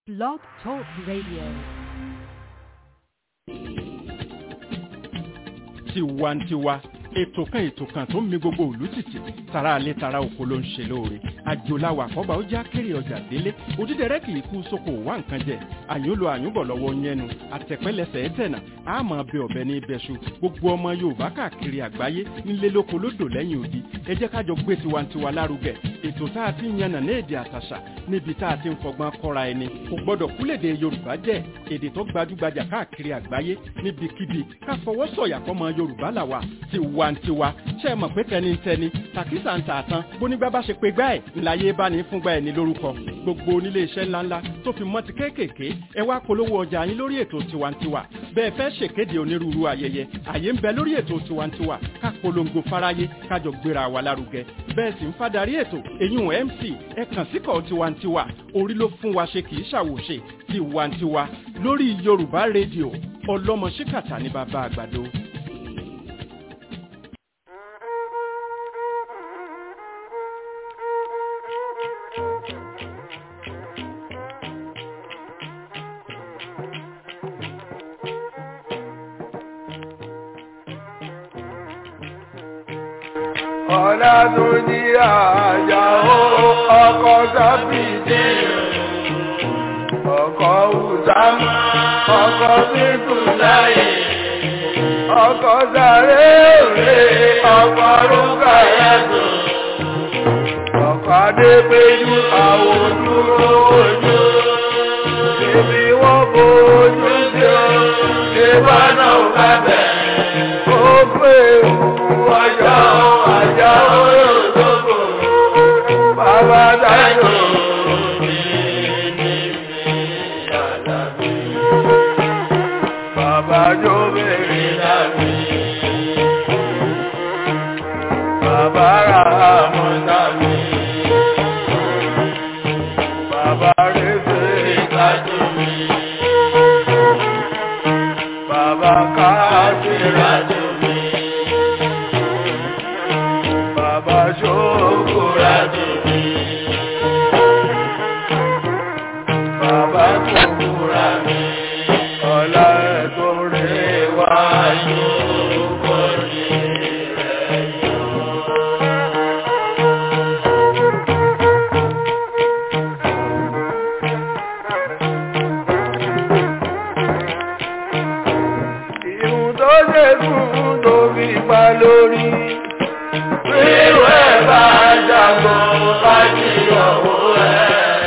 Blog Talk Radio. tiwantiwa ètò kan ètò kan tó ń mi gbogbo òlú tìtì tara alẹ́ tara oko ló ń ṣe lóore àjòláwà àkọ́bà ó já kéré ọjà délé òdídẹrẹ́ kì í kú sóko wá nǹkan jẹ àyúnlò àyúnbọ̀ lọ́wọ́ yẹnu àtẹ̀pẹ́lẹsẹ̀ ẹ̀tẹ̀nà àmọ́ bẹ ọ̀bẹ ní ibẹ̀ṣu gbogbo ọmọ yorùbá káàkiri àgbáyé nílé lóko lódò lẹ́yìn odi ẹ jẹ́ kájọ gbé tiwantiwa lárugẹ ètò tá a ti ń yànnà ní èdè àtàṣà níbi tá a ti ń fọgbọ́n kọ́ra ẹni kò gbọ́dọ̀ kúlèdè yorùbá jẹ́ èdè tó gbajúgbajà káàkiri àgbáyé níbikíbi ká fọwọ́ sọ̀yà fọmọ yorùbá làwà tiwantiwa ṣe é mọ̀ pé tẹnitẹni tàkísà ń tààtàn bónígbà bá ṣe pé gbá ẹ̀ ńláyé bá ní fúngbà ẹ̀ ní lórúkọ gbogbo onílé iṣẹ́ ńláńlá tó fi mọ́ ti kéékèèké ẹ wá polówó ọjà yín lórí ètò tiwantiwa bẹ́ẹ̀ fẹ́ ṣèkéde onírúurú ayẹyẹ àyè ń bẹ lórí ètò tiwantiwa ká polongo fáráyé kájọ gbéra wa lárugẹ bẹ́ẹ̀ sì ń fadarí ètò eyín mc ẹ kàn síkọ̀ tiwantiwa orí ló fún wa ṣe kì í ṣàwòṣe tiwantiwa lórí yorùbá rédíò ọlọ́mọ ṣíkàtà ní bàbá àgbàdo. ọ̀la tó ní àjà ó ọkọ̀ sábìdì ọkọ̀ ùsámù ọkọ̀ bíkùn láyé ọkọ̀ sáré òré ọkọ̀ rúkà yàtọ̀ ọkọ̀ adépéjú àwọn dúró ojú ibi wọ́n bójú tí ó ṣe bá náà bá bẹ̀ ó pé òkú ọjọ́ àjà ó yóò tókò bàbá dájọ́. Bàbá jó bèrè dàbí. Bàbá ra àmọ́ dàbí. Bàbá rẹ̀ fèrè kájú mi. Bàbá káàkiri àjò mi. Bàbá ṣókò rájò mi. Bàbá kòkòrò mi. Ọlá ẹ̀tọ́ rẹ̀ wá yóò kọ́ ní rẹ̀ yóò. Ìhun tó ṣe fún tó fi pa lórí. Wíwẹ̀ bá jagun bá jí ọ̀wọ́ ẹ̀.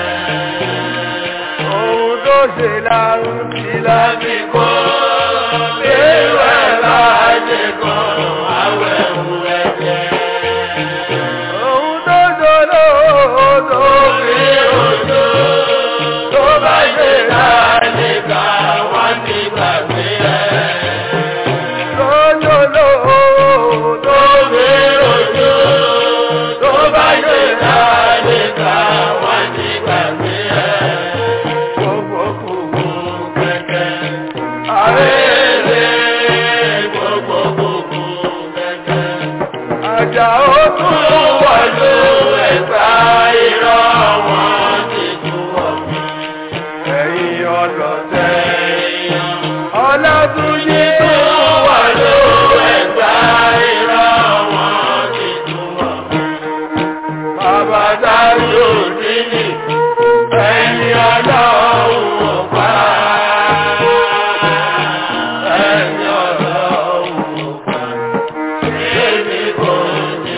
Ohun tó ṣe lárùn sí láti kọ́. Wíwẹ̀ bá jẹ kan àwẹ̀ wù ẹ̀jẹ̀. Ohun tó ṣòro tó fi òjò. Tó bá ṣe láti kà wá ní gbàgbé ẹ̀. Lójó lóò tó fi òjò. Tó bá ṣe láti kà wá ní gbàgbé ẹ̀. Gbogbo kùkù kẹ̀kẹ́. Àrẹ́rẹ́ gbogbo kùkù kẹ̀kẹ́. Àjà ó tún wà ló ẹ̀gbá irọ́ wọn ti tún wọ̀ mí. Ẹ̀yin ọlọ́tẹ̀. Ọlátúnjí tún wà ló ẹ̀gbá irọ́ wọn ti tún wọ̀ mí. Bàbá dájú níní ẹni ọlọ́run ọ̀pá. Ẹni ọlọ́run ọ̀pá. Èmi kò ní.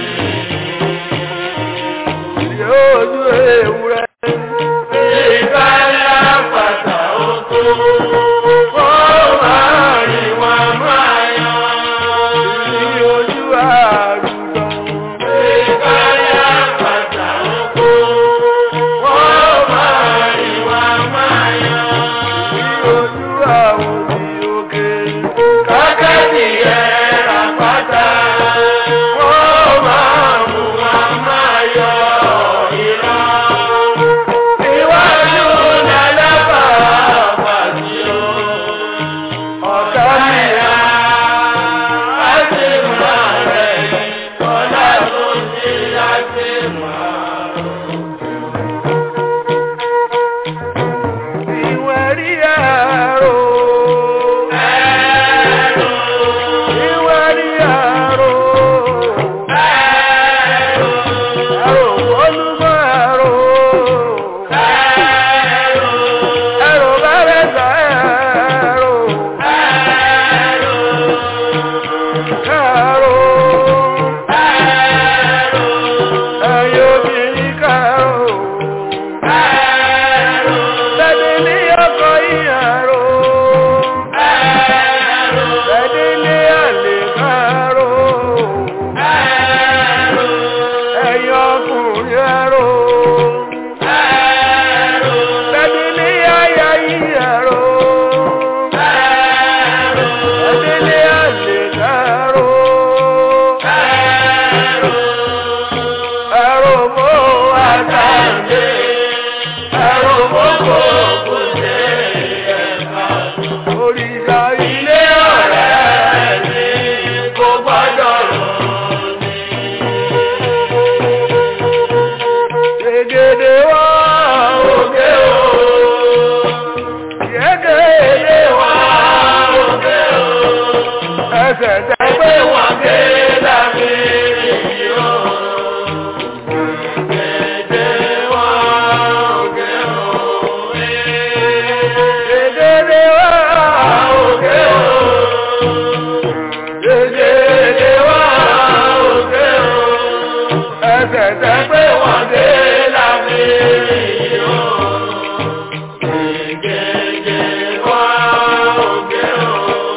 Yóò dún ewúrẹ́. Ìbáyá pàtà ó tó. ẹ̀rọ. Ìwé ni ẹ̀rọ. Ẹ̀rọ olúmọ ẹ̀rọ. Ẹ̀rọ bẹ̀rẹ̀ sọ ẹ̀rọ. Ẹ̀rọ. Ẹ̀yin obìnrin kẹ̀rọ. Bẹ́ẹ̀ni ní ọkọ̀ ìyàrá. Bẹ́ẹ̀ni ní àlè kẹ̀rọ. Ẹ̀yin ọkùnrin ẹ̀rọ. Bẹ́ẹ̀ni ní àyà ìyàrá. Bẹ́ẹ̀ni ní àlè kẹ̀rọ. Ẹ̀rọ mọ́ àtàndé. Ẹ̀rọ mọ́ kò kò dé ẹ̀ka. Òrìṣà ilé ọ̀rẹ́ mi kò gbọ́dọ̀ rọ̀ ní. Gègèdè wá òkè o. Gègèdè wá òkè o. Ẹsẹ̀ tẹ́ pé wọ́n ké lábẹ́ ìyí o. Gègèdè wá òkè o. Gègèdè wá òkè o. Gègèdè wá òkè o. Ẹsẹ̀ tẹ́ pé wọ́n ké lábẹ́ ìyí o. Gègèdè wá òkè o.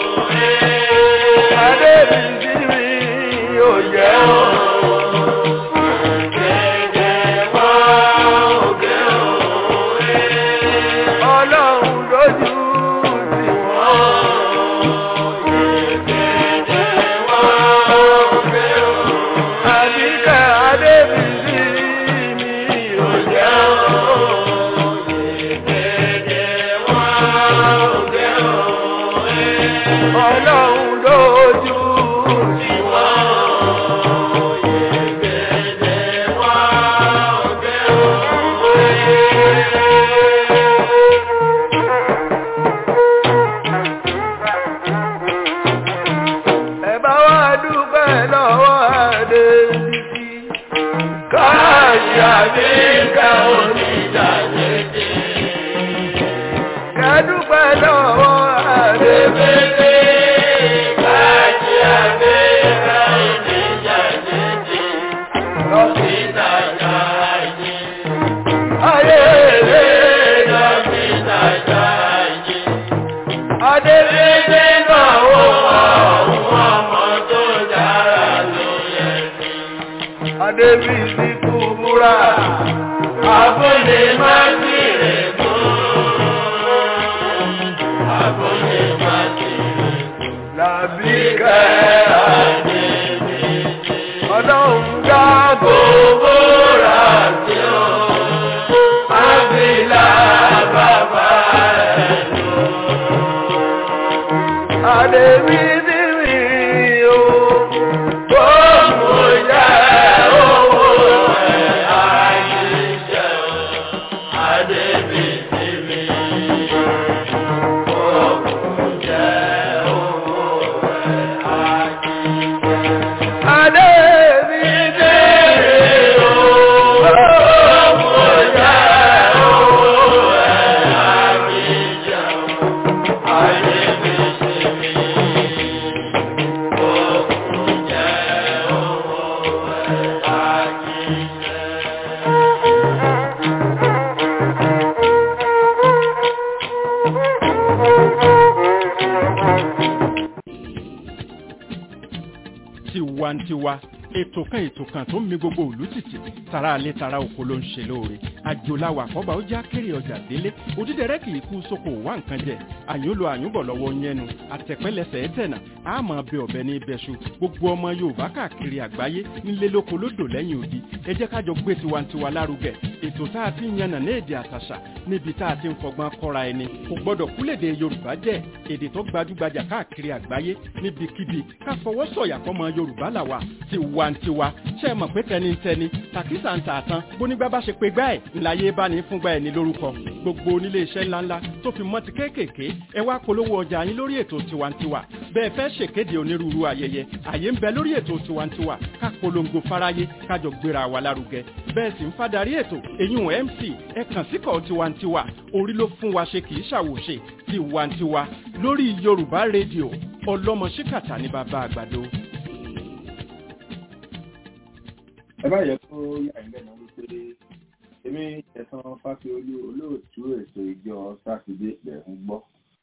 Adé mi sí mi ò jẹ́ o. Gègèdè wá òkè o. Ọlọ́run lójú sí wọn. Gègèdè wá òkè o. Àbíkẹ́ adé mi sí mi ò jẹ́ o. Gègèdè wá òkè o. Ọlọ́run lójú sí wọn. Gègèdè wá òkè o. Ẹ bá wá dúpẹ́ lọ́wọ́ adé títí. Káàdì àbíkẹ́ onídàájẹ́. Ẹ dúpẹ́ lọ́wọ́ adé títí. Káàdì àbíkẹ́ onídàájẹ́. Lọ́sídàájá ayé. Ayé lè lọ́sídàájá ayé. Adébíyé náà wò àwọn ọmọ tó dára ló yẹ ní. Adébíyé kú múra, àbúlé má sí rẹ̀ kú. Àbúlé má sí rẹ̀ kú. Làbíkẹ́ Adébíyé. Ọlọ́run dá gbogbo rà sí o. Ábílà bàbá ẹ̀ lọ. Adébí bíbí o, ó mú jẹ́ owó ẹ̀ ayé jẹ́ o. Adébí bíbí, ó mú jẹ́ owó ẹ̀ ayé jẹ́. Adébí bíbí o, ó mú jẹ́ owó ẹ̀ ayé jẹ́ o. Adébí bíbí. tiwantiwa ètò kan ètò kan tó ń mi gbogbo òlú tìtì tara alẹ́ tara oko ló ń ṣe lóore àjòláwà àkọ́bà ó já kéré ọjà délé òdídẹrẹ́ kì í kú sóko wá nǹkan jẹ àyúnlò àyúnbọ̀ lọ́wọ́ yẹnu àtẹ̀pẹ́lẹsẹ̀ ẹ̀tẹ̀nà àmọ́ bẹ ọ̀bẹ ní ibẹ̀ṣu gbogbo ọmọ yorùbá káàkiri àgbáyé nílé lóko lódò lẹ́yìn odi ẹ jẹ́ kájọ gbé tiwantiwa lárugẹ ètò tá a ti ń yànnà ní èdè àtàṣà níbi tá a ti ń fọgbọ́n kọ́ra ẹni kò gbọ́dọ̀ kúlèdè yorùbá jẹ́ èdè tó gbajúgbajà káàkiri àgbáyé níbikíbi ká fọwọ́ sọ̀yà fọmọ yorùbá làwà tiwantiwa ṣe é mọ̀ pé tẹnitẹni tàkísà ń tà tán bónígbà bá ṣe pé gbá ẹ̀ ńláyé bá ní fúngbà ẹ̀ ní lórúkọ gbogbo gbogbo onílé iṣẹ́ ńláńlá tó fi mọ́ ti kéékèèké ẹ wá polówó ọjà yín lórí ètò tiwantiwa bẹ́ẹ̀ fẹ́ ṣèkéde onírúurú ayẹyẹ àyè ń bẹ lórí ètò tiwantiwa ká polongo fáráyé kájọ gbéra wa lárugẹ bẹ́ẹ̀ sì ń fádàrí ètò èyún mc ẹ kàn síkọ̀ tiwantiwa orí ló fún wa ṣe kì í ṣàwòṣe tiwantiwa lórí yorùbá rédíò ọlọ́mọ ṣíkàtà ní bàbá àgbàdo. ẹ bá yẹ kó yà ń lẹ́nu wípé èmi ẹ̀sán fásiolú olóòtú ètò ìjọ sátidé lẹ̀ ń gbọ́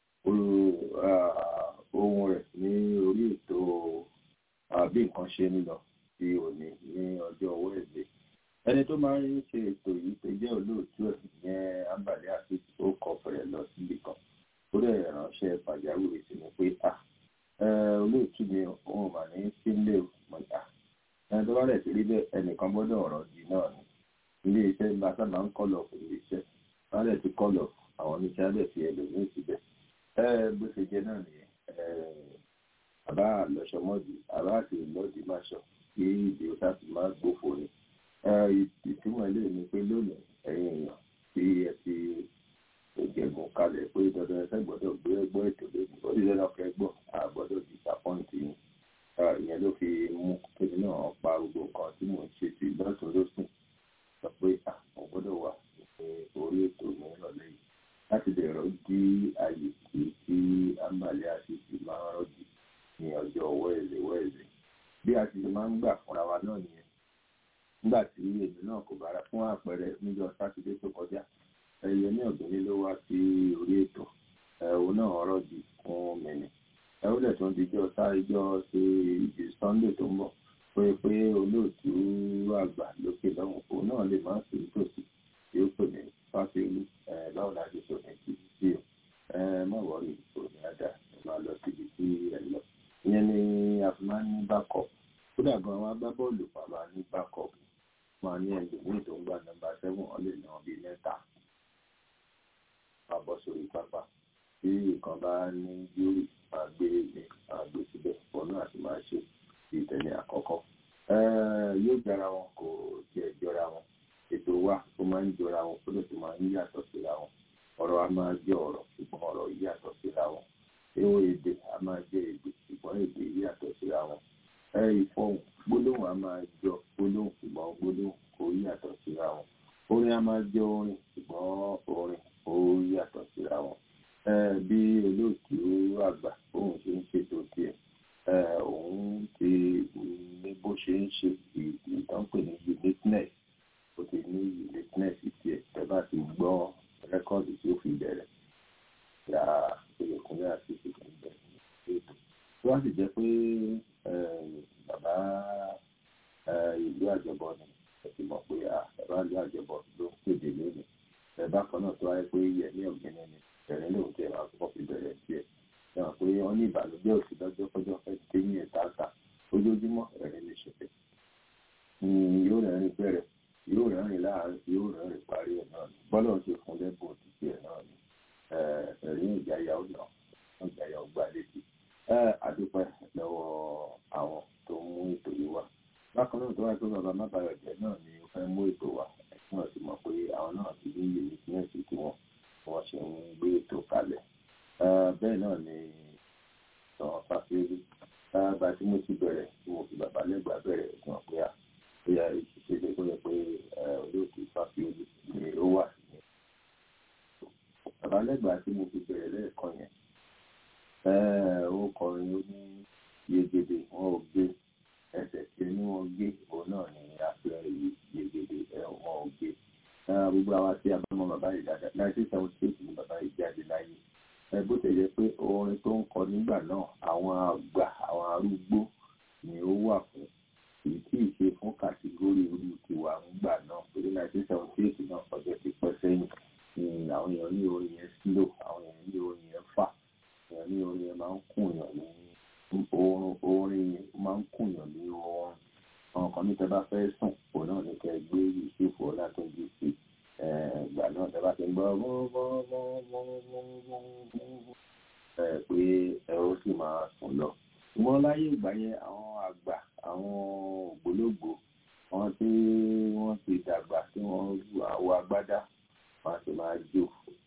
ohun rẹ̀ ní orí ètò bí nǹkan ṣe ń lọ sí òní ní ọjọ́ wẹ́ẹ̀dẹ̀ ẹni tó máa ń ṣe ètò yìí tó jẹ́ olóòtú ẹ̀ yẹn abàlẹ́ àti ó kọ fẹ̀rẹ̀ lọ síbi kan ó dẹ̀ ránṣẹ́ pàjáwìrì sí mi pé à olóòtú mi òun mà ní sílé mọ̀ta ẹni tó bá rẹ̀ sí rí bẹ́ẹ̀ ẹnìkan gbọ́dọ̀ ọ̀rọ̀ di náà ni ilé iṣẹ́ ńlá sábà ń kọ́lọ̀ fún ilé iṣẹ́ wọ́n lẹ̀ ti kọ́lọ̀ àwọn oníṣẹ́ á lẹ̀ fi ẹlòmíì síbẹ̀ bó ṣe jẹ́ náà nìyẹn àbá lọ́sọmọ́dì àbá àti ìlọ́dì máa ṣọ kí ìdí ó sáà ti máa gbófo ni ìtumọ̀ ilé mi pé lónìí ẹ̀yin èèyàn tí ẹ ti ìjẹ̀gùn kalẹ̀ pé dandan ẹsẹ̀ gbọ́dọ̀ gbé ẹgbọ́ ètò lónìí ó sì lẹ́nu ọkọ̀ ẹgbọ́ àgbọ́dọ̀ disappoint yín ìyẹn ló fi mú kéde náà pa gbogbo nǹkan tí mò ń ṣe sí lọ́sùn lọ́sùn sọ pé àwọn gbọ́dọ̀ wà ní orí ètò ní ìrọ̀lẹ́ yìí láti dẹ̀rọ dí ààyè tí tí àǹbálẹ̀ àṣìṣe máa ń rọ́jì ní ọjọ́ wẹ́ẹ̀lẹ̀ wẹ́ẹ̀lẹ̀ bí a ti máa ń gbà fúnra wa náà nìyẹn nígbà tí èmi náà kò bára fún àpẹẹrẹ níjọ́ sátidé tó kọjá ẹyẹ ní ọ̀gbìnrin ló wá sí orí ètò ẹ̀wọ̀n náà rọ́jì fún mẹ́ni ẹ̀wọ̀n dẹ̀ tó ń dijọ́ sáréjọ́ ṣe ìdí sunday tó ń bọ̀ pé pé olóòtú àgbà lókè lọ́hùn òun náà lè máa sì nítòsí tí ó pè ní fásiolú báwo la ṣe sọ ní ti sí o má wọrí òní àdá ẹ máa lọ síbi tí ẹ lọ ìyẹn ni a fi máa ń ní backup kódà gan àwọn agbábọ́ọ̀lù pa máa ní backup máa ní ẹlòmíì tó ń gba nọ́mbà seven ọ lè ná bíi mẹ́ta máa bọ́ sórí pápá tí nǹkan bá ní yúrì máa gbé ní máa gbé síbẹ̀ ọ̀nà àti máa ṣe ìtẹ̀lé àkọ́kọ́ yóò jọra wọn kò tiẹ̀ jọra wọn ètò wa ó máa ń jọra wọn ó lè tó máa ń yàtọ̀ síra wọn ọ̀rọ̀ a máa jẹ́ ọ̀rọ̀ ṣùgbọ́n ọ̀rọ̀ yàtọ̀ síra wọn ewé èdè a máa jẹ́ èdè ṣùgbọ́n èdè yàtọ̀ síra wọn ìfọ̀hùn gbólóhùn a máa jọ gbólóhùn ṣùgbọ́n gbólóhùn kò yàtọ̀ síra wọn orin a máa jẹ́ orin ṣùgbọ́n orin ó yàtọ̀ síra wọn bí olóòtú àgbà òun ṣe ń ṣètò tiẹ̀ òun ti ní bó ṣe ń ṣe ìtànpè ní uniqueness ó ti ní uniqueness tiẹ̀ tẹ́ bá ti gbọ́ rẹ́kọ́ọ̀dù tí ó fi bẹ̀rẹ̀ ya ìyẹ̀kúnlẹ̀ àti ìṣègùn bẹ̀rẹ̀ ètò tó wá sì jẹ́ pé bàbá ìlú àjọbọ ni ẹ ti mọ̀ pé bàbá ìlú àjọbọ ló ń kéde lónìí ẹ̀bá kan náà tó wáyé pé yẹ̀mí ọ̀gbẹ́ni ni bẹ̀rẹ̀ lóun tẹ̀ máa kọ́ fi bẹ̀rẹ̀ díẹ̀ náà pé wọ́n ní ìbànújẹ́ òsì lọ́jọ́ kọjọ́ fẹ́ dé ní ẹ̀ta ta ojoojúmọ́ ẹ̀rín lè ṣẹlẹ̀ yóò rẹ́rìn bẹ̀rẹ̀ yóò rẹ́rìn láàárín yóò rẹ́rìn parí ẹ̀ náà ni bọ́lá ń ṣe fún lẹ́bùn òtítì ẹ̀ náà ni ẹ̀rín ìjáyà ó nà ìjáyà ó gbà létí àdúpẹ́ lọ́wọ́ àwọn tó mú ètò yìí wá bákan náà tó wáyé pé bàbá mábàárẹ̀ jẹ́ náà ni ó fẹ́ mú ètò wá ẹ̀sìn náà ti mọ̀ pé àwọn náà ti ní iye ìpínlẹ̀ tí wọ́n wọ́n ṣe ń gbé ètò kalẹ̀ bẹ́ẹ̀ náà ni àwọn fàfẹ́rí bá tí mo ti bẹ̀rẹ̀ tí mo fi bàbá lẹ́gbàá bẹ̀rẹ̀ tí wọ́n pé à bóyá ìṣẹ̀lẹ̀ tó yẹ pé olóòtú fàfẹ́rí ni ó wà ní. bàbá lẹ́gbàá tí mo fi bẹ̀rẹ̀ lẹ́ẹ̀kan yẹn ó kọrin ó ní yegede wọn ò gbé ẹsẹ̀ tí ní wọn gbé òun náà ní àfihàn yegede wọn ò gbé gbogbo àwa tí a bá mọ bàbá yìí dáadáa nineteen seventy eight ni bàbá yìí jáde láyé ẹ bó ṣe yẹ pé orin tó ń kọ nígbà náà àwọn àgbà àwọn arúgbó ni ó wà fún èyí tí ì ṣe fún kàtígórì orí tiwa ńgbà náà pẹ̀lú nineteen seventy eight náà ọjọ́ ti pẹ́ sẹ́yìn ni àwọn èèyàn ní orin yẹn slow àwọn èèyàn ní orin yẹn fà èèyàn ní orin yẹn máa ń kùn yàn ní oorun orin yẹn máa ń kùn yàn ní oorun àwọn kan ní tẹ bá fẹ́ sùn òun náà ní kẹ gbé Yusuf Ọlátúnjí sí ìgbà náà tẹ bá ti ń gbọ́ ẹ pé ẹ ó sì máa sùn lọ ṣùgbọ́n láyé ìgbà yẹn àwọn àgbà àwọn ògbólógbò wọn tí wọ́n ti dàgbà tí wọ́n àwọ̀ agbádá wọ́n á sì máa jó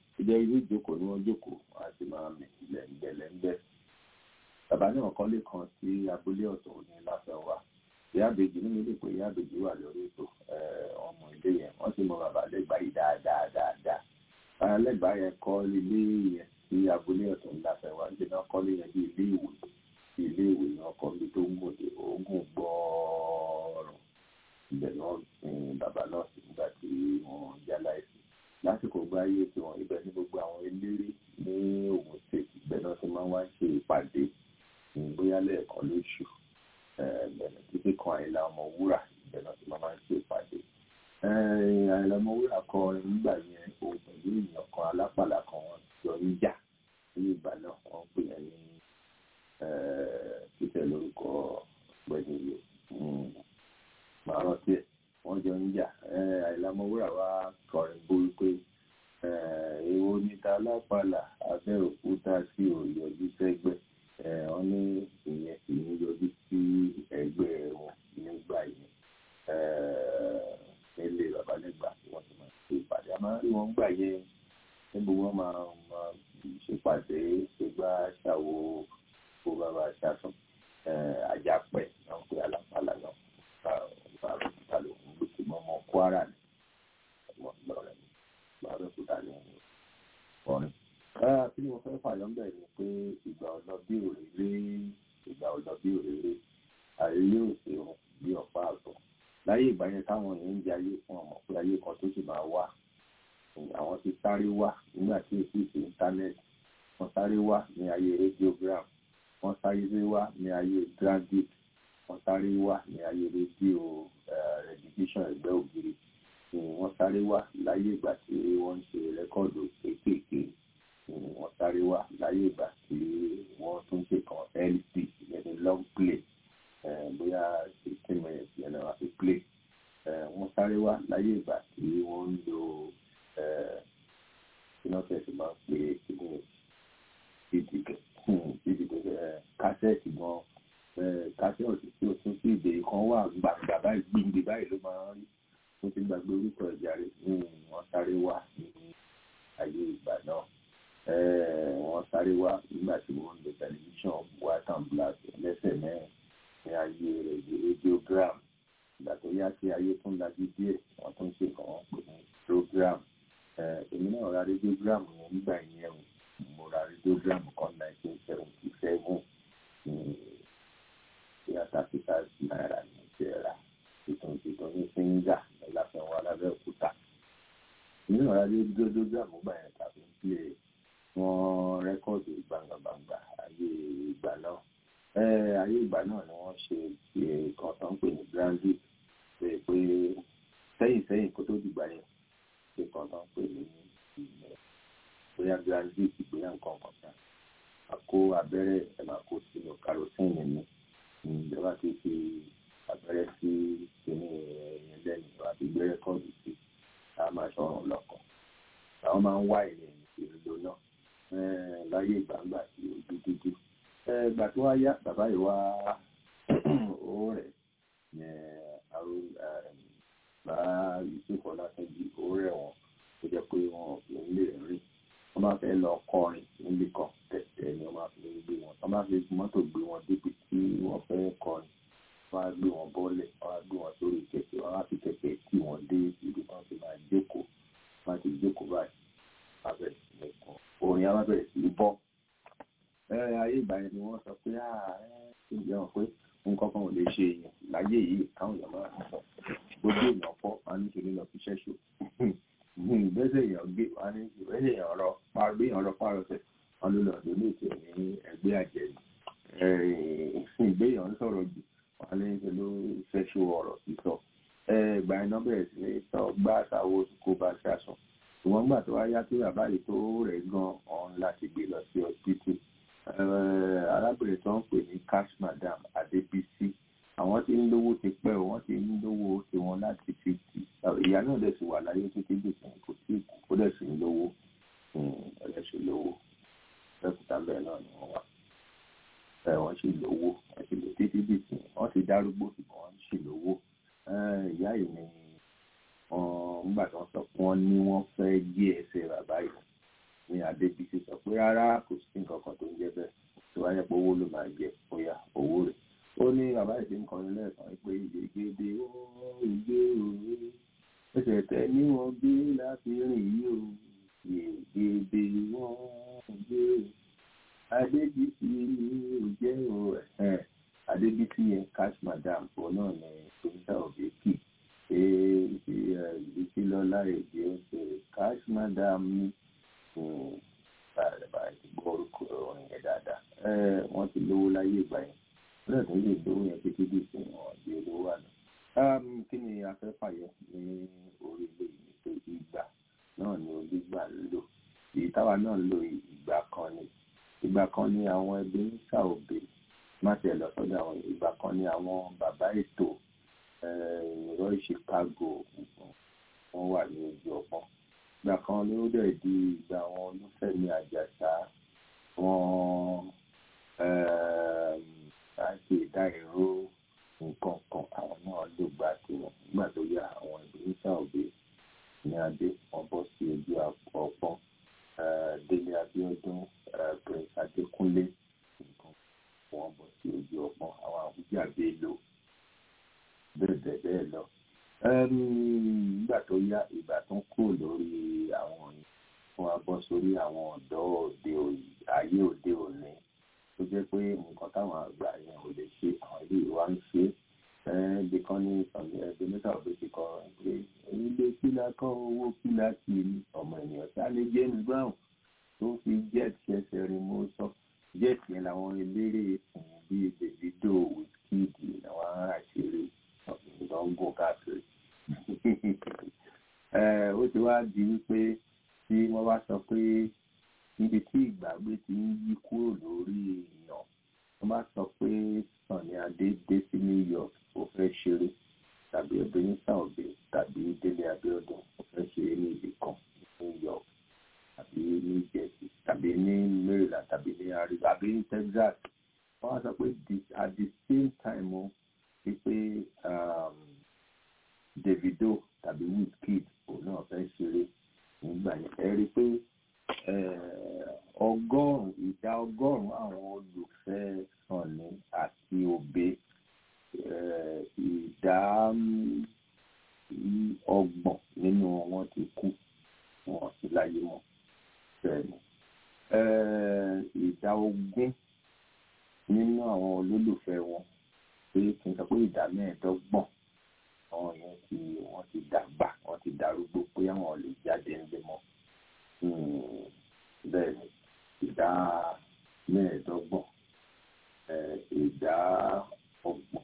wọ́n jókòó wọ́n á sì máa mì lẹ́ńgbẹ́lẹ́ńgbẹ́ bàbá náà kọ́lé kan sí abúlé ọ̀tọ̀ ní láfẹ́wà ìyá àbèjì nínú ilé pé ìyá àbèjì wà lórí ètò ọmọ ilé yẹn wọ́n sì mọ bàbá lẹ́gbàá yìí dáadáa dáadáa bàbá lẹ́gbàá yẹn kọ́ ilé yẹn sí abúlé ọ̀tọ̀ ní láfẹ́wà ń jẹ́ náà kọ́lé yẹn bí ilé ìwé bí ilé ìwé náà kọ́ bí tó ń gòdè oògùn gbọ́ọ̀rọ̀ ibẹ̀ náà sin bàbá náà sí nígbà tí wọ́n já láìsí lásìkò gba ayé tí wọ́n ibẹ̀ ní gbogbo àwọn eléré ní Ògùn state ibẹ̀ náà ti máa ń wá ṣe ìpàdé bóyá lẹ́ẹ̀kan lóṣù bẹ̀rẹ̀ títí kan àìlà ọmọ wúrà ibẹ̀ náà ti máa ń ṣe ìpàdé àìlà ọmọ wúrà kọrin nígbà yẹn òun pẹ̀lú èèyàn kan alápàlà kan wọ́n jọ ń jà ní ìgbà náà wọ́n pè é ní títẹ̀ lórúkọ ọ̀gbẹ́ni yìí màá rántí ẹ̀ wọ́n jọ ń jà àìlámọ̀wúrà wa kọrin bó wípé èwo níta lápàlà abẹ́òkúta sí òyọjú sẹ́gbẹ́ wọ́n ní ìyẹn sì ń yọjú sí ẹgbẹ́ wọn nígbà yẹn nílé babalẹ́gbà tí wọ́n ti máa ṣe ìpàdé a máa ń rí wọn gbà yẹn níbo wọ́n máa máa ṣèpàdé ṣègbà ṣàwo kó bàbá ṣàtún àjàpẹ̀ náà pé alápàlà náà bàbá ló ń gbé sí mọ́mọ́ kwara ní ọmọ ìlọrin bàbá ní ọrin. kí ni mo fẹ́ fàyọ́ ń bẹ̀ ni pé ìgbà ọ̀nà bí òrèrè ìgbà ọ̀nà bí òrèrè ààrẹ yóò ṣe òun bí ọ̀pá àgbọ̀. láyé ìgbà yẹn táwọn èèyàn ń jẹ ayé fún ọmọ pé ayé kan tó sì máa wà àwọn ti sáré wá nígbà tí èsì ìṣe íńtánẹ́ẹ̀tì wọ́n sáré wá ní ayé radiogram wọ́n sáré wá ní ayé grandit wọ́n sáré wá ní ayé rédíò rẹ̀dítíṣàn ẹgbẹ́ ògiri wọ́n sáré wá láyé ìgbà tí wọ́n ń ṣe rẹ́kọ́ọ̀dù kéékèèké wọ́n sáré wá láyé ìgbà tí wọ́n tún ṣe kan lp yẹni long play bóyá sixteen minutes yẹn náà wá fi play wọ́n sáré wá láyé ìgbà tí wọ́n ń lo iná tẹ̀sí máa ń pè é cd kásẹ̀tì gan kásẹ̀tì tí o tún sí ìdè kan wà gbàgbà báyìí gbìngbì báyìí ló máa ń rí mo ti gbàgbé orúkọ ẹ̀já rẹ̀ wọ́n sáré wá ní ayé ìgbà náà wọ́n sáré wá nígbà tí wọ́n ń lo tẹlifíṣàn white and black lẹ́sẹ̀ mẹ́rin ní ayé rẹ̀ radiogram ìgbà tó yá sí ayé tún lajú díẹ̀ wọ́n tún ṣe kàn wọ́n pè ní program èmi náà ra radiogram yẹn nígbà yẹn mo ra radiogram kan nineteen seventy seven bóyá thirty five naira ní ìjẹra tuntun tuntun ní singa láfẹ̀wọ́ alábẹ́òkúta nínú ọ̀rá rédíòdógrámù gbà yẹn tàbí ń pè wọ́n rẹ́kọ̀dù gbàngbàngbà ayé ìgbà náà ayé ìgbà náà ni wọ́n ṣe kan tó ń pè ní brandy pé pé sẹ́yìn sẹ́yìn kó tó dìgbà yẹn ṣe kan tó ń pè ní bóyá brandy ìgbéyà nǹkan kan kan àkó abẹ́rẹ́ ẹ̀ máa kó sínú karosíìnì ní ìjọba ti fi abẹ́rẹ́ sí kíní ẹ̀yìn lẹ́nu àti gbé rẹ́kọ́ọ̀dù sí a máa ṣọ̀rùn lọ́kàn àwọn máa ń wá ìrìn ìrìnlò náà láyé ìgbàgbà sí ojú dúdú ìgbà tó wá yá bàbá yìí wá ó rẹ̀ bá Yusuf Ọlátúnjí ó rẹ̀ wọ́n tó jẹ́ pé wọn ò lè rìn wọ́n máa fẹ́ lọ kọrin níbi kan tẹ̀tẹ̀ ni wọ́n máa fi gbé wọn wọ́n máa fi mọ́tò gbé wọn débi tí wọ́n fẹ́ kọrin wọ́n á gbé wọn bọ́lẹ̀ wọ́n á gbé wọn sórí kẹ̀kẹ́ wọ́n á fi kẹ̀kẹ́ tì wọ́n dé ibi kan tí máa jókòó wọ́n á ti jókòó báyìí wọ́n á bẹ̀rẹ̀ sí ní kọ orin á bẹ̀rẹ̀ sí ní bọ́. ayé ìgbà yẹn ni wọ́n sọ pé ṣé ìjẹ́ wọn pé nǹkan kan ò lè ṣe èèyàn láyé yìí káwọn èèyàn máa sọ gbogbo èèyàn fọ́ wọn á ní ṣe lọ fi ṣẹ́ṣọ ìgbésẹ̀ èèyàn gbé wọn ní ìgbésẹ̀ èèyàn rọ gbé èèyàn rọ párọ̀tẹ̀ wọn ló lọ ọdún ní ìtẹ̀ ní ẹgbẹ́ àjẹmí ìgbé èèyàn ń sọ̀rọ̀ jù wọn ní ṣe ló ṣẹ́ṣọ ọ̀rọ̀ sísọ ìgbà iná bẹ̀rẹ̀ sí ní sọ gbá àtàwọn kó bá ṣàṣọ ṣùgbọ́n gbà tó wá yá tó yàrá yìí tó rẹ̀ gan ọ̀hún láti gbé lọ sí ọsibítù arábìnrin tó ń pè ní cash madam adébísí àwọn tí ń lówó ti pẹ́ o wọ́n ti ń lówó ti wọn láti fifty ìyá náà dẹ̀ sì wà láyé títí dìsìn kò sí kó dẹ̀ sì ń lówó ẹ̀ sì lówó lẹ́kùtà bẹ́ẹ̀ náà ni wọ́n wà ẹ̀ wọ́n sì lówó wọ́n sì lò títí dìsìn wọ́n ti dárúgbó ṣùgbọ́n wọ́n sì lówó ìyá yìí ni nígbà tí wọ́n sọ pé wọ́n ní wọ́n fẹ́ gé ẹsẹ̀ bàbá yìí ní adébísí sọ pé rárá kò sí nǹkan kan tó ń jẹ́ bẹ́ẹ̀ tó wáyé pé owó ló máa jẹ bóyá owó rẹ̀ ó ní bàbá ìṣe ń kọrin lẹ́ẹ̀kan pé ìgbègbè ó ìgbé òwe ẹsẹ̀ tẹ ní wọn gbé láti rìn yìí o ìgbègbè wọn gbé adébísí ní ìjẹ́ o ẹ̀ adébísí yẹn cash madam òun náà ní pínlẹ̀ òbí kì í ìdíkí lọ́lá èdè ọ̀sẹ̀ cash madam ní báyìí ti gbọ́ orúkọ orin yẹn dáadáa wọ́n ti lówó láyé ìgbà yẹn lọ́dọ̀ tó lè lówó yẹn títí dì sí wọn di olówó àná. kí ni a fẹ́ fàyọ ní orílẹ̀ yìí pé ìgbà náà ni onígbà ń lò èyí táwa náà ń lò ìgbà kan ni ìgbà kan ni àwọn ẹbí ń ṣàòbè má ṣe lọ sọ́dọ̀ àwọn ìgbà kan ni àwọn bàbá ètò ìrọ̀ Chicago wọ́n wà ní ojú ọpọ́n ìgbà kan ni ó dẹ̀ di ìgbà àwọn olúfẹ̀mí àjàṣà wọn láti ìdá ìró nǹkan kan àwọn náà ló gba tiwọn nígbà tó yá àwọn ìbínísà òbí ní adé wọn bọ́ sí ojú ọpọ́n délé abíọ́dún prince adékúnlé nǹkan wọn bọ́ sí ojú ọpọ́n àwọn àwùjá bello bẹ́ẹ̀ bẹ́ẹ̀ bẹ́ẹ̀ lọ nígbà tó yá ìgbà tó ń kúrò lórí àwọn òyìn fún wa bọ́ sórí àwọn ọ̀dọ́ òde ayé òde òní tó jẹ́ pé nǹkan táwọn àgbà yẹn ò lè ṣe àwọn ilé ìwà ń ṣe ẹbí kan ní ìsọ̀nì ẹbí mẹ́ta òbí ti kọ́ pé ilé pílà kan owó pílà kì í ọmọ ènìyàn sáré James Brown tó fi jet ṣẹṣẹ rin mú sọ jet yẹn làwọn eléré ìsìn bíi Davido Wizkid làwọn ará ṣeré ìgbọ̀n ń gùn káàkiri ó ti wá di wípé tí wọ́n bá sọ pé níbi tí ìgbàgbé ti ń yí kúrò lórí èèyàn wọ́n bá sọ pé Sunny Adé dé sí New York ó fẹ́ ṣeré tàbí Ebenezer Obey tàbí Délé Abíọ́dún ó fẹ́ ṣeré ní ibì kan ní New York tàbí ní Jersey tàbí ní Maryland tàbí ní Arizona tàbí ní Texas wọ́n á sọ pé at the same time o wípé Davido tàbí Wizkid òun náà fẹ́ ṣeré nígbà yẹn ẹ rí i pé ọgọ́rùn-ún ìdá ọgọ́rùn-ún àwọn olùfẹ́ Sunny àti Obey ìdá ọgbọ̀n nínú wọn ti kú wọn sí láyé mọ́ bẹ́ẹ̀ni ìdá ogún nínú àwọn olólùfẹ́ wọn pé kí n sọ pé ìdá mẹ́ẹ̀ẹ́dọ́gbọ̀n àwọn yẹn ti wọ́n ti dàgbà wọ́n ti darúgbó pé àwọn lè jáde ńlẹ̀ mọ́ bẹ́ẹ̀ ni ìdá mẹ́ẹ̀ẹ́dọ́gbọ̀n ìdá ọgbọ̀n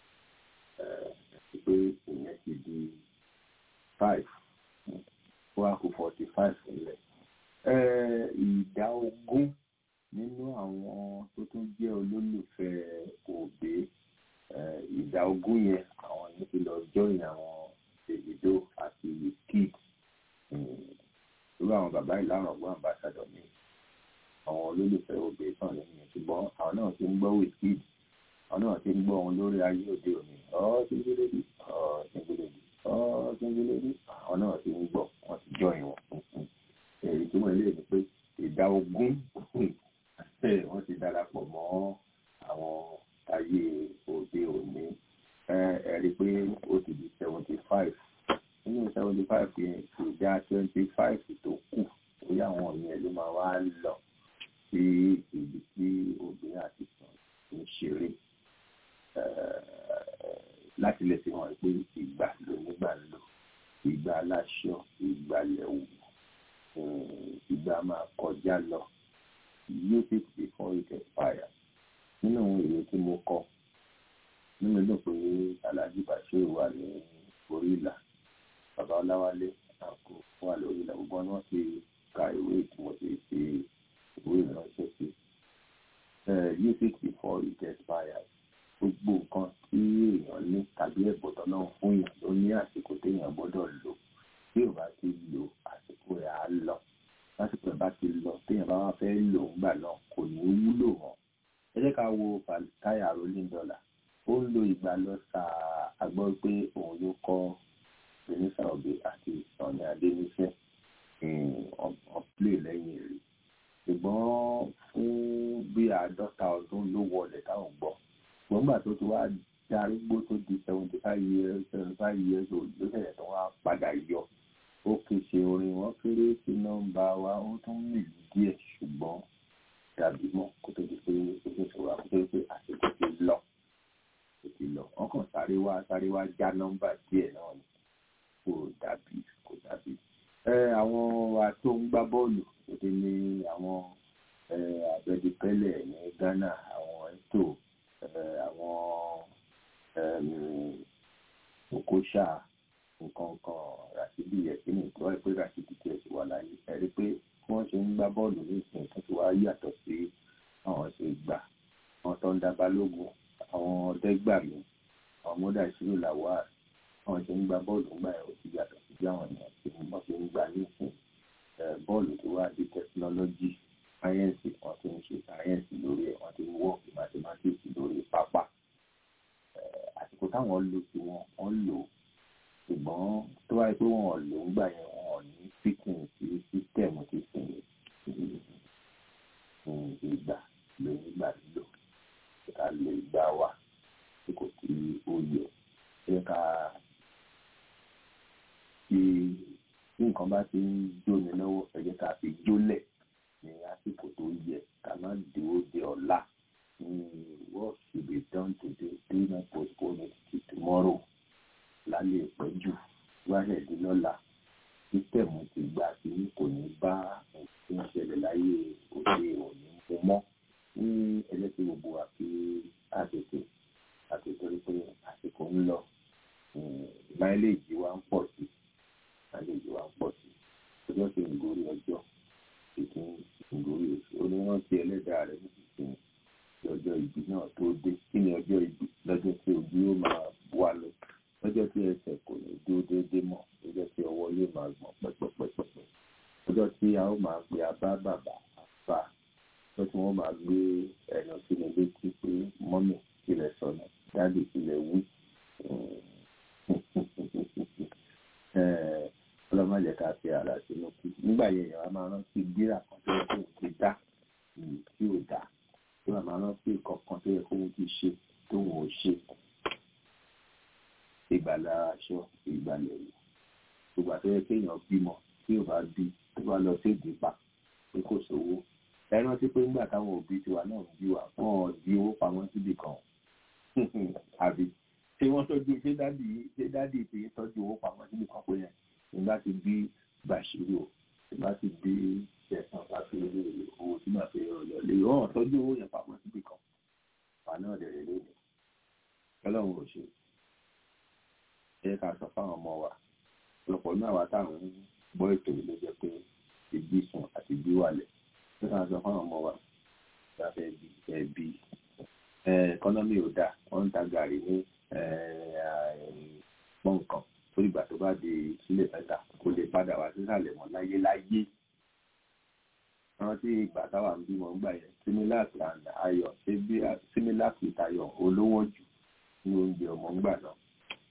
pé ìyẹn ti di five wá kó forty five nílẹ̀ ìdá ogún nínú àwọn tó tún jẹ́ olólùfẹ́ Obey ìdá ogún yẹn àwọn yẹn ti lọ jọyìn àwọn Davido àti Wizkid irú àwọn bàbá ìlànà ọgbọ́n àmbàsádọ̀ mi àwọn olólùfẹ́ Obey sàn nínú ṣùgbọ́n àwọn náà ti ń gbọ́ Wizkid àwọn náà ti ń gbọ́ wọn lórí ayé òde òní ọ́ ṣíngílẹ́dì ọ́ ṣíngílẹ́dì ọ́ ṣíngílẹ́dì àwọn náà ti ń gbọ́ wọn ti jọyìn wọn èyí tí wọ́n lè ní pé ìdá ogún wọ́n ti darapọ̀ mọ́ àwọn ayé òde òní ẹ rí i pé ó ti di seventy five nínú seventy five yẹn ìdá twenty five tó kù lórí àwọn yẹn ló máa wá lọ sí ibi tí obìnrin àti sàn ń ṣeré láti lè fi hàn pé ìgbà ló nígbà ń lò ìgbà aláṣọ ìgbà lẹ́wù ìgbà máa kọjá lọ use it before it expires nínú ìwé tí mo kọ nínú ìlú pé Alhaji Bashir wà ní orí ìlà bàbá Ọláwálé àkó wà lórí ìlà gbogbo wọn ti ka ìwé tí mo ti fi ìwé ìránṣẹ́ sí use it before it expires gbogbo nǹkan tí èèyàn ní tàbí ẹ̀bùtọ̀ náà fún yàn ló ní àsìkò téèyàn gbọ́dọ̀ lò tí ò bá ti lò àsìkò rẹ̀ á lọ lásìkò ẹ̀ bá ti lọ téèyàn bá wá fẹ́ lò ń gbà náà kò ní wúlò mọ́ ẹ jẹ́ ká wo Táyà Rolling Dollar ó ń lo ìgbà lọ sa àgbọ̀ pé òun ló kọ́ Ebenezer Obey àti Sunny Adé níṣẹ́ ọ̀pọ̀lẹ̀ lẹ́yìn rí ṣùgbọ́n fún bí àádọ́ta ọdún ló wọlé táwọn gbọ́ ṣùgbọ́n gbà tó ti wá darúgbó tó di seventy five years seventy five years old ló ṣẹ̀ṣẹ̀ tó wá padà yọ ó kì í ṣe orin wọn kéré sí nọ́mbà wa ó tún mìlú díẹ̀ ṣùgbọ́n dàbí mọ́ kó tó di pé ó ṣe ṣòro àkókò tó pé àsìkò ti lọ kò ti lọ wọn kàn sáré wá sáré wá já nọ́mbà díẹ̀ náà ni kò dàbí kò dàbí. ẹ àwọn wa tó ń gbá bọ́ọ̀lù òde ní àwọn abẹ́dẹ́pẹ́lẹ̀ ní Ghana àwọn ètò àwọn Okocha nǹkan kan Rashidi Yekini tó wáyé pé Rashidi tiẹ̀ ti wà láyé ẹ̀rí pé bí wọ́n ṣe ń gbá bọ́ọ̀lù ní ìsìn tó ti wá yàtọ̀ sí àwọn ṣe gbà àwọn tó ń dá balógun àwọn ọ̀dẹ́gbàmí àwọn mọ́dà ìṣirò làwà àwọn ṣe ń gba bọ́ọ̀lù ńgbà ẹ̀ ó ti yàtọ̀ sí bí àwọn èèyàn ṣe ń bọ́ ṣe ń gbà ní ìsìn bọ́ọ̀lù tó wá di tẹkinọ́lọ́jì sáyẹ́ǹsì wọ́n ti ń ṣe sáyẹ́ǹsì lórí ẹ̀ wọ́n ti ń wọ́ọ̀kì mathematics lórí pápá àsìkò táwọn lò sí wọn wọ́n lò ṣùgbọ́n tó wáyé pé wọ́n lò ń gbà yẹn wọ́n ní fíkìn sí sísítẹ̀mù ti sìn ìgbà ló ń gbà lò ká lè gbà wá tí kò sí òye ẹ ká fi tí nǹkan bá ti ń jóni lọ́wọ́ ẹ jẹ́ ká fi jólẹ̀ ní àsìkò tó yẹ ká má dúró de ọ̀la what should be done today do not postpone it till tomorrow lálẹ́ ìpẹ́jù wáṣẹ̀ dín lọ́la sísítẹ̀mù ti gbà tí kò ní bá nǹkan tó ń ṣẹlẹ̀ láyé òde òní mú mọ́ ní ẹlẹ́sìn gbogbo àfi àtètè àtètè rí pé àsìkò ń lọ máìlèjì wa ń pọ̀ sí máìlèjì wa ń pọ̀ sí ọjọ́ tí ń gorí ọjọ́ ìtún ń gorí oṣù onírántí ẹlẹ́dàá rẹ̀ nísinsìnyí lọ́jọ́ ìbí náà tó dé kí ni ọjọ́ ìbí lọ́jọ́ tí ojú yóò máa wà lọ lọ́jọ́ tí ẹsẹ̀ kò ní dúró déédéé mọ́ lọ́jọ́ tí ọwọ́ yóò máa gbọ̀n pẹ́pẹ́pẹ́pẹ́ lọ́jọ́ tí a ó máa pe abá bàbá àbá lọ́jọ́ tí wọ́n máa gbé ẹ̀nà sínú létí pé mọ́mì kílẹ̀ sọnù dáàdì kílẹ̀ wí ọlọ́mọdé ká fi ara sínú kú nígbà yẹn èèyàn á máa rántí gbéra kan tó yẹ kó ti dá tí ò dá tó máa rántí kọ̀ọ̀kan tó yẹ kó ti ṣe tó wọ́n ò ṣe ìgbàlá aṣọ ìgbàlẹ̀ yìí gbogbo àtẹ́yẹ kéèyàn bímọ tí ò bá bí tó bá lọ sí ìdìpá pé kò sówó ẹ rántí pé nígbà táwọn òbí tiwa náà ń bí wa wọn ò di owó pamọ́ síbì kan àbí ṣé wọ́n tọ́jú ṣé dádì ṣé dádì ti tọ́jú owó pamọ́ síbì kan pé yẹn nígbà tí bí bàṣírò nígbà tí bí ṣẹ̀sán láti rí owó tí màá fi rọ̀lẹ́ lè wọ́n tọ́jú owó yẹn pamọ́ síbì kan wà náà dẹ̀rẹ̀ lónìí ọlọ́run ò ṣe ẹ ká sọ fáwọn ọmọ wa ọ̀pọ̀lọpọ̀ náà wà táwọn ń gbọ́ ètò yìí ló jẹ́ pé ìbí sùn àti ìbí wàlẹ̀ ẹ ká sọ fáwọn ọmọ wa lábẹ́ ẹbí ẹbí ẹkọ́nọ́mì ò dáa wọ́n ń ta gàrí ní pọ́n nǹkan tó ìgbà tó bá di sílẹ̀ mẹ́ta kó lè padà wá sísàlẹ̀ mọ́ láyé láyé àwọn tí ìgbà táwa ń bímọ ń gbà yẹn similac and ayọ̀ similac with ayọ̀ olówó jù ní oúnjẹ ọmọ ń gbà náà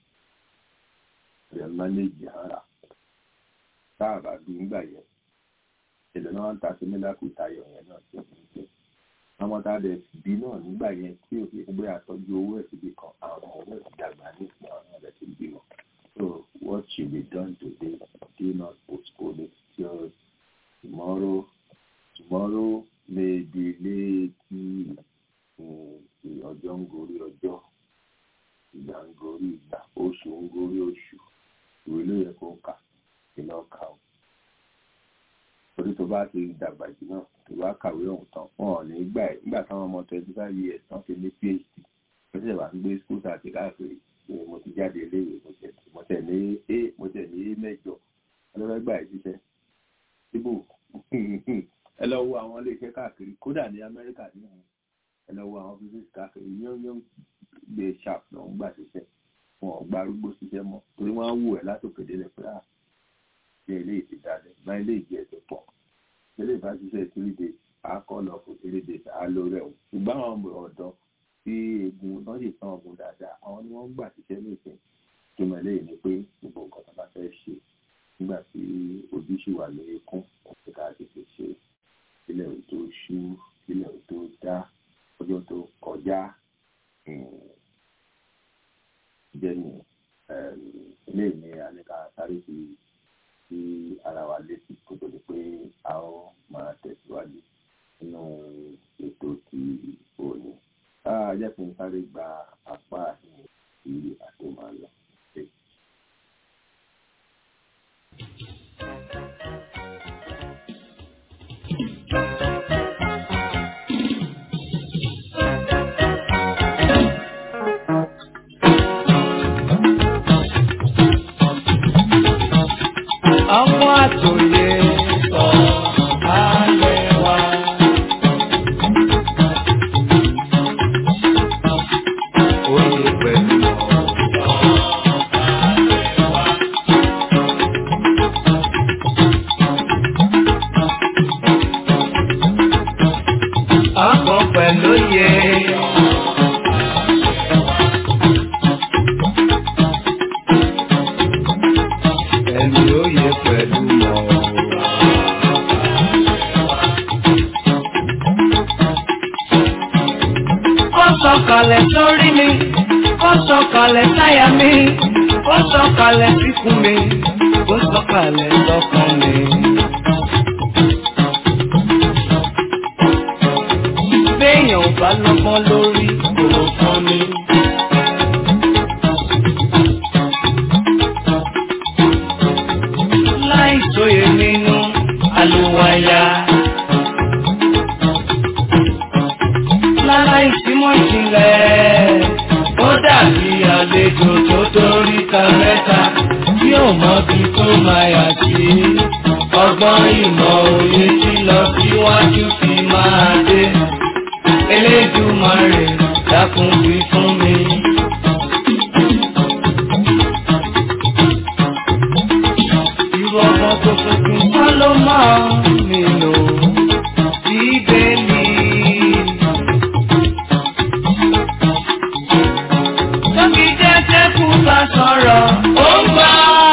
rẹ̀ mánéjì ara táàbà bí ńgbà yẹn ìṣẹ̀lẹ̀ náà ń ta sí míláàkù tayọ̀ yẹn náà tó ń jẹ́ àwọn tá a dẹ̀ bí náà nígbà yẹn tí ò fi gbé àtọ́jú owó ẹ̀ síbi kan àwọn owó ẹ̀ dàgbà ní ìpín àwọn ọ̀rẹ́ ti bí wọn. so what should be done today do not postpone it till tomorrow tomorrow may be late ọjọ́ ń gorí ọjọ́ ìgbà ń gorí ìgbà oṣù ń gorí oṣù ìwé ló yẹ kó kà sí lọ kà ó torí tó bá ti dàgbà jù náà tó bá kàwé ọ̀hún tán wọn ò ní gbà ẹ̀ nígbà táwọn ọmọ twenty five years tán ti ní phd wọ́n ṣẹ̀ wá ń gbé school àti káàkiri mo ti jáde iléèwé mo tẹ̀ ní a mo tẹ̀ ní a mẹ́jọ ọlọ́fẹ́ gbà ẹ̀ ṣiṣẹ́ síbò ẹ lọ wo àwọn iléeṣẹ́ káàkiri kódà ní amẹ́ríkà ní ẹ lọ wo àwọn physics káàkiri yán gbé sharp náà ń gbà ṣiṣẹ́ wọn ò gba arúgbó ṣiṣẹ́ mọ́ torí wọ́n á wù ẹ́ látòkè délẹ̀ pé à ṣe ilé ìdí dalẹ̀ má ilé ìdí ẹ̀ tó pọ̀ ilé ìbá ṣiṣẹ́ three days á kọ́ lọ fún three days á ló rẹ̀ wò ṣùgbọ́n àwọn ọ̀dọ́ tí egun náà sì tán ọ̀gùn dáadáa àwọn ni wọ́n ń gbà ṣiṣẹ́ nìkan tó mọ̀ lẹ́yìn ni pé gbogbo nǹkan tó bá fẹ́ ṣe nígbà tí ojú sì wà lórí kún òkè ká tètè ṣe ilẹ̀ tó ṣú kílẹ̀ tó dá ọjọ́ tó kọjá jẹ́ni ilé mi àníkà sáré fi sí ara wa létí kó tó di pé a ó máa tẹ̀síwájú nínú ètò ti òní. jẹ́ kí n sáré gba apá ìhìn tí a tó máa lọ. ọmọ àtòyè sọ alẹ́ wa. Oyè pẹ̀lú ọkọ̀ pẹ̀lú yẹ. Ẹni oyè pẹ̀lú mọ̀. Ó sọ̀kalẹ̀ sórí mi, ó sọ̀kalẹ̀ sáyà mi, ó sọ̀kalẹ̀ síkùn mi, ó sọ̀kalẹ̀ sọ́kàn mi. Béèyàn ò bá lọ́gbọ́n lórí kò fún mi. Láì tóye nínú àlùwàyà. Láláì símọ́ ìjìnlẹ̀, ó dàbí àlejò tó dórí ta mẹ́ta tí ò mọbi tó máa yà sí. Ọgbọ́n ìmọ̀ òye tí lọ síwájú fi máa dé. Elédùmarè dákun wí fún mi. Irú ọmọ tó tuntun kọ́ ló máa nílò bíbélì. Tóbi jẹ́jẹ́ kú bá sọ̀rọ̀, ó ń gbọ́.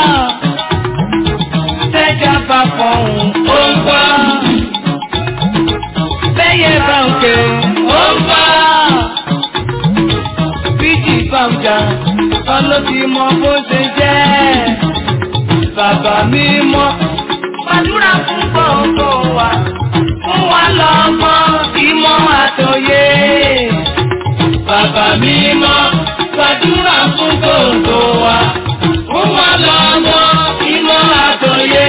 Tẹ́jà bá fọ̀hún, ó ń gbọ́. Bẹ́yẹ bá ń ké, ó ń gbọ́. Bíjì bá ń jà, ọlọ́ ti mọ bó ṣe jẹ́. Bàbá mi mọ́, gbàdúrà fún gbogbo wa. Fún wa lọ́mọ ìmọ̀ àtòyé. Bàbá mi mọ́, gbàdúrà fún gbogbo wa. Fún wa lọ́mọ ìmọ̀ àtòyé.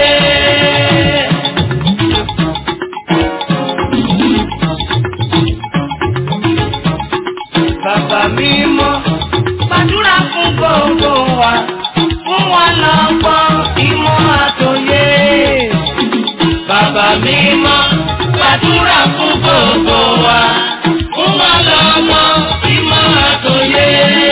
Bàbá mi mọ́, gbàdúrà fún gbogbo wa. Fún wa lọ́mọ ìmọ̀ àtòyé. Bàbá mi mọ́, gbàdúrà fún gbogbo wa. Fún wa lọ́mọ ìmọ̀ àtòyé.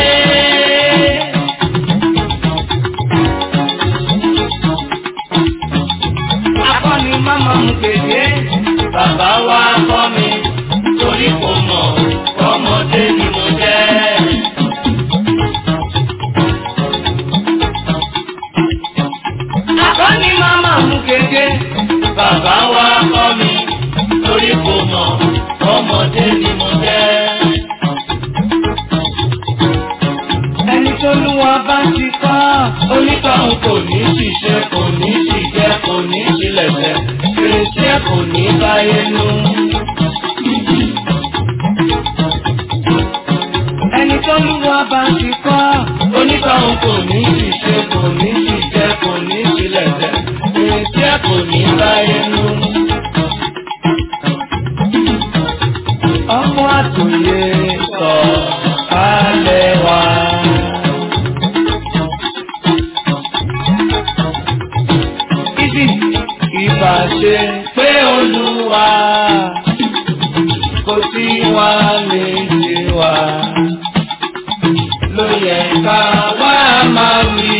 Akọni máma ń gbèdé, bàbá wa kọ́ mi, torí kò mọ̀, ọmọdé ni mo jẹ́. Akọni máma ń gbèdé, bàbá wa kọ́ mi, torí kò mọ̀, ọmọdé ni mo jẹ́. Ẹni tó lúwa bá ti kọ́, onítọ̀hún kò ní ṣiṣẹ́, kò ní ṣìjẹ́, kò ní ṣílẹ̀ṣẹ̀, fèrèsé kò ní báyé nú. Ẹni tó lúwa bá ti kọ́, onítọ̀hún kò ní ṣiṣẹ́, kò ní ṣìjẹ́, kò ní ṣílẹ̀ṣẹ̀, fèrèsé kò ní báyé nú. Ọkọ̀ àtòyè sọ̀ kalẹ̀ wá. Ibi ìbá ṣe pé olúwa kò sí wa méjì wa. Ló yẹ ká wá máa wí.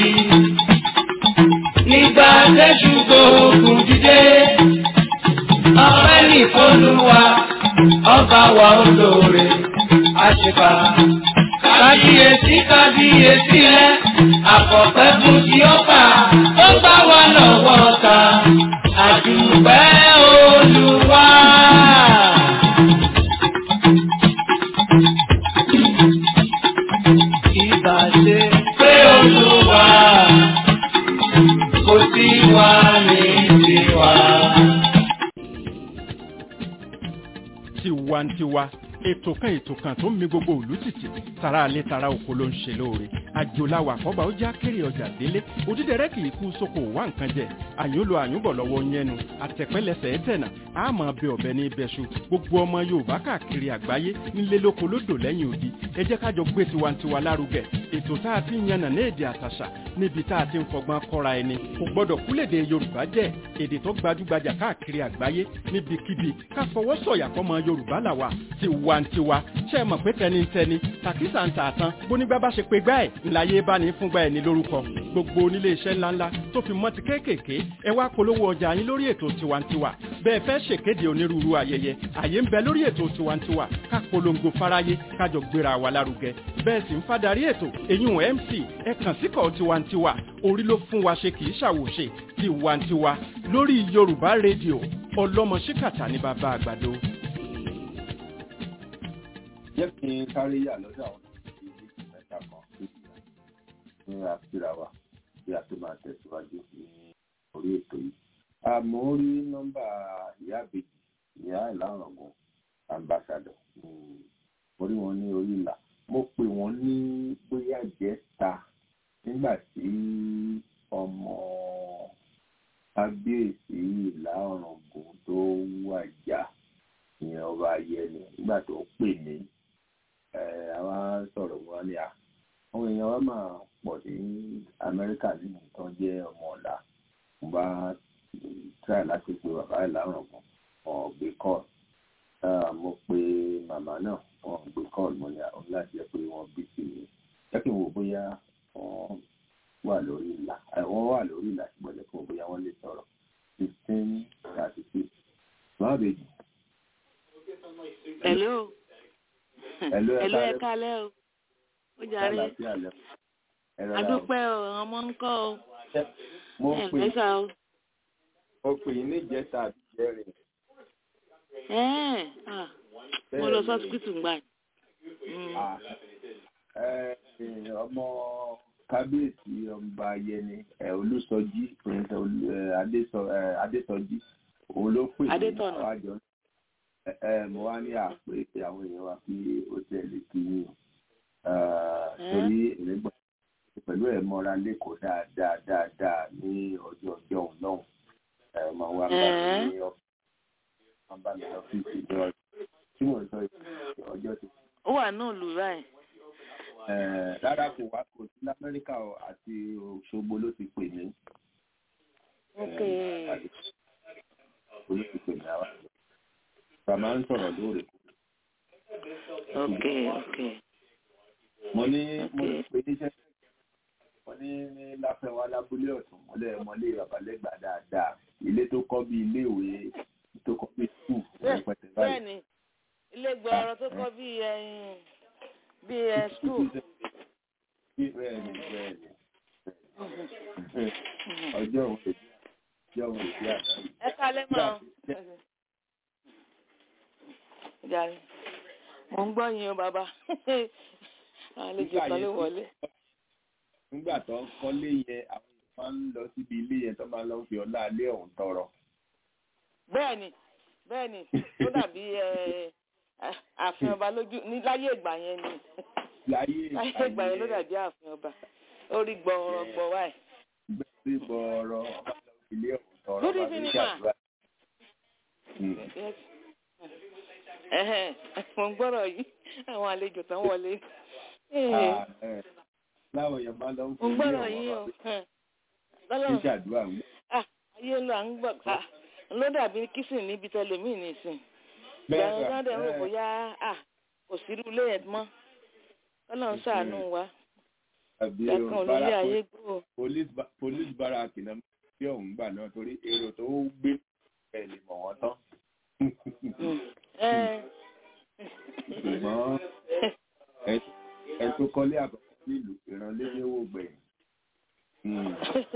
Nígbà tẹ́jú gbogbo dídé, ọpẹ́ ní olúwa, ọba wa olóore, àṣìkà. Kábíyèsí kábíyèsí rẹ̀, àkọ́pẹ́ fún ti ọba, ó gbà wá lọ́wọ́ ta, àdùpẹ́ olúwa. tiwantiwa ètò kan ètò kan tó ń mi gbogbo òlú tìtì tara alẹ́ tara oko ló ń ṣe lóore àjòláwà àkọ́bà ó já kéré ọjà délé òdídẹrẹ́ kì í kú sóko wá nǹkan jẹ àyúnlò àyúnbọ̀ lọ́wọ́ yẹnu àtẹ̀pẹ́lẹsẹ̀ ẹ̀tẹ̀nà àmọ́ bẹ ọ̀bẹ ní ibẹ̀ṣu gbogbo ọmọ yorùbá káàkiri àgbáyé nílé lóko lódò lẹ́yìn odi ẹ jẹ́ kájọ gbé tiwantiwa lárugẹ ètò tá a ti ń yànnà ní èdè àtàṣà níbi tá a ti ń fọgbọ́n kọ́ra ẹni kò gbọ́dọ̀ kúlèdè yorùbá jẹ́ èdè tó gbajúgbajà káàkiri àgbáyé níbikíbi ká fọwọ́ sọ̀yà fọmọ yorùbá làwà tiwantiwa ṣe é mọ̀ pé tẹnitẹni tàkísà ń tààtàn bónígbà bá ṣe pé gbá ẹ̀ ńláyé bá ní fúngbà ẹ̀ ní lórúkọ gbogbo onílé iṣẹ́ ńláńlá tó fi mọ́ ti kéékèèké ẹ wá polówó ọjà yín lórí ètò tiwantiwa bẹ́ẹ̀ fẹ́ ṣèkéde onírúurú ayẹyẹ àyè ń bẹ lórí ètò tiwantiwa ká polongo fáráyé kájọ gbéra wa lárugẹ bẹ́ẹ̀ sì ń fadarí ètò eyín mc ẹ kàn síkọ̀ tiwantiwa orí ló fún wa ṣe kì í ṣàwòṣe tiwantiwa lórí yorùbá rédíò ọlọ́mọ ṣíkàtà ní bàbá àgbàdo. jẹ́ kí n sáré yà lọ́dọ̀ àwọn ìlú mẹ́ta kan sí ìgbà ní àfíra wa bí a tó máa tẹ̀síwájú ní orí ètò yìí. àmọ́ ó rí nọ́mbà ìyá àbèjì ìyá ìlàrọ̀gùn ambassador mo rí wọn ní orí ìlà mo pè wọ́n ní bóyá jẹ́ta nígbà tí ọmọ kábíyèsí ìlà ọ̀ràngún tó wàjà ìyẹn ọba ayẹni nígbà tó pè mí àwa sọ̀rọ̀ wọn ni à àwọn èèyàn wa máa pọ̀ ní amẹ́ríkà nínú tó jẹ́ ọmọ ọ̀la mo bá tíráì láti pe bàbá ìlànà kan wọn gbé kọ́ọ̀lù mo pe màmá náà wọn gbé kọ́ọ̀lù mo ní àwọn láti jẹ́ pé wọ́n bí sí mi jẹ́ kí n wò bóyá wọ́n wà lórí ìlà wọ́n wà lórí ìlà ṣùgbọ́n jẹ́ kí n wò bóyá wọ́n lè sọ̀rọ̀ fifteen thirty six máa bèjì. Hello. Hello, ẹ Hello, ẹ káalẹ́. kálẹ́ o. Ó jàre. Àlàáfíà lẹ. Ẹ rọra o. Adúpẹ́ o, àwọn ọmọ ń kọ́ o. mo Ẹ pè ǹlẹ́ sà o. mo pè yín ní ìjẹta àti ìjẹrin. Ẹ́ẹ̀, ah, mo lọ sọ́sibítù gbà. Mm. Ah, ẹ, ẹ, ọmọ kábíyèsí ọba yẹni ẹ, olùsọjí prince Olú- ẹ, Adésọ- ẹ, adésọjí òun ló pè mí Adétọ̀nà. àwọn àjọ ẹ, ẹ, mo wá ní àpè àwọn èèyàn wa kí ó tẹ̀lé kí yín Ah, Ẹ́. torí èmi gbọ́ pẹ̀lú ẹ̀ mọ́ra lẹ́kọ̀ọ́ dáadáa dáadáa ní ọjọ́ ọjọ́ òun náà ẹ máa wá bá mi Ẹ́. ní ọ́fíìsì máa bá mi ní ọ́fíìsì ní ọjọ́ tí mò ń sọ yìí, ọjọ́ tí Ó wà náà lù báyìí. Eh, rárá kò wá kò sí lamẹ́ríkà o, àti Òṣogbo ló ti pè mí. Ok. Eh, àti Òṣogbo ló ti pè mí àwa. Bàmá ń sọ̀rọ̀ lóòrè. Ok, ok. Mo ní mo ní Ok. pé níṣẹ́ mo ní ní láfẹ́wá lábúlé ọ̀tún mọ́lẹ̀ mọ́lé babalẹ́gbà dáadáa. Ilé tó kọ́ bí ilé ìwé tó kọ́ bí skul rẹpẹtẹ báyìí. Bẹ́ẹ̀ni, ilé gbọ́ọ̀rọ̀ tó kọ́ bí ẹyin bí ẹ skul. Bẹ́ẹ̀ni bẹ́ẹ̀ni. Ọjọ́ òun lè ọjọ́ òun lè bí àná yìí. Ẹ kálẹ́ máa. Jàre. Mo ń gbọ́ yín o bàbá. Àwọn àlejò kan ló wọlé. nígbà tó ń kọ́lé yẹn àwọn èèyàn máa ń lọ síbi ilé yẹn tó máa ń lọ fi ọlá ilé ọ̀hún tọrọ. bẹ́ẹ̀ni bẹ́ẹ̀ni ó dàbí ẹ, ààfin ọba lójú ní láyé ìgbà yẹn ni láyé láyé ìgbà yẹn ló dàbí ààfin ọba orí gbọ̀ọ̀rọ̀ gbọ̀ wáì. gbẹ́sẹ̀ bọ̀ọ̀rọ̀ ọba lọ fi ilé ọ̀hún tọrọ Good ọba evening, ní ma. àdúrà. Mm. Yes. Ẹhẹ́n, mo ń gbọ́rọ̀ yìí àwọn àlejò tán wọlé. Ah, eh, láwọn èèyàn máa ń lọ fi mo ń ilé gbọ́rọ̀ ọ̀hún yìí o. ọba Hẹ́n. fi lọ́lọ́run ṣàdúrà ń ah ayé ló à ń gbọ́ ká ló dàbí kìsìn níbi tẹlẹmíì nìsín. bẹ́ẹ̀ ìgbà sà, yẹn rò eh, bóyá ah kò sí irú ilé yẹn mọ́. Ọlọ́run ṣàánú wa. àbí o, Ìgbà kan ò ní ilé bára- ayé gbó. police ba- police barrack náà tí ọ̀hún gbà náà torí èrò tó gbé ẹ̀ lè mọ̀ wọ́n tán. Ẹ ṣùgbọ́n ẹ- ẹ tó kọ́lé àkọ́kọ́ nílùú ìrànlẹ́lẹ́ owó gbẹ̀yìn. Mm.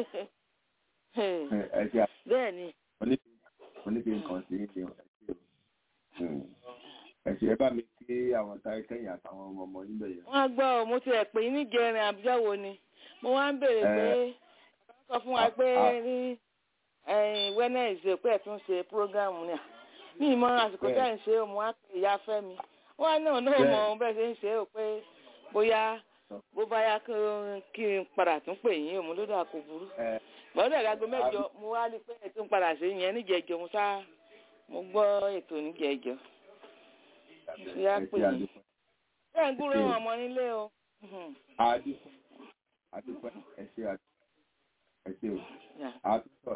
ẹ ṣe à- bẹ́ẹ̀ ni mo ní mo ní kí n kàn sí ṣe ẹ ṣe o. Mm. ẹ ṣe ẹ bá mi kí àwọn táyé kẹ́yìn àtàwọn ọmọ ọmọ níbẹ̀ yẹn. wọ́n á gbọ́ ọ mo ti ẹ̀ pè ní jẹrin àbíjáwo ni mo wá ń béèrè pé Ẹ. bàbá sọ fún wa pé Ah, ah. ní Wednesday pé ẹ̀ tún ṣe program ni à. mi ì mọ àsìkò tẹ́ ń ṣe òun á pè ìyá fẹ́ mi wọ́n náà náà mọ ohun bẹ́ẹ̀ ṣe ń ṣe ó pé bóyá bó bá yá kí n padà tún pè yín òun ló dà kó burú gbọ́dọ̀ ìdágbé mẹ́jọ mo wá rí pé ètò ń padà sí yẹn níjẹ̀jọ mo sá mo gbọ́ ètò níjẹ̀jọ ìyá pè yín bẹ́ẹ̀ ń gbúrò ọmọ nílé o. àdúpẹ́ àdúpẹ́ ẹ ṣe ẹ ṣe o àtúntò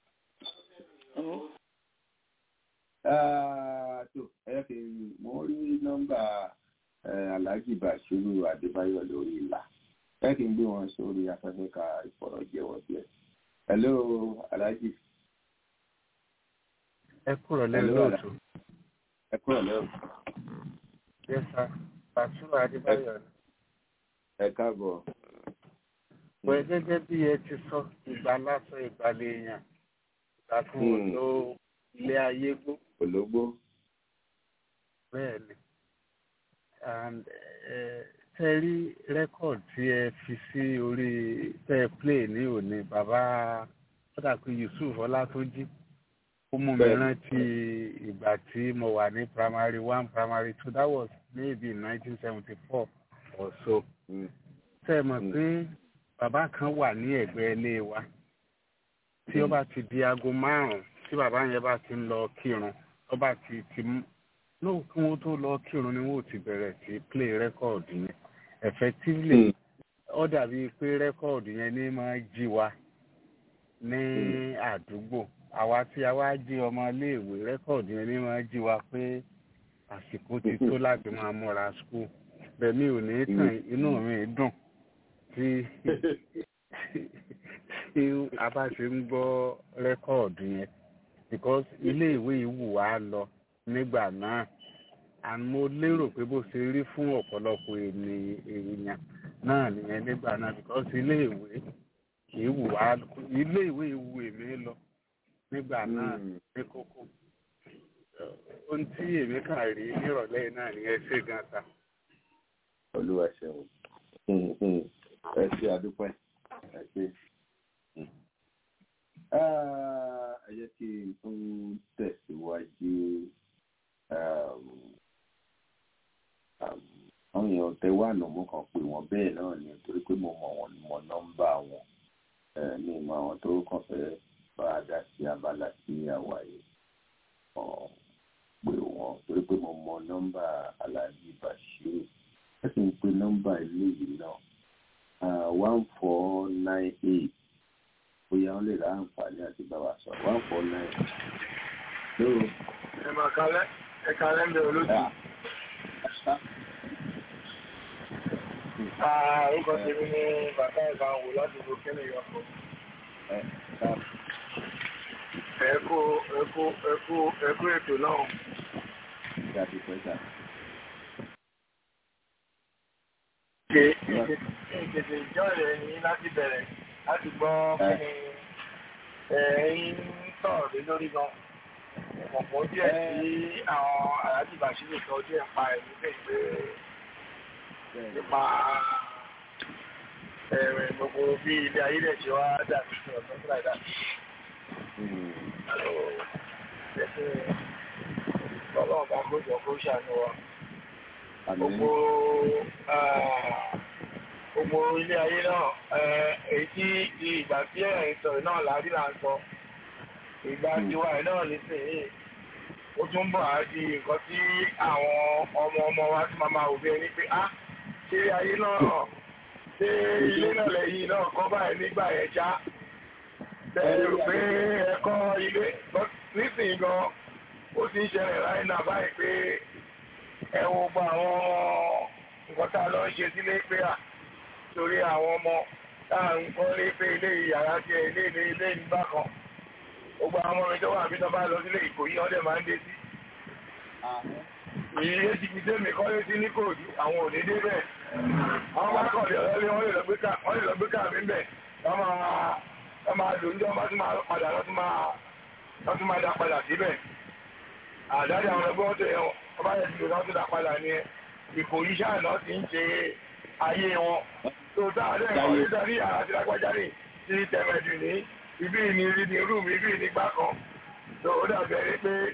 tó ẹ fi mo rí nọ́mbà alhaji bashiru adébáyọ̀ lórí ìlà ẹ kì í gbé wọn sórí afẹ́fẹ́ ka ìfọ̀rọ̀jẹ̀wọ̀ díẹ̀. hello alhaji. ẹ kúrò lẹ́nu lóòtú. ẹ kúrò lẹ́nu. yes sir bashiru adébáyọ̀ ni. ẹ káàbọ̀. pé gẹ́gẹ́ bí ẹ ti sọ ìgbà lásán ìgbàlẹ̀ èèyàn ìgbàkùn ló ilé ayé gbó. ológbó. bẹ́ẹ̀ ni and tẹ rí rẹ́kọ̀d tí ẹ fi sí orí tẹ ẹ play ní òní bàbá pàtàkì Yusuf Ọlátúnjí ó mú mi rántí ìgbà tí mo wà ní primary one primary two that was maybe nineteen seventy four or so tẹ ẹ mọ̀ pé bàbá kan wà ní ẹ̀gbẹ́ ilé wa tí ó bá ti di aago márùn-ún tí bàbá yẹn bá ti ń lọ kírun ó bá ti ti lóò kí wọ́n tó lọ kírun ni wọ́n ti bẹ̀rẹ̀ sí play record yẹn effectively ó dàbí pé record yẹn ní máa jí wa ní àdúgbò àwa tí a wá jí ọmọ iléèwé record yẹn ní máa jí wa pé àsìkò ti tó láti máa múra school bẹ́ẹ̀ mi ò ní tàn inú mi dùn tí tí a bá ṣe ń gbọ́ record yẹn because iléèwé yìí wù wá lọ nígbà náà and mo lérò pé bó ṣe rí fún ọ̀pọ̀lọpọ̀ èèyàn náà nìyẹn nígbà náà because iléèwé ìwù wá iléèwé ìwù èmi lọ nígbà náà ní kókó ohun tí èmi kàn rí nírọ̀lẹ́ náà nìyẹn ṣe gan ta. olúwa ṣeun ẹ ṣe àdúpẹ́ ẹ ṣe ẹ jẹ́ kí n tún tẹ̀síwájú àwọn èèyàn tẹ wà nù mú kan pé wọn bẹ́ẹ̀ náà ni torí pé mo mọ̀ wọn mọ̀ nọ́mbà wọn ní ìmọ̀ àwọn tó kàn fẹ́ bá a dá sí abala sí àwa yìí pé wọn torí pé mo mọ̀ nọ́mbà Alhaji Bashiru ẹ sì ń pe nọ́mbà ilé yìí náà one four nine eight bóyá wọn lè ra àǹfààní àti bá wa sọ one four nine. ẹ máa kalẹ̀ ẹ kalẹ̀ ń bẹ olójú. orúkọ tèmi ni bàtà ìbá wò ládùúgbò kẹ́lẹ̀ yọkọ̀. ẹ̀kú ẹ̀kú ẹ̀kú ẹ̀kú ètò náà. ṣe ìtètè ìjọ rẹ̀ ní láti bẹ̀rẹ̀ láti gbọ́ kí ni ẹ̀yin sọ̀rọ̀ lé lórí gan. ọ̀pọ̀ díẹ̀ tí àwọn aláàjì Bàṣírù sọ díẹ̀ pa ẹ̀mí bẹ́ẹ̀ pé nípa ẹ̀rẹ̀ gbogbo bí ilé ayé rẹ̀ ṣe wá dàbí fún ọ̀sán tó láì dàbí. Bọ́lá ọ̀gá kó jọ kó ṣàánú wa. Gbogbo gbogbo ilé ayé náà èyí tí ìgbà tí ẹ̀yìn sọ̀rọ̀ náà láàrí là ń sọ. Ìgbà tiwa ẹ̀ náà nísìnyí. Ó tún bọ̀ á di nǹkan tí àwọn ọmọ ọmọ wa ti máa máa wò bí ẹni pé á ṣé ayé náà ṣé ilé náà lẹ́yìn náà kọ́ báyìí nígbà yẹn já bẹ́ẹ̀ rò pé ẹ̀kọ́ ilé nísìnyí gan ó ti ń ṣẹlẹ̀ láì náà báyìí pé ẹ wo gba àwọn nǹkan tá a lọ ń ṣe sílé pé à torí àwọn ọmọ tá à ń kọ́ lé pé ilé yàrá tí ẹ ilé ilé ilé nígbà kan gbogbo àwọn ọmọ mi tó wà bí tó bá lọ sílé Ìkòyí ọdẹ máa ń dé sí ìyí ti fi tẹ́mi kọ́lé sí ní kòòdù àwọn òní dé bẹ́ẹ̀. àwọn bá kọ̀ lọ́lẹ́ wọ́n lè lọ gbé ká wọ́n lè lọ gbé ká mi bẹ̀. wọ́n máa wọ́n máa lò ní ọmọ tó máa padà lọ́tún máa lọ́tún máa dá padà síbẹ̀. àdáde àwọn ẹgbẹ́ wọn tó yẹ wọ́n bá yẹ ti lò lọ́tún dá padà ní Ìkòyí sáà náà ti ń ṣe ayé wọn. tó táwọn ẹgbẹ́ wọn lè darí àti lágbájá ní ti tẹ̀mẹ̀dù ní ibi ìní rí ní rúùmù ibi ìní gbá kan. tó ó dàbẹ̀ rí pé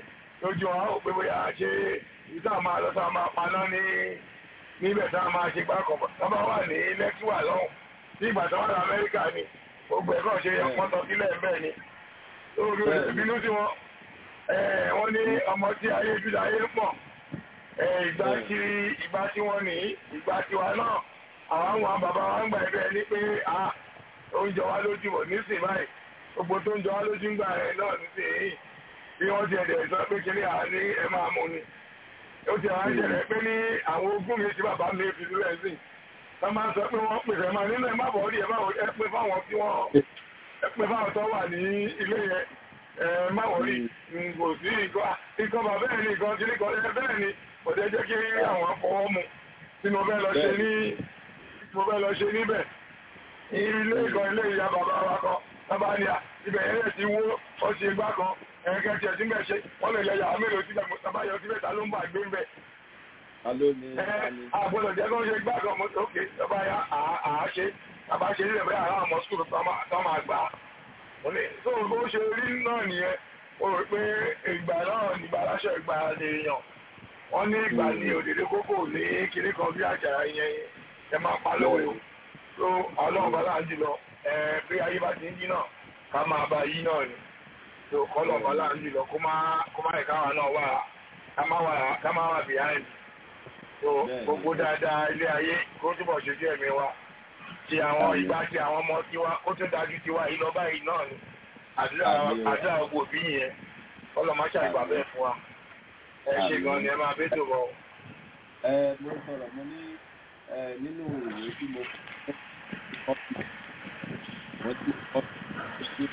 lójú wọn ó pé bóyá ṣe ìta máa lọ sáà máa paná ní níbẹ̀ tá a máa ṣe gbá kọ̀ọ̀kan tó bá wà ní lẹ́kíwà lọ́hùn ní ìgbà tó wà ní Amẹ́ríkà ni gbogbo ẹ̀kọ́ ṣe yẹ pọ́n tọ́ sílẹ̀ bẹ́ẹ̀ ni lórí ìbínú sí wọn wọ́n ní ọmọ tí ayé jùlọ ayé pọ̀ ìgbà tí ìgbà tí wọ́n ní ìgbà tí wa náà àwọn àwọn bàbá wa ń gbà ẹgbẹ́ ní pé oúnjẹ wa lójú bọ̀ nísìnyí báyìí gbogbo tó ń jọ wá lójú ń gbà ẹ náà nísìnyí bí wọ́n ti ẹ̀dẹ̀ sọ pé kiri à ní ẹ máa mú ni ó ti àwọn ìṣẹ̀lẹ̀ pé ní àwọn ogún mi tí bàbá mi fi sílẹ̀ sí wọ́n máa ń sọ pé wọ́n pèsè máa nínú ẹ̀ má bọ̀ rí ẹ má ẹ pé fáwọn tí wọ́n ẹ pé fáwọn tó wà ní ilé yẹn ẹ má wọ̀ rí kò sí nǹkan bàbá ẹ̀ ní nǹkan tí nìkan ẹ bẹ́ẹ̀ ni kò jẹ́ jẹ́ kí àwọn fọwọ́ mu tí mo fẹ́ lọ ṣe ní mo fẹ́ lọ ṣe níbẹ̀ ilé ìkan ilé ìyá bàbá wa kan bàbá ni à ibẹ̀ yẹn lè ti wó ó ṣe gbá kan ẹ̀ẹ́kẹ́ tiẹ̀ tí ń bẹ̀ ṣe wọ́n lè yẹ yàrá mélòó síbẹ̀ bàbá yọ síbẹ̀ ta ló ń bà gbé ń bẹ̀. àgbọ̀dọ̀ jẹ́ kó ṣe gbá kan mo ókè bàbá yá àá ṣe bàbá ṣe nílẹ̀ bẹ́ẹ̀ àwọn ọmọ skul tó máa gbà á. tó bó ṣe rí náà nìyẹn ó rò pé ìgbà náà nígbà aláṣọ ìgbà lè yàn wọ́n ní ìgbà ní òdèdè kókò ní kinní kan bí àjàrà yẹn ẹ máa pa lóore o tó ọlọ́run bá láà jùlọ bí ayé bá ti ń yí náà ká máa bá yí náà ni tó kọ́lọ̀ bá láà jùlọ kó má ẹ̀ka wa náà wà ká má wà behind tó gbogbo dáadáa ilé ayé kó túbọ̀ ṣojú ẹ̀mí wa ti àwọn ìgbà ti àwọn ọmọ tiwa ó tún dájú tiwa yìí lọ báyìí náà ni àdúrà gbogbo òbí yẹn ọlọ́mọṣà ìgbà bẹ́ẹ̀ fún wa ẹ ṣe gan ni ẹ máa bẹ́ tó bọ̀. ẹ mo sọ̀rọ̀ mo ní nínú ìwé tí mo kọ́ mo ti kọ́ sí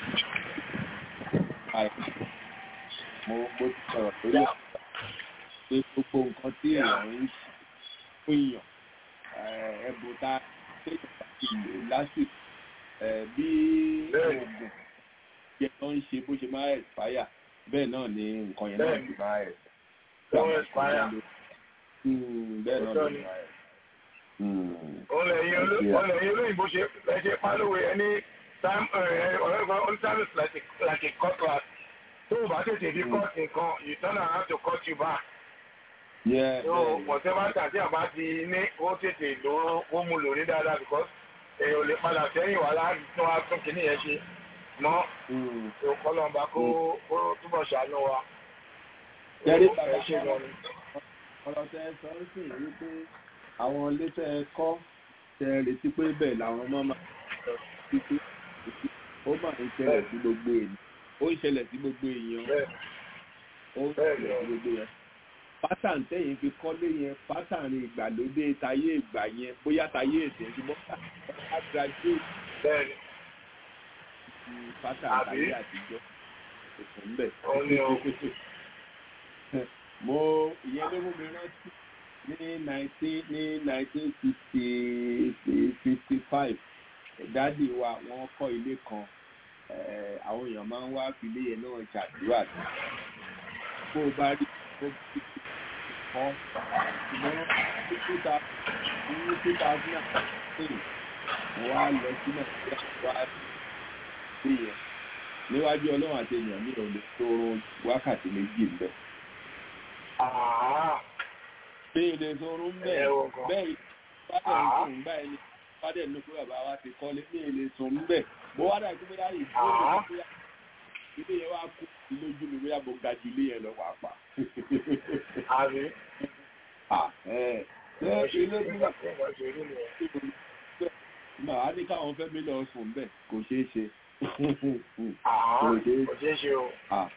mo mo ti sọ̀rọ̀ lórí pé gbogbo nǹkan tí èèyàn ń fún èèyàn ẹ̀bùn tá téèyàn ti lò lásìkò bí oògùn yẹn tó ń ṣe bó ṣe máa expire bẹ́ẹ̀ náà ni nǹkan yẹn náà ti máa expire Don't expire. bẹ́ẹ̀ náà ló ń ra ẹ̀. ọ̀lẹ̀ yìí olóyìnbó ṣe lẹ́ṣẹ̀ pálówé ẹni ọ̀rẹ́gbọ́n time is like a like a cutlass tó o bá tètè fi cut nǹkan you turn around to cut you back. so pọ̀tẹ́ bá tà tí a bá ti ní ó tètè lò ó mú lò ní dáadáa because èèyàn ò lè padà sẹ́yìn wá láti tún wá tún kìíní yẹn ṣe mọ́ tó kọ́lọ́mbà kó túbọ̀ ṣàánú wa. Jẹ́rí bàbá ọ̀rọ̀ tẹ sọ ń sìn wípé àwọn ilé tẹ ẹ kọ́ tẹ ẹ retí pé bẹ́ẹ̀ làwọn ọmọ máa sọ títí ó máa ń ṣẹlẹ̀ sí gbogbo èèyàn ó ń ṣẹlẹ̀ sí gbogbo èèyàn ó ń ṣẹlẹ̀ sí gbogbo èèyàn pátán tẹ̀yìn fi kọ́lé yẹn pátán ìgbàlódé tayé ìgbà yẹn bóyá tayé èdè ṣùgbọ́n pátán graduate pátán tayé àtijọ́ òkun bẹ́ẹ̀ mo ìyẹn ló mú mi rántí ní nineteen ní nineteen sixty fifty five dádì wa wọ́n kọ́ ilé kan àwọn èèyàn máa ń wá filé yẹn náà ṣàdúrà bó o bá rí bó o bí kọ́ ṣùgbọ́n ní two thousand and sixteen mo wá lọ sí nàìjíríà wá sí yẹn níwájú ọlọ́run àti èèyàn mi ò lè tó wákàtí méjì ń bẹ̀ bí ilé sọ̀rọ̀ ń bẹ̀ bẹ́ẹ̀ bádẹ̀ ń sùn gbá ẹni bádẹ̀ ní pé bàbá wa ti kọ́lé bí ilé sùn ń bẹ̀ bó wá dàbí pé láyé ìdúró lè bóyá ilé yẹn wá kú lójú mi bóyá mo ga ju ilé yẹn lọ pàápàá. àbí. ṣé ilé tí wà màá ní káwọn fẹ́ mi lọ sùn bẹ́ẹ̀ kò ṣeé ṣe. kò ṣeé ṣe o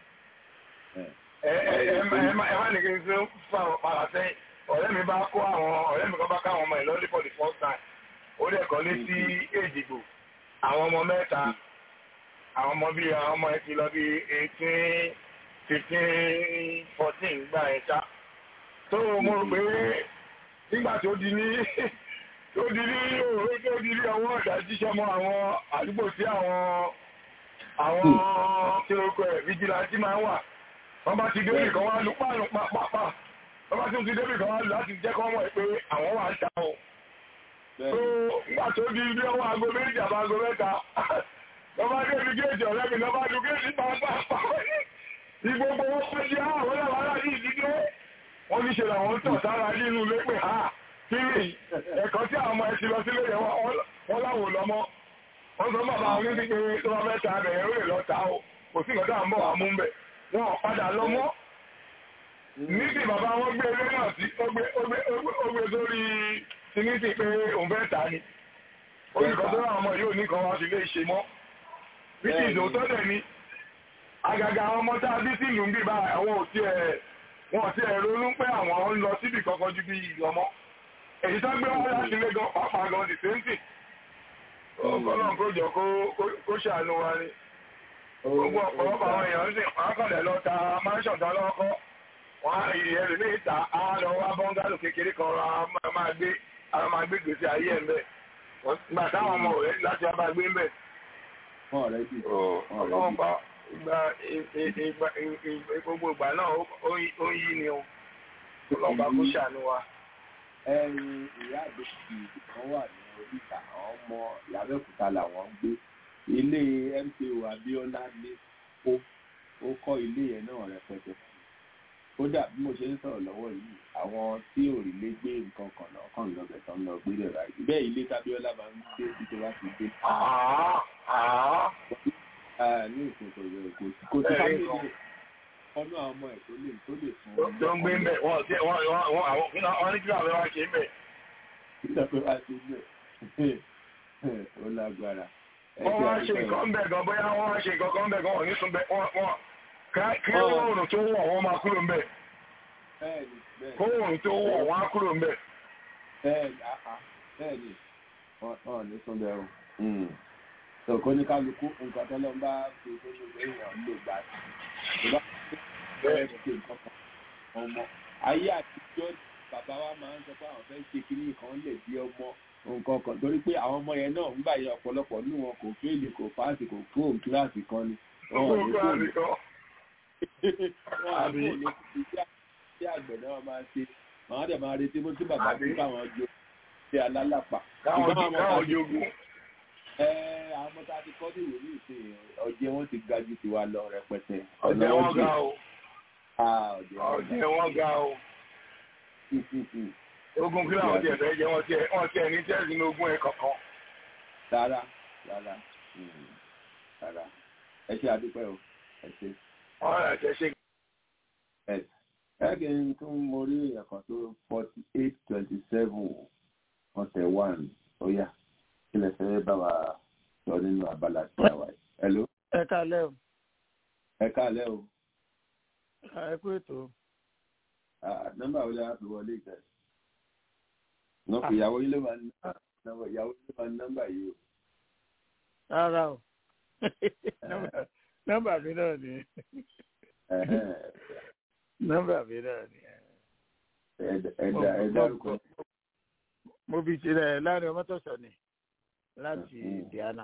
ẹ má ní kí n tún fà padà sẹ́yìn ọ̀rẹ́ mi bá kó àwọn ọ̀rẹ́ mi kan bá káwọn ọmọ ẹ̀ lọ́lé for the first time ó dẹ̀ kọ́ lé sí èjìgbò àwọn ọmọ mẹ́ta àwọn ọmọ bíi àwọn ọmọ ẹ̀ ti lọ bí eighteen fifteen fourteen gbà ẹ̀ ṣá tó mo rò pé nígbà tó di ní tó di ní òwe tó di ní àwọn ọ̀dà jíṣẹ́ mọ́ àwọn àdúgbò tí àwọn àwọn kí ló kọ ẹ̀ vigilante máa ń wà wọ́n bá ti débì kan wá lù pààlù pàpàpà wọ́n bá tún ti débì kan wá lù láti jẹ́ kọ́ mọ̀ pé àwọn wà ń ta o. tó nígbà tó di bí ọwọ́ aago méjì àbá aago mẹ́ta wọ́n bá débi géèjì ọ̀rẹ́ mi lọ́ bá lu géèjì pàápàá ìgbogbo wọn fẹ́ jẹ́ àwọn ọlọ́wọ́ aláàdí ìdílé wọ́n ní ṣe làwọn ń tọ̀ sára nínú ilé pé ha kí ni ẹ̀kọ́ tí àwọn ọmọ ẹ ti lọ sílé yẹn wọ́n láwọn lọ́mọ́ wọ́n sọ bàbá àwọn onídìí pé tó bá fẹ́ ta abẹ̀ yẹn ó lè lọ ta o kò sí nǹkan tá à ń bọ̀ wá mú bẹ̀ wọn padà lọ́mọ́ níbi bàbá wọn gbé ilé náà sí ó gbé sórí sinisi pé òun fẹ́ ta ni olùkọ́ tó rà ọmọ yóò ní kan wá sí ilé ìṣe mọ́ bí ti ìdòótọ́ dẹ̀ ni àgàgà àwọn ọmọ tá a bí sí ìlú ń bì bá àwọn òtí ẹ̀ wọn ò tiẹ̀ ronú pé àwọn ń lọ síbì kankan ju bí ìlọmọ èyí tó gbé wọn láti ilé gan pàápàá gan the same thing ọlọ́run kó jọ kó ṣàánú wa ni gbogbo ọ̀pọ̀lọpọ̀ àwọn èèyàn sì wọ́n á kọ̀dẹ̀ lọ ta mansion tán lọ́kọ́ wọ́n á rí ẹrù ní ìta á lọ wá bọ́ngálò kékeré kan ra máa gbé ara máa gbé gbèsè ayé ẹ̀ ń bẹ̀ gbà táwọn ọmọ rẹ̀ láti wá bá gbé ń bẹ̀. ọlọ́run pa ìgbà gbogbo ìgbà náà ó ń yí ni o ọlọ́run bá kó ṣàánú wa. ẹyin ìyá àgbẹ̀sì kan wà ní oríta àwọn ọmọ làbẹ́òkúta làwọn ń gbé ilé mko abiola ní kó ó kọ́ ilé yẹn náà rẹpẹtẹ kódà bí mo ṣe ń sọ̀rọ̀ lọ́wọ́ yìí àwọn tí òrìlé gbé nǹkan kan náà kàn lọ́bẹ̀ tán lọ gbé rẹ̀ ráyè bẹ́ẹ̀ ilé tábíọ́lá máa ń gbé títí wá sí gbé. ní ìkòkò rẹ̀ kò sí kò sí fámìlì ọ̀nà àwọn ọmọ ẹ̀ tó lè tó lè fún tó ń gbé ń bẹ̀ wọ́n ti wọ́n wọ́n àwọn wọ́n ní kí àwọn wá ṣe ń bẹ̀. nígbà tó wá ṣe ń bẹ̀ ó lágbára. wọ́n wá ṣe nǹkan ń bẹ̀ gan bóyá wọ́n wá ṣe nǹkan kan ń bẹ̀ gan wọ́n ní sùn bẹ̀ wọ́n wọ́n kí oòrùn tó wọ̀ wọ́n máa kúrò ń bẹ̀. kó oòrùn tó wọ̀ wọ́n á kúrò ń bẹ̀. bẹ́ẹ̀ni wọ́n ní sùn bẹ̀ o. tòkó ní kálukú nǹkan tó lọ bá fi tó ṣe èèyàn lè gbà sí. bẹ́ẹ̀ ṣe nǹkan kan ọmọ ayé àtijọ́ bàbá wa máa ń sọ pé àwọn fẹ́ ṣe kíní kan lè di ọmọ nǹkan kan torí pé àwọn ọmọ yẹn náà ń gbà yẹ ọ̀pọ̀lọpọ̀ nínú wọn kò fẹ́ẹ̀lì kò páàsì kò kúrò kíláàsì kan ni. wọn ò ní kúrò ní wọn àbí ní tí àgbẹ̀ náà máa ṣe àwọn dẹ̀ máa retí bó tí bàbá tó káwọn jọ ṣe alálàpà. káwọn jogun. ẹ àwọn ọmọ tá a ti kọ́ ní ìwé ní ìsìn ọjẹ́ wọn ti ga ju tiwa lọ rẹpẹtẹ. ọjẹ́ wọn ga o. ọjẹ́ wọn ga o. ogun kí làwọn tiẹ̀ fẹ́ jẹ́ wọ́n tiẹ̀ wọ́n tiẹ̀ ní tẹ́sí ní ogún ẹ̀ kankan. rárá rárá rárá ẹ ṣe àdúpẹ́ o ẹ ṣe ọ̀rọ̀ ẹ̀ṣẹ̀ ṣe. ẹ̀ẹ́dẹ̀ ń tún mo rí ẹ̀kan tó forty eight twenty seven ọ̀sẹ̀ one ó yá kí lè fẹ́ bá wa sọ nínú abala tí a wà yìí. hello. ẹ káalẹ́ o. ẹ káalẹ́ o. ẹ kú ètò. nọ́mbà wo la fi wọlé ìgbà yìí. nọ́ọ̀kì ìyàwó yìí ló máa ń ìyàwó yìí ló máa ń nọ́mbà yìí o. rárá o nọ́mbà mi náà ni nọ́mbà mi náà ni. ẹ̀dá ẹ̀dá orúkọ. mo fi ṣe ẹ láàrin ọmọ tọ̀sán ni láti Diana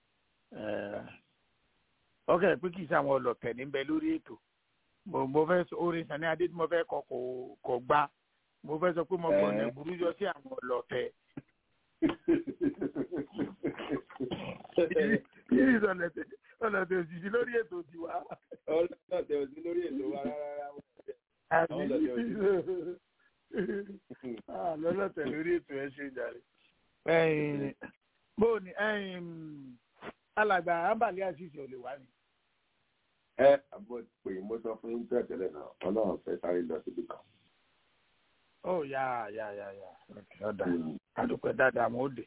ọkẹ pé kì í sáwọn ọlọ̀tẹ̀ níbẹ̀ lórí ètò mo fẹ́ sọ orin Sani Adé tí mo fẹ́ kọ kò gbá mo fẹ́ sọ pé mo gbọ́ ọ̀nà ìburú yọ sí àwọn ọlọ̀tẹ̀ yìí ìsọ̀lẹ̀tẹ̀ ọlọ́dẹ òsì lórí ètò tiwa. ọlọ́dẹ òsì lórí ètò wa rárá. àbí lọ́lọ́tẹ̀ lórí ètò ẹ ṣe jàre. bó ni alàgbà ambali àṣìṣe ò lè wá ni. ẹ àbọ̀ pé mo sọ fún yín tẹ́lẹ̀ tẹ́lẹ̀ náà ọlọ́run fẹ́ sáré lọ síbi kan. ó yá yá yá yá ọ̀dà àdùpẹ́ dáadáa mo dé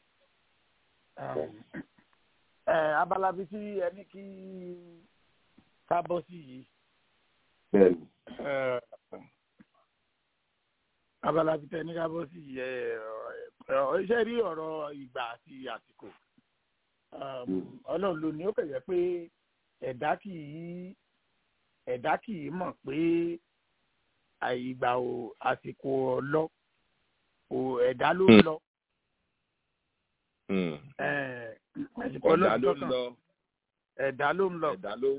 abala bíi tí ẹni kí ká bọ́ sí yìí. bẹ́ẹ̀ni. abala bíi tí ẹni ká bọ́ sí yìí iṣẹ́ rí ọ̀rọ̀ ìgbà àti àsìkò ọlọ́run ló ní ó kẹ̀yẹ́ pé ẹ̀dá kì í ẹ̀dá kì í mọ̀ pé ìgbà ò àsìkò ọlọ́ ẹ̀dá ló ń lọ ẹ̀dá ló ń lọ. ẹ̀dá ló ń lọ. ẹ̀dá ló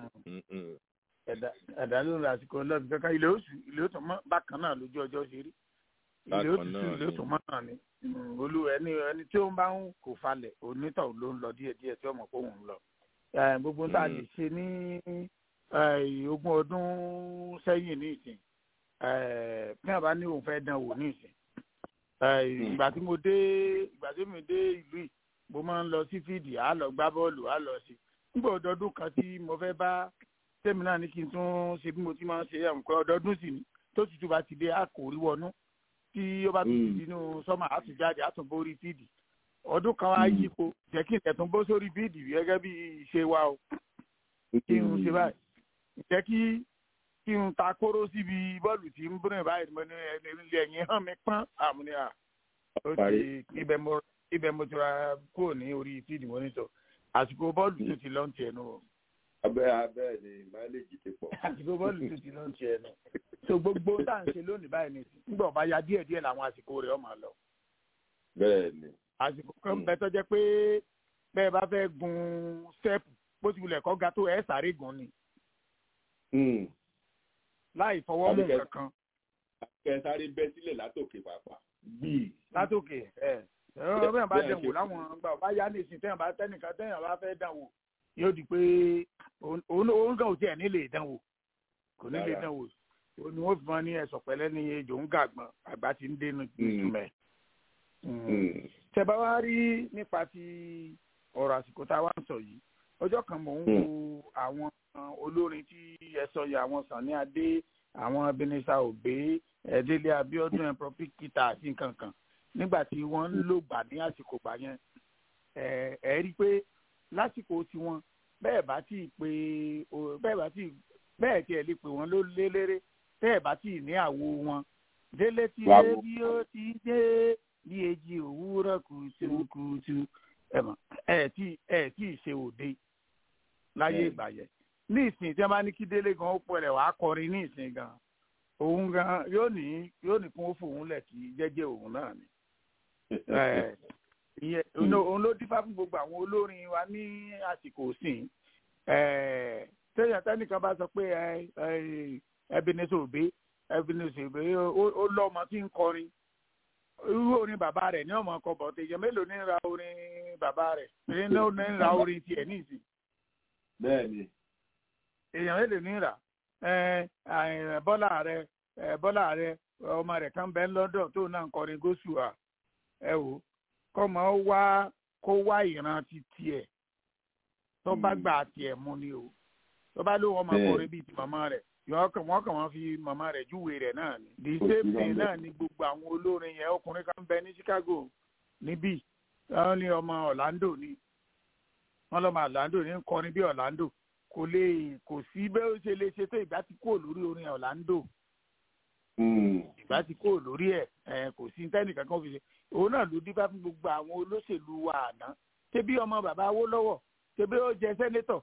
ẹ̀dá ló ń lọ àsìkò ọlọ́ọ̀bì kankan ilé oṣù ilé oṣù mọ́ bákan náà lójú ọjọ́ ṣe rí ilé oṣù sí ilé oṣù mọ́ náà ni olú ẹni ẹni tí ó ń bá ń kò falẹ̀ onítọ̀ ló ń lọ díẹ̀díẹ̀ tí ọmọ kóhùn ń lọ gbogbo tá a lè ṣe ní ogún ọdún sẹ́yìn ní ìsìn bí wọ́n bá ní òun fẹ́ dán wò ní ìsìn ìgbà tí mo dé ìgbà tí mo dé ìlú yìí mo máa ń lọ sí fídì á lọ gbá bọ́ọ̀lù á lọ sí nígbà ọdọọdún kan tí mo fẹ́ bá tèmi náà ní kí n tún ṣe bí mo ti máa ń ṣe ẹ̀mùkọ́ ọdọọdún sì ni tó tutù bá ti dé á kò rí wọnú tí ó bá tún ti nínú sọ́mà á tún jáde á tún borí fídì ọdún kan wá yípo jẹ́ kí n tẹ̀tún bó sórí fídì gẹ́gẹ́ bí ìṣe wa o kí n ṣe báyìí jẹ́ kí kí n ta kóró síbi bọ́ọ̀lù tí ń búrẹ̀ báyìí mo ní ilé ẹ̀yìn hàn mí pọ́n àmúnià ó ti ibẹ̀ mo ibẹ̀ mo ti ra kúrò ní orí fídì mọ́nítọ̀ àsìkò bọ́ọ̀lù tó ti lọ́ǹtì ẹ̀ nù. abẹ́ abẹ́ ni máìlèjì ti pọ̀. àsìkò bọ́ọ̀lù tó ti lọ́ǹtì ẹ̀ nù. so gbogbo tá à ń ṣe lónìí báyìí ni nígbà ọba ya díẹ̀ díẹ̀ làwọn àsìkò rẹ̀ ọmọ lọ. bẹ́ẹ̀ ni. àsìkò kan bẹ tó jẹ́ pé bẹ́ẹ̀ bá fẹ́ gun stẹ́ẹ̀pù bó ti wulẹ̀ kọ́ ga tó ẹ̀ sáré gun ni. láì fọwọ́ mú kankan. kẹ sáré bẹ́ sílẹ̀ látòkè pàápàá. bíi. látòkè ẹ ẹ̀rọ bẹ́ẹ̀ bá dẹ̀ wò láwọn ọgbà ọba yá ní ìsìn tẹ́yàn bá tẹ́nìkan tẹ́yàn bá fẹ́ dán wò yóò di pé òun gan ò tiẹ̀ nílé dán wò kò nílé dán wò ó ní wọ́n fi mọ́ ní ẹ̀sọ̀ pẹ̀lẹ́ ní ejò ń gàgbọ́n àgbà tí ń dénú ìtumẹ̀. tẹ́bá wá rí nípa ti ọ̀rọ̀ àsìkò tá a wá ń sọ yìí ọjọ́ kan mò ń wo àwọn olórin tí ẹ sọ yìí àwọn Sànní Adé àwọn Ebenezer Obey Délé Abíọ́dún ẹ̀ Prophet àti nǹkan kan nígbà tí wọ́n ń lò gbà ní àsìkò gbà yẹn ẹ rí i pé lásìkò tiwọn bẹ́ẹ̀ bá tí ì pé bẹ́ẹ̀ bá tí ì bẹ́ẹ̀ tiẹ̀ lè pè wọ́n ló lélẹ́rẹ́ bẹ́ẹ̀ bá tí ì ní àwo wọn délé tí dé bí ó ti dé bí èjì òwúrọ̀ kùtùkùtù ẹ tí ẹ tí ì ṣe òde láyé ìgbà yẹn ní ìsìn tí wọ́n bá ní kí délé gan ó pọ̀ rẹ̀ wàá kọrin ní ìsìn gan òun gan yóò ní yóò ní kún ó fòun lẹ̀ kí jẹ́jẹ́ òun náà ni ìyẹn òun ló dífá fún gbogbo àwọn olórin wa ní àsìkò sìn tẹ́yà tẹ́nìkan bá sọ pé Ebenezer Obey Ebenezer Obey ó lọ́mọ tí ń kọrin irú orin bàbá rẹ̀ ní ọmọ ọkọ bọ̀ tẹ̀yẹ mélòó ní ra orin bàbá rẹ̀ ní ní ra orin tiẹ̀ ní ìsìn. bẹ́ẹ̀ni. èèyàn mélòó ní rà bọ́lá rẹ̀ bọ́lá rẹ̀ ọmọ rẹ̀ kan bẹ́ẹ̀ lọ́dọ̀ tó náà ń kọrin gósù à ẹ wò kọ́mọ wá kó wá ìran ti tiẹ̀ tó bá gbà tiẹ̀ mú ni o tó bá ló wọn máa kọrin bíi ti màmá rẹ̀ yọ kàn wọ́n kàn wọ́n fi màmá rẹ̀ júwe rẹ̀ náà ni the same thing náà ni gbogbo àwọn olórin yẹn ọkùnrin kan bẹ ní Chicago níbí wọ́n ní ọmọ Orlando ni wọ́n lọ́mọ Orlando ní kọrin bí Orlando kò lè kò sí bẹ́ẹ̀ ó ṣe lè ṣe tó ìgbà tí kò lórí orin Orlando ìgbà tí kò lórí ẹ̀ kò sí tẹ́nìkan kan fi ṣe òun náà ló dífá fún gbogbo àwọn olóṣèlú wa àná tẹbí ọmọ bàbá Awólọ́wọ̀ tẹbí ó jẹ sẹ́nétọ̀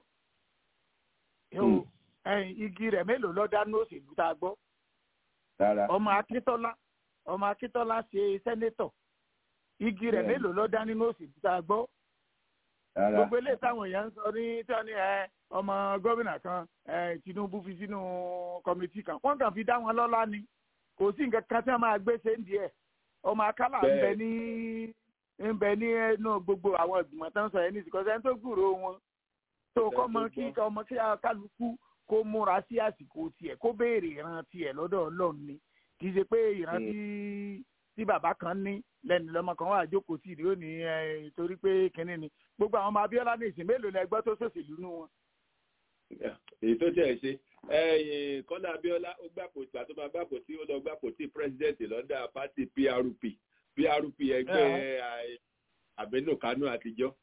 igi rẹ̀ mélòó lọ dánú òṣèlú tá a gbọ́ ọmọ Akíntọ́lá ọmọ Akíntọ́lá ṣe sẹ́nétọ̀ igi rẹ̀ mélòó lọ dá nínú òṣèlú tá a gbọ́ gbogbo eléyìí táwọn èèyàn ń sọ ní tí wọ́n ní ọmọ gómìnà kan Tinubu fi sínú kọmitì kan wọ́n kàn fi dá wọn lọ́lá ni kò sí nǹkan kan tí wọ́n máa gbé ṣe ń di ẹ̀ ọmọ akálà ń bẹ ní ń bẹ ní ẹnu gbogbo àwọn ìgbìmọ̀ tó ń sọ yẹn ní ìsìnkú ẹni tó gbúrò wọn tó kọ́ mọ kí ọmọ kí kálukú kó múra sí àsìkò tiẹ̀ kó béèrè ìran tiẹ̀ lọ́dọ̀ Ọlọ́run ni kì í ṣe pé ìran tí tí bàbá kan ní lẹ́nu lọ́mọ kan wà jókòó sí ìdí òní torí pé kínní ni gbogbo àwọn ọmọ Abíọ́lá ní ìsìn mélòó lẹgbẹ́ tó ṣòṣèlú nú wọn. èyí tó tẹ̀ ṣe Kọ́lá Abíọ́lá ó gbàpò tí àtọ́ máa gbàpò tí ó lọ gbàpò tí pírẹsidẹ́ǹtì lọ́dà pátì PRP PRP ẹgbẹ́ Àbẹ́nú Kánú àtijọ́.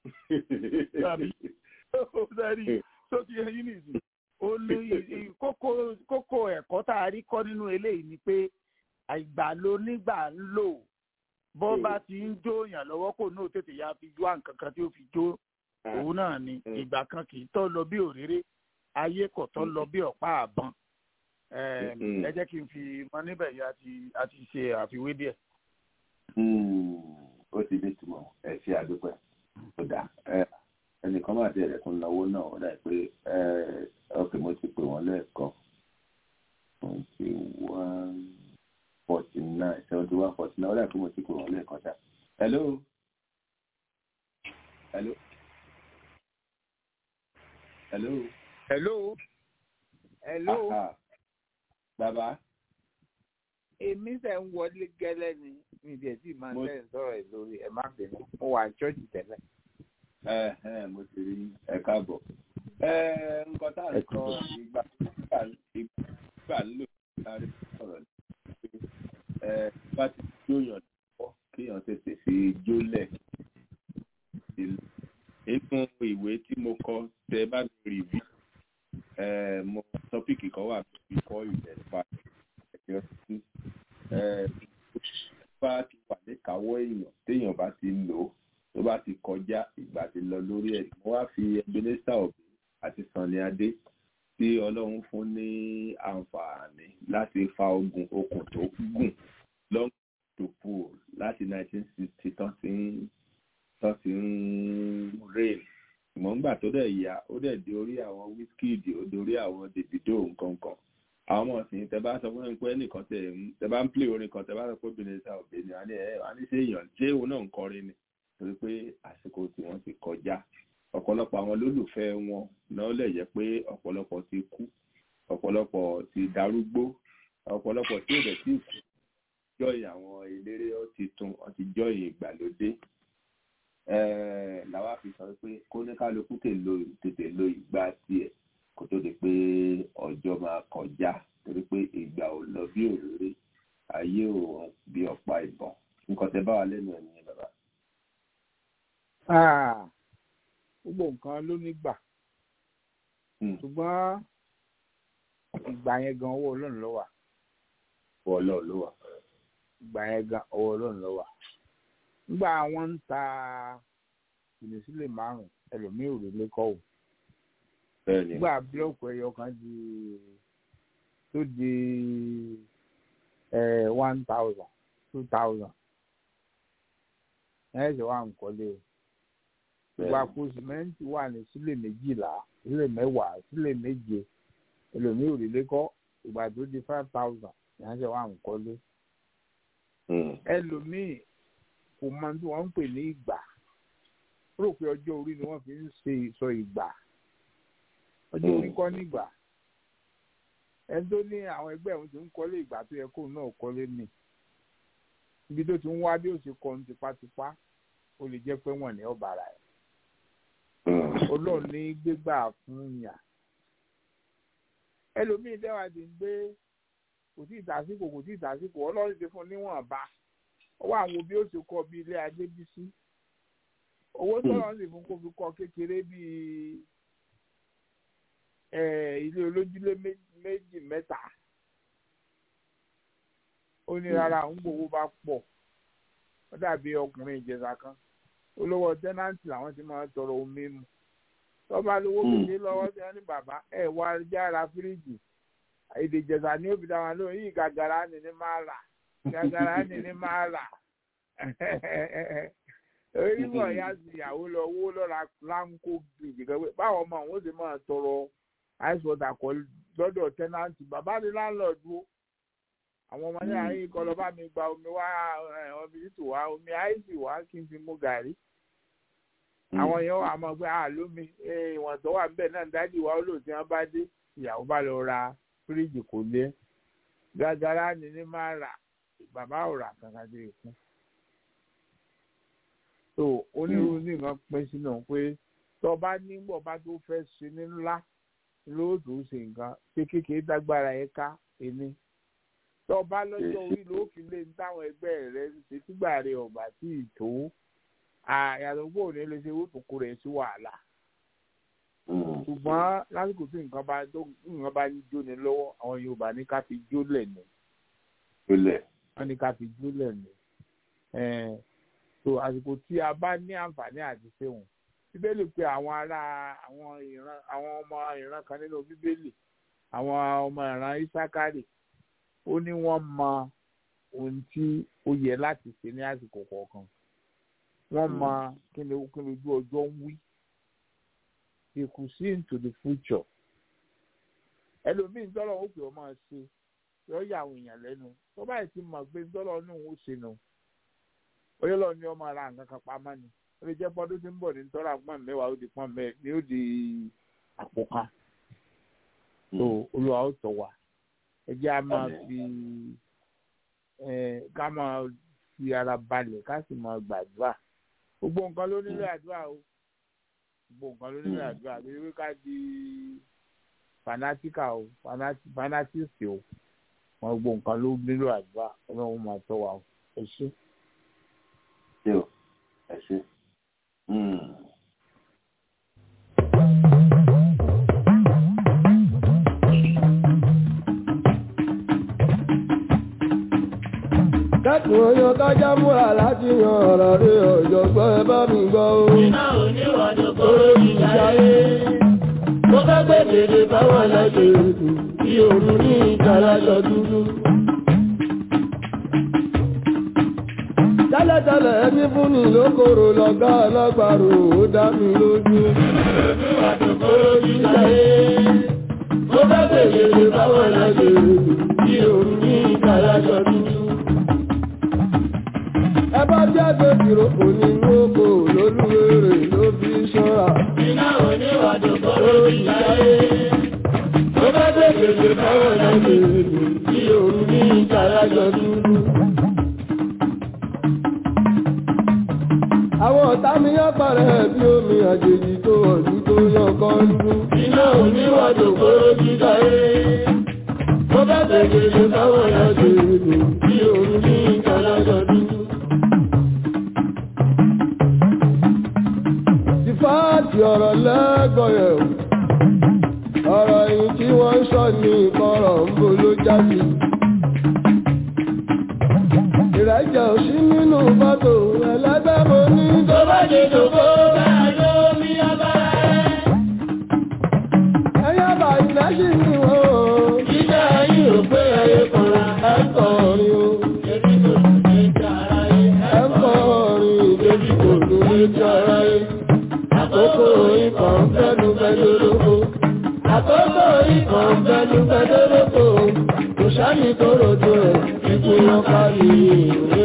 sẹ́rí tó ti yẹn ní ìsìn ó ní kókó ẹ̀kọ́ tá a rí kọ́ nínú eléyìí ni pé àìgbà ló nígbà ń lò bọ́ bá ti ń jó yàn lọ́wọ́ kò náà tètè ya fi jó àǹkan kan tí ó fi jó òun náà ni ìgbà kan kì í tọ́ lọ bí òréré ayé kò tọ́ lọ bí ọ̀pá àbọ̀n ẹ jẹ́ kí n fi mọ níbẹ̀ yìí àti àti ṣe àfiwé díẹ̀. ó ti dé túmọ̀ ẹ ṣe àdúpẹ́ tó dà ẹnìkan máa tẹ ẹ̀rẹ̀kún náwó náà ó dà pé ọkẹ́ mo ti pè wọ́n lẹ́ẹ̀kan twenty one forty nine seventy one forty nine ó dà pé mo ti pè wọ́n lẹ́ẹ̀kan ṣá. hello. hello. hello. hello. hello Aha. bàbá èmi tẹ̀ ń wọlé gẹ́lẹ́ ni mi ìdí ẹ̀ tí màá Mo- tẹ̀ ń sọ̀rọ̀ ẹ̀ lórí ẹ̀ má bínú mo wà ní ṣọ́ọ̀ṣì tẹ́lẹ̀. ẹ ẹ mo ti rí ẹ káàbọ̀ ẹ nǹkan tá à ń sọ ìgbà ìgbà ìgbà ń lò láti sọ̀rọ̀ ni pé ẹ bá ti jóyàn lọ́wọ́ kéèyàn tètè fi jólẹ̀ inú ìwé tí mo kọ tẹ bá mi rìvíw ẹ mo tọ́pìkì kan wà before you get back ẹ̀yọ́ sí ẹ bá ti wà níkàáwọ́ èèyàn téèyàn bá ti lò ó tó bá ti kọjá ìgbà ti lọ lórí ẹ̀ mo wá fi Ebenezer Obey àti Sunny Adé tí Ọlọ́run fún ní àǹfààní láti fa ogun okùn tó gùn long to pull láti 1960 tán ti ń tán ti ń rain ṣùgbọ́n nígbà tó dẹ̀ yá ó dẹ̀ dé orí àwọn Wizkid ó dórí àwọn Davido nǹkan kan àwọn ọmọ ọ̀sìn tẹ bá sọ fún mi pé ẹnìkan tẹ ń tẹ bá ń play orin kan tẹ bá sọ pé Ebenezer Obey ni wà ní ẹ wà ní ṣé èèyàn ṣé òun náà ń kọrin ni torí pé àsìkò tí wọ́n ti kọjá ọ̀pọ̀lọpọ̀ àwọn olólùfẹ́ wọn náà lè jẹ́ pé ọ̀pọ̀lọpọ̀ ti kú ọ̀pọ̀lọpọ̀ ti darúgbó ọ̀pọ̀lọpọ̀ tí ò dẹ̀ tí kú jọyìn àwọn eléré ó ti tún ó ti jọyìn ìgbàlódé ẹẹ làwa fi sọ pé kóníkálukú tètè lo ìgbà tiẹ̀ kó tó di pé ọjọ́ máa kọjá torí pé ìgbà ò lọ bí òréré ayé ò bí ọ̀pá ìbọn nǹkan tẹ bá wà lẹ́nu ẹ̀ nìyẹn bàbá. Ah, gbogbo nǹkan ló nígbà ṣùgbọ́n ìgbà yẹn gan owó ọlọ́run ló wà owó ọlọ́run ló wà. ìgbà yẹn gan owó ọlọ́run ló wà nígbà wọn ń ta ìnísílẹ̀ márùn ẹlòmíì ò rí lẹ́kọ̀ọ́ bẹ́ẹ̀ni nígbà búlọ́ọ̀kù ẹyọ kan di tó di one thousand two thousand ẹ̀ ṣe wà ń kọ́lé o ìgbà kó sìmẹ́ǹtì wà ní sílẹ̀ méjìlá sílẹ̀ mẹ́wàá sílẹ̀ méje ẹlòmíì ò rí lẹ́kọ́ ìgbà tó di five thousand ìyẹn ṣe wà ń kọ́lé ẹlòmíì kò mọ tí wọ́n ń pè ní ìgbà ó rò pé ọjọ́ orí ni wọ́n fi ń ṣe ìsọ ìgbà ọjọ́ orí kọ́ nígbà ẹni tó ní àwọn ẹgbẹ́ òun ti ń kọ́lé ìgbà tó yẹ kóun náà kọ́lé mi ibi tó ti ń wá bí ó ṣe kọ́ ní tipátipá ó lè jẹ́ pé wọ́n ní ọ̀bàrà ẹ̀ ọlọ́run ní gbégbà fún yàn ẹlòmíì dẹ́wà ti ń gbé kò tí ì tàsíkò kò tí ì tàsíkò ọlọ́run ti fún níwọ̀nba ọwọ́ àwọn òbí ó ti kọ́ bí ilé adébísí owó tọ́lọ́ sì fún kó fi kọ́ kékeré bíi ilé olójúlé méjì mẹ́ta ó ní rárá ń gbowó bá pọ̀ ó dàbí ọkùnrin ìjẹsà kan olówó tẹ́nàntì làwọn ti máa tọrọ omi mu tọ́ba lówó kékeré lọ́wọ́ tí wọ́n ní bàbá ẹ̀ wá jára fíríjì èdè ìjẹsà ni ó fi dá wọn lóhùn yìí gàgàrà ni ní máa rà gàgàrà ni ní máa rà onímọ̀ ya sì ìyàwó lọ owó lọ́ra láńkó gbìgbì kan pé báwọn ọmọ àwọn ó sì máa tọrọ ice water kọ lọ́dọ̀ tẹ́nàntì bàbá ní láńlọ́ọ̀dù ó àwọn ọmọ ní àárín kọ́ lọ bá mi gba omi wá omi títù wá omi àìsí wá kí n fi mú gàrí àwọn yẹn wà máa gbé àlómi ìwọ̀n tó wà níbẹ̀ náà dájú wa olóòtú wọn bá dé ìyàwó bá lọ ra fíríjì kò lé gàgàrà ni ní máa rà bàbá ò rà kankan dé ìkún so onírúurú nǹkan pín sínú pé tó bá nígbà bá tó fẹ́ ṣe ní ńlá lóòótọ́ ṣe nǹkan pé kékeré dágbára ẹ̀ ká ẹni tó bá lọ́jọ́ orí ló fi lé ní táwọn ẹgbẹ́ rẹ̀ ṣe tígbà rẹ̀ ọ̀gbà tí ì tó àyàtọ̀ pé òní lè ṣe wípé kó rẹ̀ sí wàhálà ṣùgbọ́n lásìkò tí nǹkan bá tó nǹkan bá ń jóni lọ́wọ́ àwọn Yorùbá ní ká fi jólẹ̀ ní wọ́n ní ká fi jólẹ̀ ní so àsìkò tí a bá ní àǹfààní àti ṣéwọ̀n bíbélì pé àwọn ará àwọn ìran àwọn ọmọ ìran kan nínú bíbélì àwọn ọmọ ìran Ísákárì ó ní wọ́n mọ ohun tí ó yẹ láti ṣe ní àsìkò kọ̀ọ̀kan wọ́n mọ kí ni kí ni ojú ọjọ́ ń wí they could see into the future ẹlòmíì tọ́lọ̀ ó pè ọ́ máa ṣe yọ yà àwọn èèyàn lẹ́nu tó báyìí ti mọ̀ pé tọ́lọ̀ ní òun ó ṣe nù oyè lọ ní ọmọ ara nǹkan kan pamọ́ ni ó lè jẹ́ pọ́dún tí ń bọ̀ ní tọ́lá pọ́n mẹ́wàá ó di pọ́n mẹ́ ni ó di àpò kan so olúwa ó tọ̀ wá ẹ jẹ́ a máa fi ká máa fi ara balẹ̀ ká sì máa gbàdúrà gbogbo nǹkan ló nílò àdúrà o gbogbo nǹkan ló nílò àdúrà lórí pé ká di fanatika o fanatisi o wọn gbogbo nǹkan ló nílò àdúrà ọlọ́run máa tọ́ wa o ẹ ṣé. ṣé o ẹ ṣé. kẹ́kùn oyan kájá múra láti yan ọ̀rọ̀ rí ọ̀jọ̀gbọ́n ẹ bá mi gbọ́ o. iná oníwàdó kóró ìyáyé mo fẹ́ gbé dèdè báwọn lọ́jọ́ ètò bí òru ní ìtàlájọ dúdú. tẹ́lẹ̀tẹ́lẹ̀ ẹni fún ni lókòrò lọ́gá ọlọ́gbàrò ó dá mi lójú. oníwàdó kóró ìyáyé mo fẹ́ gbé dèdè báwọn lọ́jọ́ ètò bí òru ní ìtàlájọ dúdú ẹ bá jáde kìrò onínú oko lólúwèrè ló fi ṣọ́ra. iná oníwàdó kóró ìyáyé mo fẹ́ gbé dèdè báwọn lọ́jọ́ ètò bí òru ní ìtàlájọ dúdú. àwọn ọ̀tá mi yán parẹ́ bí omi àjèjì tó ọ̀dún tó yàn kan lú. iná oníwàdó kóró ìyáyé mo fẹ́ gbé dèdè báwọn lọ́jọ́ ètò bí òru ní ìtàlájọ dúdú. Fáàtì ọ̀rọ̀ lẹ́gbọ̀yẹ̀ o. Ọ̀rọ̀ yìí tí wọ́n ń sọ ní ìkọ̀rọ̀ ń bo ló jáde. Ìrẹ́jẹ̀ ò sí nínú fọ́tò ẹlẹ́gbẹ́ mo ní. tó bá dé dòkó bẹ́ẹ̀ ló mi abára ẹ̀. Ẹyẹ bá ilẹ̀ sí ni wọ́n o. Jíjẹ́ ayé ò pé ẹyẹ kọ̀ra Ẹ ń kọrin o. ẹbí kò tún lè jẹ ara yẹ. Ẹ ń kọrin ìdébí kò tún lè jẹ ara yẹ. Àkókò ikọ̀ ń fẹ́nu fẹ́nu lóko. Àkókò ikọ̀ ń fẹ́nu fẹ́nu lóko. Kò sáyìn tó rojo ẹ̀ ikú wọn kárí ìwé.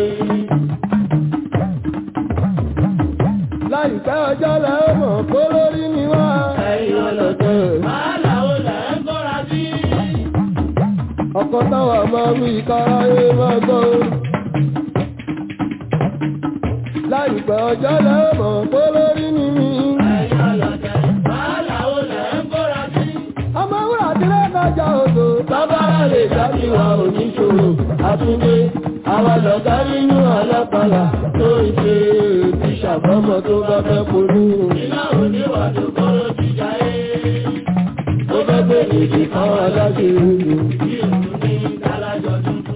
Láìpẹ́ ọjọ́ lẹ́ ó mọ̀ kó lórí ni wá. Ẹ̀yin ọlọ́tẹ̀. Wàhálà ó là ń kọ́ra sí. Ọkọ̀ táwa máa wí káráyé máa gbọ́. Láìpẹ́ ọjọ́ lẹ́ ó mọ̀ kó lórí ni mí. Ẹ̀yin ọlọ́tẹ̀. Wàhálà ó là ń kọ́ra sí. Ọmọ wúrà tí lè kọjá odò. Bábára lè dábì wa oníṣòro. Àtúndé àwa lọ̀gá nínú alápàlà tó ń ṣe ti ṣàbọ́mọ tó bá fẹ́ polú. Iná oníwàdó kọ́rọ́ ti jáyé. Ó fẹ́ gbé nìdí kan aláṣẹ ìlú. Bí òun ní ìdálájọ tuntun.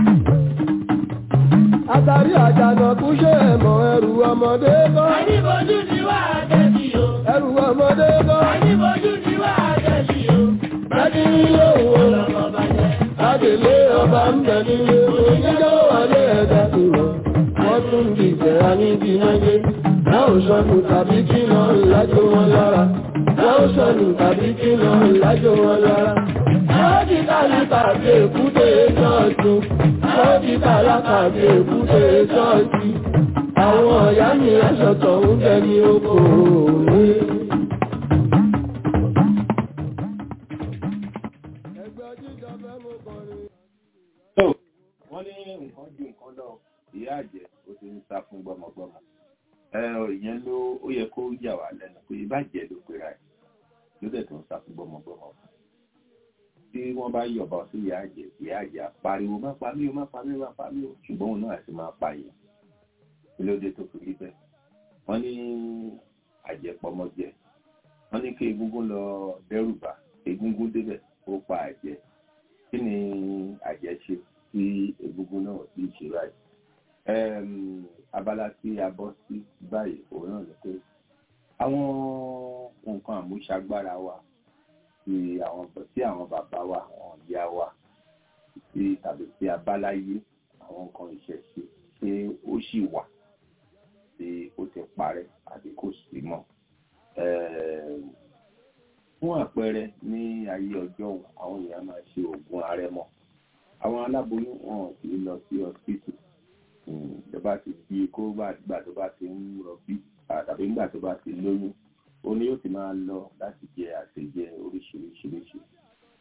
Àtàrí àjànàkú ṣe ẹ̀mọ̀ ẹrù ọmọdé kọ́. Àníbojú ni wà á tẹ̀sí o. Ẹrù ọmọdé kọ́. Àníbojú ni wà á tẹ̀sí o. Bẹ́ẹ̀ni ilé òwò lọ. Ọlọ́mọ bàjẹ́. Adèlé ọba ń bẹ nílé oníjọ́ wọlé ẹ̀dá tó lọ. Wọ́n tún dìjẹ́ aníbi náyé. Láò sọnù tàbí kí lọ lájò wọn lára. Láò sọnù tàbí kí lọ lájò wọn lára. Àwọn ti tálákà bí èkúté ṣọ́ọ̀tún. Àwọn ti tálákà bí èkúté ṣọ́ọ̀tì. Àwọn ọ̀yá mi aṣọ̀tọ̀ ń bẹ ní oko òwe. Ẹgbẹ́ jíjọ fẹ́ mú kọrin. tó wọ́n ní nǹkan ju nǹkan lọ ìyá àjẹ́ ó ti ń sá fún gbọ́mọgbọ́mọ ẹ ìyẹn ló ó yẹ kó yà wá lẹ́nu pé ìbàjẹ́ ló pera ẹ̀ ló dẹ̀ tó ń sá fún gbọ́mọgbọ́mọ tí wọ́n bá yọ̀bọ sí ìyá àjẹ́ ìyá àjẹ́ apariwo má pa mí o má pa mí o má pa mí o ṣùgbọ́n òun náà sì máa pa yìí kí ló dé tó fi rí bẹ́ẹ̀ wọ́n ní àjẹpọmọjẹ wọ́n ní kí egungun lọ dẹ́rù bà egungun débẹ̀ ó pa àjẹ́ kí ni àjẹ́ ṣe tí egungun náà ti ṣe báyìí Em, abala tí a bọ́ sí báyìí òun náà ni pé àwọn nǹkan àmúṣagbára wa tí àwọn tí àwọn bàbá wa àwọn ìyá wa tí tàbí tí abáláyé àwọn nǹkan ìṣẹ̀ṣe ṣé ó sì wà tí ó ti parẹ́ àbí kò sí mọ́ Em, fún àpẹẹrẹ ní ayé ọjọ́ òun àwọn èèyàn máa ṣe oògùn àrẹ̀mọ àwọn aláboyún wọn kì í lọ sí ọsibítù ìjọba ti di kó gbà tó bá ti ń rọbí tàbí nígbà tó bá ti lóyún ó ní yóò ti máa lọ láti jẹ àṣejẹ oríṣiríṣiríṣi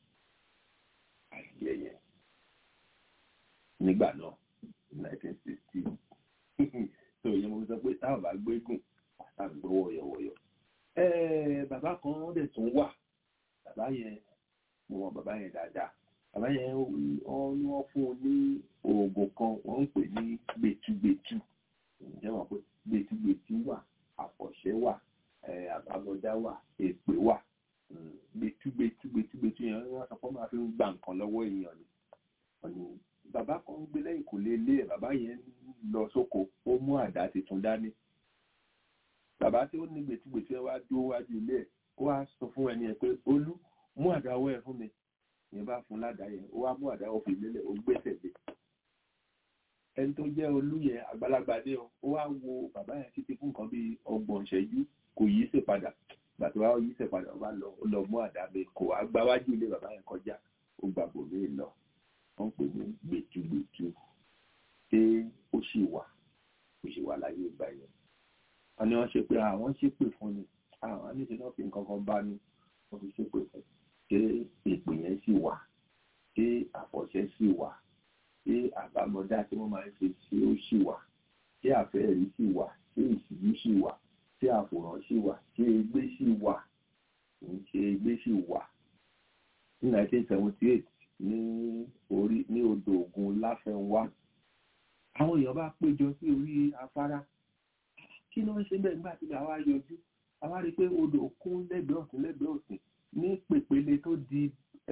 àìjẹ yẹn nígbà náà nineteen sixty so ìyẹn mo sọ pé táwọn bá gbégùn tá ń gbọ́ wọ̀yọ̀wọ̀yọ̀ bàbá kan dẹ̀ tún wà bàbá yẹn mo mọ bàbá yẹn dáadáa bàbá yẹn wọ́n ní wọ́n fún un ní oògùn kan wọ́n ń pè ní gbẹtugbẹtu ǹjẹ́ wọ́n pé gbẹtugbẹtu wà àfọ̀ṣẹ́ wà àbámọ̀dá wà èpè wà gbẹtugbẹtu gbẹtugbẹtu yẹn wọ́n sọ pé wọ́n máa fi ń gba nǹkan lọ́wọ́ èèyàn ni wọ́n ní bàbá kan ń gbé lẹ́yìn kò lè lé ẹ̀ bàbá yẹn lọ sóko ó mú àdá tuntun dání bàbá tí ó ní gbẹtugbẹtu yẹn wá dúró wájú ilé ẹ̀ ó wá sọ fún ẹni ẹ̀ pé olú mú àdá ọwọ́ ẹ̀ fún mi yẹn bá fún ládàá yẹn ó wá mú àdá ọwọ́ fi lélẹ̀ ó gbẹ́sẹ̀ lé ẹni tó jẹ́ olú yẹn àgbàlagbà dé o ó wá wo bàbá yẹn títí fún nǹkan bíi ọgbọ̀n ìṣẹ́jú kò yí sí padà gbàtí wàá yí sí padà ó bá lọ ó lọ mú àdá mi kò wá gbáwájú ilé bàbá yẹn kọjá ó gbàgbó mi lọ wọ́n pè ní gbẹtugbẹtu ṣé ó sì wà ó sì wà láyé ìgbà yẹn wọ́n ní wọ́n ṣe pé àwọn ṣépè fún ni àwọn aníṣe náà fi nǹkan kan bá ní wọ́n fi ṣépè fún ṣé èpè yẹn sì wà ṣé àfọ̀ṣẹ́ sì wà ṣé àbámọ̀dá tí wọ́n máa ń ṣe ṣé ó sì wà ṣé àfẹ́rí sì wà ṣé ìṣíjú sì wà ṣé àfòrán sì wà ṣé egbé sì wà ṣé egbé sì wà ní 1978 ní orí ní odò ògùn láfẹnwá àwọn èèyàn bá péjọ sí orí afárá kí ló ń ṣe bẹ́ẹ̀ nígbà tí àwa yọjú àwa rí i pé odò kún lẹ́gbẹ̀ẹ́ ọ̀tún lẹ́gbẹ̀ẹ́ òsì ní pèpele tó di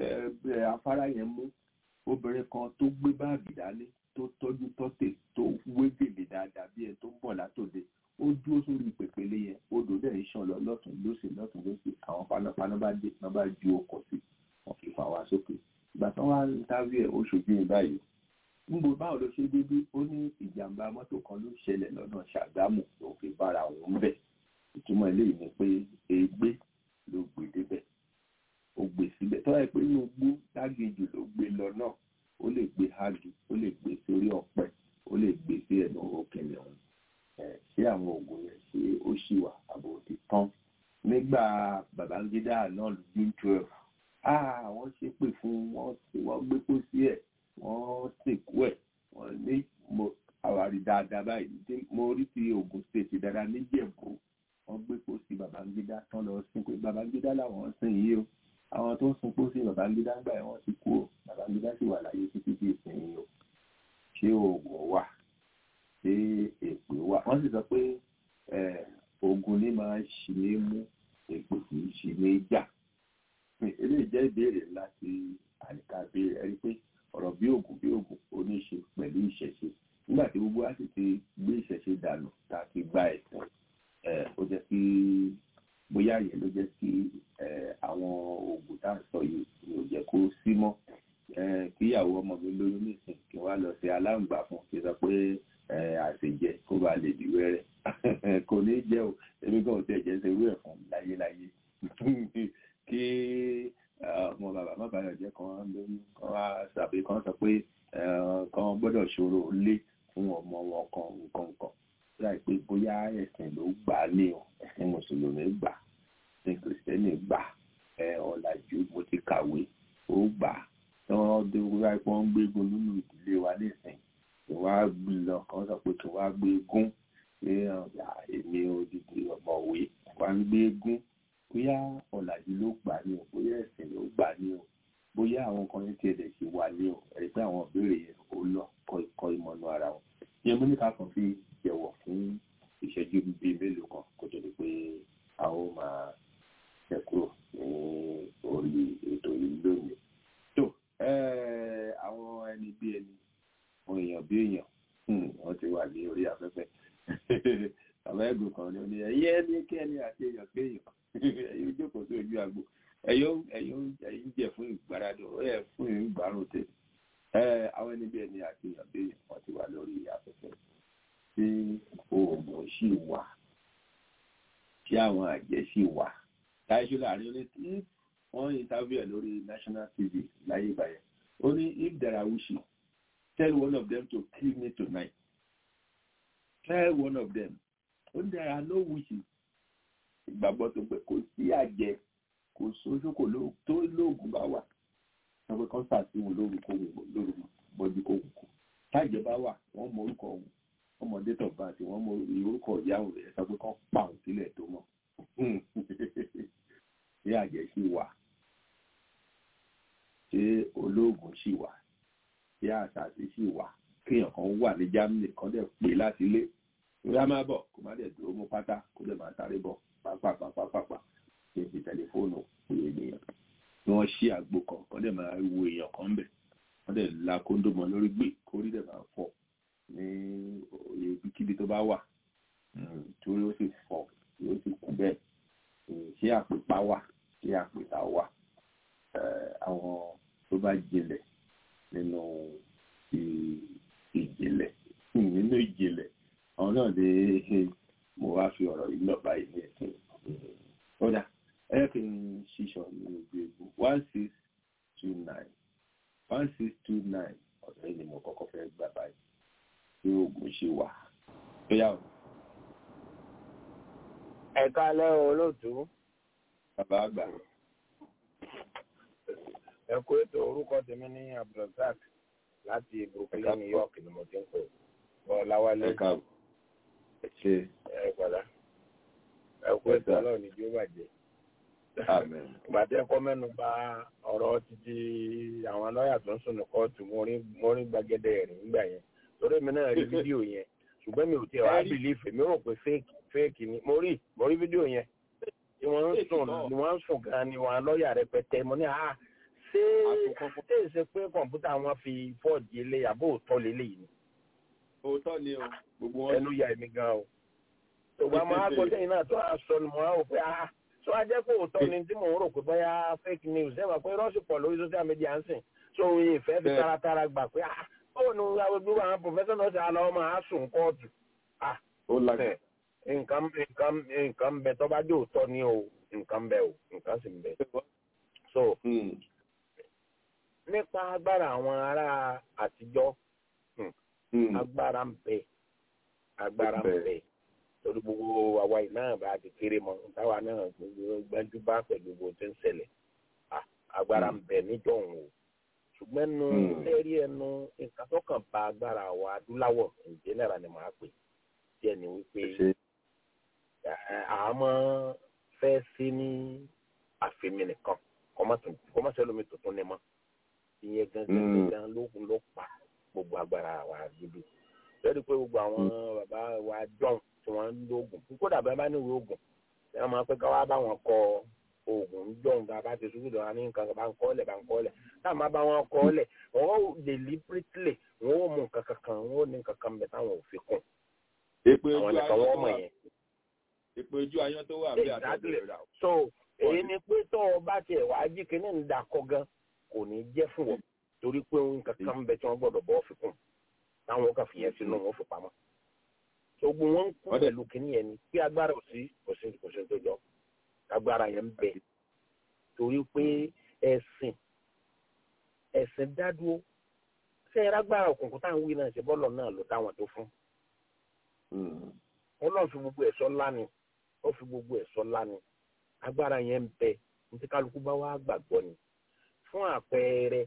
afárá yẹn mú obìnrin kan tó gbé báàgì dání tó tọ́jú tọ́tẹ̀ tó wé gèlè dáadáa bí ẹ tó ń bọ̀ látòde ó dúró sórí pèpele yẹn odò dẹ̀ ń ṣàn lọ lọ́tún lósì lọ́tún lósì àwọn panápaná bá dé wọ́n bá ju ọkọ̀ sí wọ́n fi fà wá sókè ìgbà tí wọ́n wá ń dárí ẹ̀ ó ṣojú yìí báyìí níbo báwo ló ṣe dédé ó ní ìjàmbá mọ́tò kan ló ṣẹlẹ̀ lọ́nà ṣàgámù ló fi bára òun bẹ̀ ìtumọ̀ eléyìí ni pé egbé ló gbé débẹ̀ ó gbé síbẹ̀ tó yẹ pé inú gbó dágéjù ló gbé lọ náà ó lè gbé hági ó lè gbé sórí ọ̀pẹ ó lè gbé sí ẹnu òkèlè ọ̀hún ṣé àwọn oògùn yẹn ṣé ó ṣì wà àbò ti tán nígbà Babangida náà ló june twelve àwọn ṣépè fún wọn wọ́n gbé pósí ẹ̀ wọ́n sìnkú ẹ̀ wọ́n ní mo àwárí dáadáa báyìí mo rí ti Ògùn state dáadáa níjẹ̀bú wọ́n gbé pósí Babangida tán lọ sìnkú Babangida làwọn sìn yìí o àwọn tó ń sun pósí Babangida ń gbà ẹ̀ wọ́n ti kú o Babangida sì wà láyé títí di ìsìn yìí o ṣé oògùn wà ṣé èpè wà wọ́n sì sọ pé oògùn ní máa ń ṣì ní mú èpè kì í ṣì ní jà eléyìí jẹ́ ìbéèrè ńlá tí àyíká béèrè ẹ rí pé ọ̀rọ̀ bí ògùn bí ògùn ó ní í ṣe pẹ̀lú ìṣẹ̀ṣe nígbà tí gbogbo wa sì ti gbé ìṣẹ̀ṣe dànù tá a ti gba ẹ̀sìn ó jẹ́ kí bóyá yẹn ló jẹ́ kí àwọn ògùn tá à ń sọ yìí ni ò jẹ́ kó sí mọ́ kíyàwó ọmọ mi lóyún nísìn kí wọ́n á lọ sí aláǹgbá fún kí sọ pé àṣejẹ kó bá lè di wẹ́rẹ́ kò ní jẹ́ o èmi kan ò tẹ̀ jẹ́ serú ẹ̀ fún láyéláyé kí ọmọ bàbá má bàa jẹ́ kan lóyún kan wá sàbí kan sọ pé kan gbọ́dọ̀ ṣòro lé fún ọmọ wọn kan nǹkan nǹkan láì pé bóyá ẹ̀sìn ló gbà á ní o ẹ̀sìn mùsùlùmí gbà ẹ̀sìn kìrìsìtẹ́nì gbà ọ̀làjú mo ti kàwé ó gbà tí wọ́n dé wíwá pé wọ́n ń gbégun nínú ìdílé wa nísìn kí wọ́n á lọ kan sọ pé kí wọ́n á gbégún pé èmi odidi ọ̀mọ̀wé wọ́n á ń gbégún bóyá ọ̀làjú ló gbà ní o bóyá ẹ̀sìn ló gbà ní o bóyá àwọn kan ní tiẹ̀ lè ṣe wà ní o ẹ̀rí pé àwọn ìbéèrè yẹn ó lọ kọ́ ikọ́ ìmọ̀nù ara wọn. ìyẹn mo ní ká kàn fi jẹ̀wọ̀ fún ìṣẹ́jú bíi mélòó kan kó tó di pé a ó máa ṣẹ̀ kúrò ní orí ètò yìí lónìí. tó àwọn ẹni bí ẹni àwọn èèyàn bí èèyàn wọ́n ti wà ní orí afẹ́fẹ́ bàbá ẹ̀gbọ́n kan ní ó ní ẹ̀yẹ́ ẹni kí ẹni àti èèyàn kéèyàn ẹ̀yin jókòó sí ojú agbo ẹ̀yin ẹ̀yin jẹ fún ìgbáradì ẹ̀ fún ìgbárùn tẹ àwọn ẹni bí ẹni àti èèyàn bí wọ́n ti wà lórí afẹ́fẹ́ tí oògùn sì wà tí àwọn àjẹ́ sì wà láìsí láàrin ó ní tí wọ́n interview lórí national tv láyé ìbàyẹn ó ní if there are wishes tell one of them to kill me tonight tell one of them ó ní there are no wishes ìgbàgbọ́ tó pé kò sí àjẹ́ kò sójú kò tó lóògùn bá wà wọ́n pé kán sàtìwọ̀n lóru kó lóru bọ́jú kó kù táìjẹ́ bá wà wọ́n mọ orúkọ òun wọ́n mọ date of birth wọ́n mọ orúkọ ìyá òun rẹ̀ sọ pé kán pa òun sílẹ̀ tó mọ̀ ṣé àjẹ́ sì wà ṣé olóògùn ogun sì wà tí àṣàṣì sì wà kéèyàn kan wà ní Germany kan dẹ̀ pè láti ilé ìyá máa bọ̀ kó má dẹ̀ dúró mú pátá kó dẹ̀ máa sáré bọ̀ pápápápápá kí n fi tẹlifóònù pè ènìyàn tí wọ́n ṣí àgbo kan kan dẹ̀ máa wo èèyàn kan bẹ̀ wọ́n dẹ̀ la kóńdó mọ́ lórí gbé kórí dẹ̀ máa fọ́ ní ibikíbi tó bá wà torí ó sì fọ́ yóò sì kú bẹ́ẹ̀ ṣé àpèpá wà ṣé àpèta wà àwọn tó bá jinlẹ̀ nínú ìjìnlẹ̀ nínú ìjìnlẹ̀ àwọn náà lè mo wá fi ọ̀rọ̀ yìí lọ báyìí ní ẹ̀sìn ọ̀dà ẹ kì í ṣiṣọ́ ní ojú egbò one six two nine one six two nine ọ̀dọ̀ yìí ni mo kọ́kọ́ fẹ́ gbà báyìí tí oògùn ṣe wà tó yà wọ́n. ẹ̀ka lẹ́ olóòtú. bàbá àgbà. ẹ kú ètò orúkọ tèmi ní abdulrasaq láti brooklyn new york ni mo ti ń pè bọ́láwálé. ẹ káàbọ̀ ẹ ṣe. ẹ padà ẹ kú ètò ọlọ́run ní bí ó bàjẹ́. Amen. ìgbà tí ẹ kọ́ mẹ́nu bà ọ̀rọ̀ títí àwọn lọ́ọ̀yà tó ń sùn ní kóòtù mo rí gbàgede rìn nígbà yẹn torí mi náà rí fídíò yẹn ṣùgbọ́n mi ò tiẹ̀ wá bìlífì mi rò pé fake fake ni mo rí mo rí fídíò yẹn tí wọ́n ń sùn ni wọ́n ń sùn gan ni wọ́n lọ́ọ̀yà rẹpẹtẹ mo ní à ṣé ṣé ṣe pé kọ̀ǹpútà wọn fi fọ́ọ̀dì ilé àbó òótọ́ lélẹ̀ yìí ni. òótọ́ ni o gbogbo wọn. ẹnu ya èmi gan o. ṣùgbọ́n mo á gbọ́ sẹ́yìn náà tó a sọ ni mo á wò pé ah tó a jẹ́ pé òótọ́ ni tí mò ń rò pé bóyá fake news ẹ̀ wà pé rọ́ọ̀sì pọ̀ lórí social media ń sìn tó ìfẹ́ fi taratara gbà pé ah ó nu gbogbo àwọn professional ṣe àlọ́ ọmọ àásùn kóòtù. ó lágbẹ̀. nǹkan nǹkan nǹkan bẹ tó bá dé òótọ́ ni o nǹkan bẹ o nǹkan sì ń bẹ. so nípa agbára àwọn ará àtijọ́ agbára ń bẹ agbára ń bẹ torí gbogbo àwa yìí náà bá ti kéré mọ táwa náà gbájú bá pẹ̀lú gbogbo tó ń ṣẹlẹ̀ agbára ń bẹ níjọ̀hún o ṣùgbọ́n nu lẹ́rí ẹnu nǹkan tó kàn bá agbára wa adúláwọ̀ ǹjẹ́ náírà ni màá pè díẹ̀ ni wípé àmọ́ fẹ́ sí ní àfẹ́mi nìkan kọ́mọ́sẹ́ lómi tuntun ni mọ́ ìyẹn gangan gangan lókun ló pa gbogbo agbára wa dúdú lẹ́rìí pé gbogbo àwọn bàbá wa jọ̀hún tí wọ́n ń lo oògùn kódà bẹ́ẹ̀ bá níwèé oògùn ẹ̀ máa pẹ́ ká wá bá wọn kọ oògùn jọ̀hún tá a bá ti ṣubú dọ̀rọ̀ ní nǹkan bá ń kọ́ lẹ̀ bá ń kọ́ lẹ̀ tá a máa bá wọn kọ́ lẹ̀ wọ́n ó deliberately wọ́n ó mú nǹkan kankan wọ́n ó ní nǹkan kan bẹ̀ táwọn ò fi kún. àwọn nìkan wọ́n mọ̀ yẹn. èpè ojú ayán tó wà bí àtọ́jú rà. so èyí ni pé tó o bá tiẹ̀ wá jí kínní ń da kọ́ gan kò ní jẹ́ fún wọn torí pé nǹkan kan bẹ̀ tí wọ́n gbọ́dọ̀ bọ́ fi kún táwọn kan fi yẹn sínú wọn fi pamọ́. ogun wọn ń kú pẹ̀lú kínní yẹn ni pé agbára ò sí kò sí kò sí tó jọ agbára yẹn ń bẹ torí pé ẹ̀sìn ẹ̀sìn dádúró ṣé ẹ lágbára òkùnkùn táwọn wí náà ṣe bọ́ọ̀lù náà ló táwọn tó fún. wọ́n lọ́ọ́ fi gbogbo ẹ̀ṣọ́ ńlá ni ó fi gbogbo ẹ̀ṣọ́ ńlá ni agbára yẹn ń bẹ ní kálukú bá wá gbàgbọ́ ni fún àpẹẹrẹ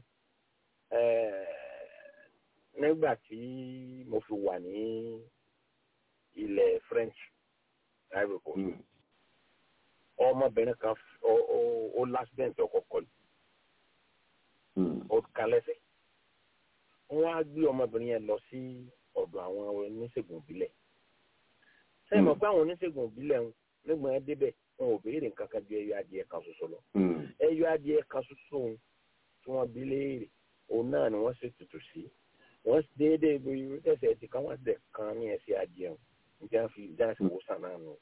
nígbà tí mo fi wà ní ilẹ̀ French ivory coast ọmọbìnrin kan ó lásìdẹ̀ntì ọkọ̀ kọlù ó kan lẹ́sẹ̀ wọ́n á gbé ọmọbìnrin yẹn lọ sí ọ̀dọ̀ àwọn oníṣègùn ìbílẹ̀ sẹ́yìn mọ̀ pé àwọn oníṣègùn ìbílẹ̀ ń nígbà yẹn débẹ̀ wọn ò béèrè nǹkan kan ju ẹyọ adìẹ kan ṣoṣo lọ ẹyọ adìẹ kan ṣoṣo tí wọ́n bí léèrè òun náà ni wọ́n ṣe tutù sí wọ́n déédéé bí ẹsẹ̀ ti kan wọ́n dẹ̀ kan ní ẹsẹ̀ adìẹ wọn nígbà fi dáhùn sí wòsàn náà nù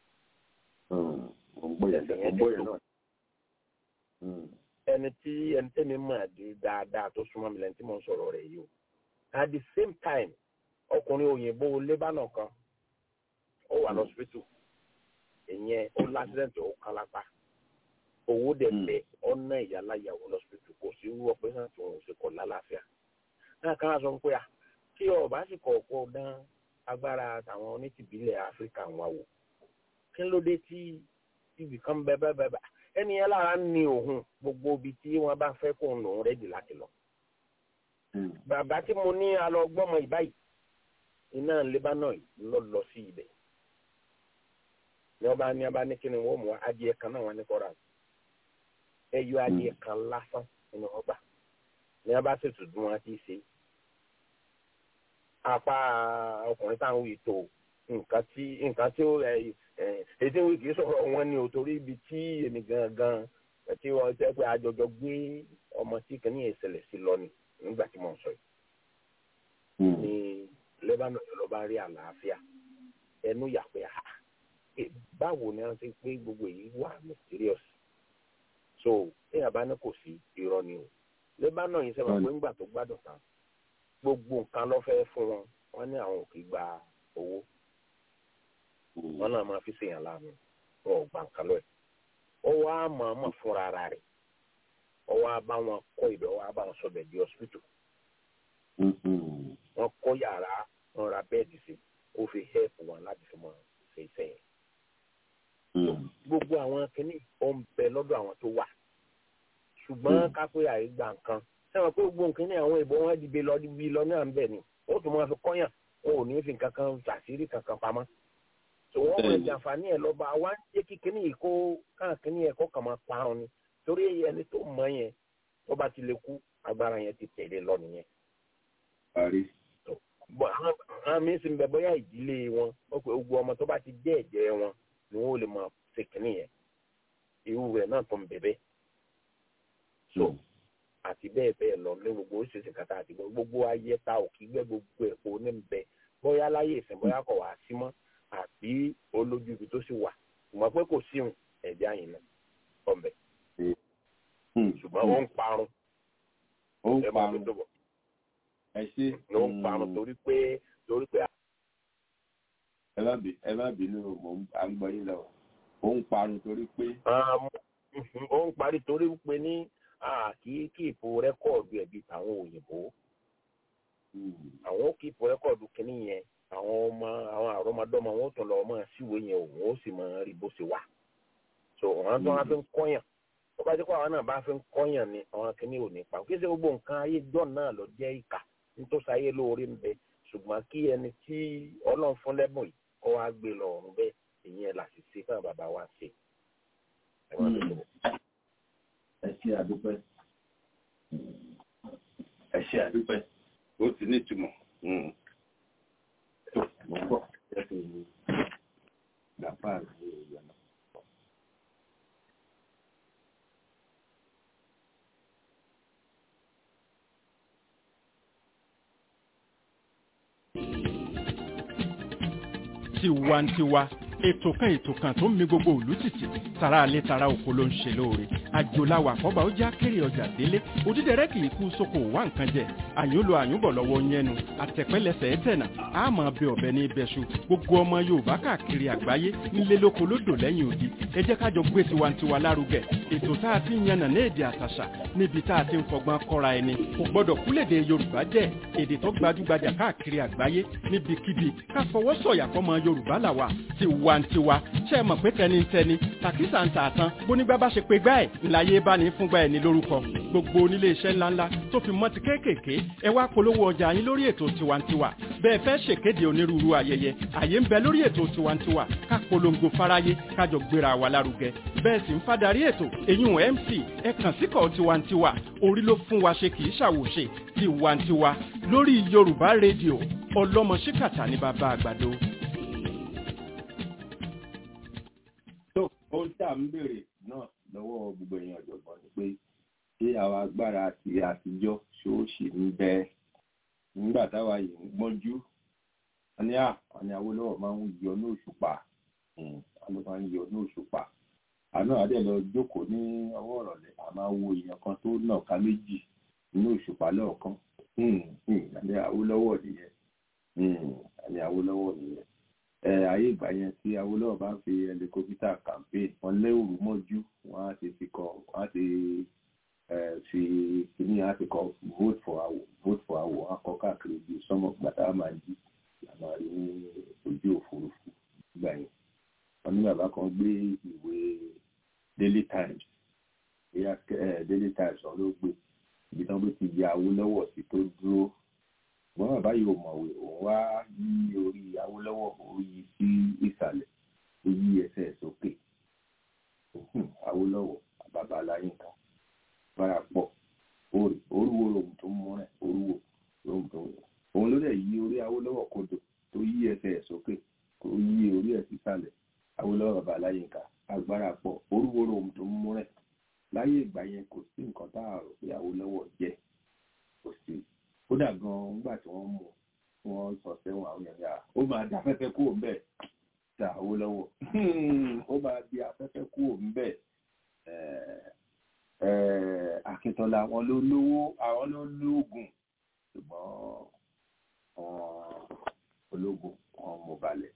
ẹni tí ẹni tẹ́mi mọ̀ di dáadáa tó súnmọ́ mi lẹ́ni tí mo ń sọ̀rọ̀ rẹ̀ yìí o at the same time ọkùnrin òyìnbó lébánà kan ó wà lọ́sibítù ìyẹn ó lásìrẹ́ǹtì ó kán lápá owó dẹ̀ bẹ̀ ọ̀nà ìyáláyàwó lọ́sibítù kò sí irú ọ̀pẹ́sàn tí wọ́n ṣe kọ̀ lálàáfíà náà ká sọ pé à kí ọba sì kọ̀ ọ̀pọ̀ dán agbára àwọn onítìbílẹ̀ áfíríkà wà wò kí ló dé tí ibì kan bẹ bẹ bẹ bẹ ẹni yẹn lára ń ní òun gbogbo ibi tí wọn bá fẹ́ kó ń lòun rẹ́dì láti lọ. bàbá tí mo ní alọgbọmọ ìbáyìí iná lebanon lọ lọ sí ibẹ̀ ní ọba ní ọba ní kíni wọn mú adìẹ kan náà wọn ní kọra ẹyọ adìẹ kan lásán nínú ọgbà ní wọn bá ṣètò bí wọn ti ṣe apá ọkùnrin táwọn wí tó nǹkan tí nǹkan tí ó ẹ ẹ ètò ìwé kìí sọ̀rọ̀ wọn ni ò torí ibi tí èmi gangan tí wọ́n jẹ́ pé àjọjọ gbé ọmọ tí kìíní ìṣẹ̀lẹ̀ sí lọ ni nígbà tí mo ń sọ yìí ní lebanon ló bá rí àlàáfíà ẹnu yà pé ha báwo ni wọ́n ti pé gbogbo èyí wà mysterious so téèyàn bá ní kò sí irọ́ ni o lebanon yìí sẹ́wọ̀n pé ńgbà tó gbádùn tán gbogbo nǹkan ló fẹ́ fún wọn wọ́n ní àwọn ò kì í gba owó wọn náà máa fi ṣèyàn láàánú wọn ò gba nǹkan lọ ẹ̀ ó wá mọ̀ọ́mọ̀ fúnra ara rẹ̀ ó wá bá wọn kọ́ ibẹ̀ ó wá bá wọn sọbẹ̀ di hospital wọn kọ́ yàrá wọn ra bẹ́ẹ̀dì sí ó fi help wọn láti fi mọ ṣe iṣẹ́ yẹn gbogbo àwọn kìnnì ó ń bẹ lọ́dọ̀ àwọn tó wà ṣùgbọ́n kápẹ́ àìgbà nǹkan sẹ́wọ̀n pé gbogbo nǹkan ní àwọn ìbọn wọn dìbe lọ dìbe lọ náà ń bẹ̀ ni ó tún máa fi kọ́yàn wọn ò ní fi nǹkan kan ṣàṣírí kankan pamọ́ tó wọ́n mọ ìjànfààní ẹ̀ lọ́ba wa ń jẹ́ kí kíní yìí kó káà kíní yẹn kó kàn máa parun ni torí ẹni tó mọ yẹn tó bá ti lè kú agbára yẹn ti tẹ̀lé lọ nìyẹn. àwọn míín sì ń bẹ bóyá ìdílé wọn ó pe gbogbo ọmọ tó bá ti jẹ́ ẹ̀jẹ̀ wọn ni wọ́n ò lè máa ṣe kíní yẹn irú rẹ̀ náà tó ń bẹ̀bẹ̀. so àti bẹ́ẹ̀ bẹ́ẹ̀ lọ ní gbogbo oríṣiríṣi kàtà àti gbogbo ayé ta òkì gbẹ gbogbo ẹ̀kọ́ ní bẹ bóyá láyé ìsìn bóyá kọ̀ wá sí mọ́ àbí olójú ibi tó sì wà ṣùgbọ́n pé kò síhùn ẹ̀jẹ̀ àyìn náà ọ̀bẹ. ṣùgbọ́n ó ń parun. ó ń parun ẹ ṣe. ó ń parun torí pé torí pé. ẹ má bínú mò ń à ń gbọ́ yín lọ ó ń parun torí pé. ó ń parí torí pé ní kì í kíìpù rẹ́kọ̀dù ẹ̀bí tàwọn òyìnbó. àwọn ó kíìpù rẹ́kọ̀dù kìíní yẹn àwọn ọmọ àwọn àrọmọdọ́mọ wọn tún lọ ọmọ síwèé yẹn òun ó sì máa rí bó ṣe wà so àwọn tó wá fi ń kọyàn tó bá jẹ́ pé àwọn náà bá fi ń kọyàn ni àwọn kìíní ò ní pa kí ṣe gbogbo nǹkan ayé jọ náà lọ jẹ́ ìkà nítòsí ayé lóore ń bẹ ṣùgbọ́n kí ẹni tí ọlọ́run fún lẹ́bùn yìí kọ́ wá gbé lọ ọ̀run bẹ́ẹ̀ ìyẹn là sì ṣe fún bàbá wa ṣe. ẹ ṣe àdúpẹ́ ẹ ṣe àdúpẹ́ ó ti ní ìtumọ̀ mo ń bọ̀ jẹ́ kí n gbàpá àti ìyànà. tiwantiwa ètò kan ètò kan tó ń mi gbogbo òlú títì tara alẹ́ tara oko ló ń ṣe lóore àjòláwà àkọ́bà ó já kéré ọjà délé òdídẹrẹ́ kì í kú sóko wá nǹkan jẹ àyúnlò àyúnbọ̀ lọ́wọ́ yẹnu àtẹ̀pẹ́lẹsẹ̀ ẹ̀tẹ̀nà àmọ́ bẹ ọ̀bẹ ní ibẹ̀ṣu gbogbo ọmọ yorùbá káàkiri àgbáyé nílé lóko lódò lẹ́yìn odi ẹ jẹ́ kájọ gbé tiwantiwa lárugẹ ètò tá a ti ń yànnà ní èdè àtàṣà níbi tá a ti ń fọgbọ́n kọ́ra ẹni kò gbọ́dọ̀ kúlèdè yorùbá jẹ́ èdè tó gbajúgbajà káàkiri àgbáyé níbikíbi ká fọwọ́ sọ̀yà fọmọ yorùbá làwà tiwantiwa ṣe é mọ̀ pé tẹnitẹni tàkísà ń tà tán bónígbà bá ṣe pé gbá ẹ̀ ńláyé bá ní fúngbà ẹ̀ ní lórúkọ gbogbo onílé iṣẹ́ ńláńlá tó fi mọ́ ti kéékèèké ẹ wá polówó ọjà yín lórí ètò tiwantiwa bẹ́ẹ̀ fẹ́ ṣèkéde onírúurú ayẹyẹ àyè ń bẹ lórí ètò tiwantiwa ká polongo fáráyé kájọ gbéra wa lárugẹ bẹ́ẹ̀ sì ń fadarí ètò èyún mc ẹ kàn síkọ̀ tiwantiwa orí ló fún wa ṣe kì í ṣàwòṣe tiwantiwa lórí yorùbá rédíò ọlọ́mọ ṣíkàtà ní bàbá àgbàdo. tó ohun tí à ń béèrè náà lọ́wọ́ gbogbo èèyàn ọ̀jọ̀gbọ́n ni pé ṣé àwọn agbára àti àtijọ́ ṣóòṣì ń bẹ nígbà táwa yìí ń gbọ́njú wọn ní àwọn ní Awólọ́wọ̀ máa ń yọ ní òṣùpá wọn ló máa ń yọ ní òṣùpá àná àdé lọ jókòó ní ọwọ́ ọ̀rọ̀lẹ́ a máa wo èèyàn kan tó nà ká méjì ní òṣùpá lọ́ọ̀kan àdé Awólọ́wọ̀ nìyẹn àdé Awólọ́wọ̀ nìyẹn ayé ìgbà yẹn tí Awólọ́wọ̀ bá fi ẹlikópítà campaign wọn lé òru mọ́jú wọn á ti fi kọ wọn á ti fi kíní á ti kọ vote for awo vote for awo wọn á kọ káàkiri ju sọmọ gbàtà máa jí àmà rí ní ojú òfurufú gbà yẹn wọn ní bàbá kan gbé ìwé Daily Times bóyá Daily Times wọn ló gbé ibi tí wọn bí ti ya Awólọ́wọ̀ sí tó dúró ṣùgbọ́n bàbá yìí ò mọ̀wé òun wá yí orí Awólọ́wọ̀ ó yí sí ìsàlẹ̀ ó yí ẹsẹ̀ sókè Awólọ́wọ̀ bàbá aláyínká bára pọ̀ orúwo ọláyínká agbára pọ̀ orúwóró ohun tó ń mú rẹ̀ láyé ìgbà yẹn kò sí nǹkan tá a rò pé Awólọ́wọ̀ jẹ́ kò sí kódà gan-an nígbà tí wọ́n mú wọn sọ sẹ́wọ̀n àwọn èèyàn ó máa da afẹ́fẹ́ kúrò ńbẹ̀ ta Awólọ́wọ̀ ó máa di afẹ́fẹ́ kúrò ńbẹ̀ Akíntọ́lá àwọn ló lówó àwọn ló lóògùn ṣùgbọ́n ológun wọn mú balẹ̀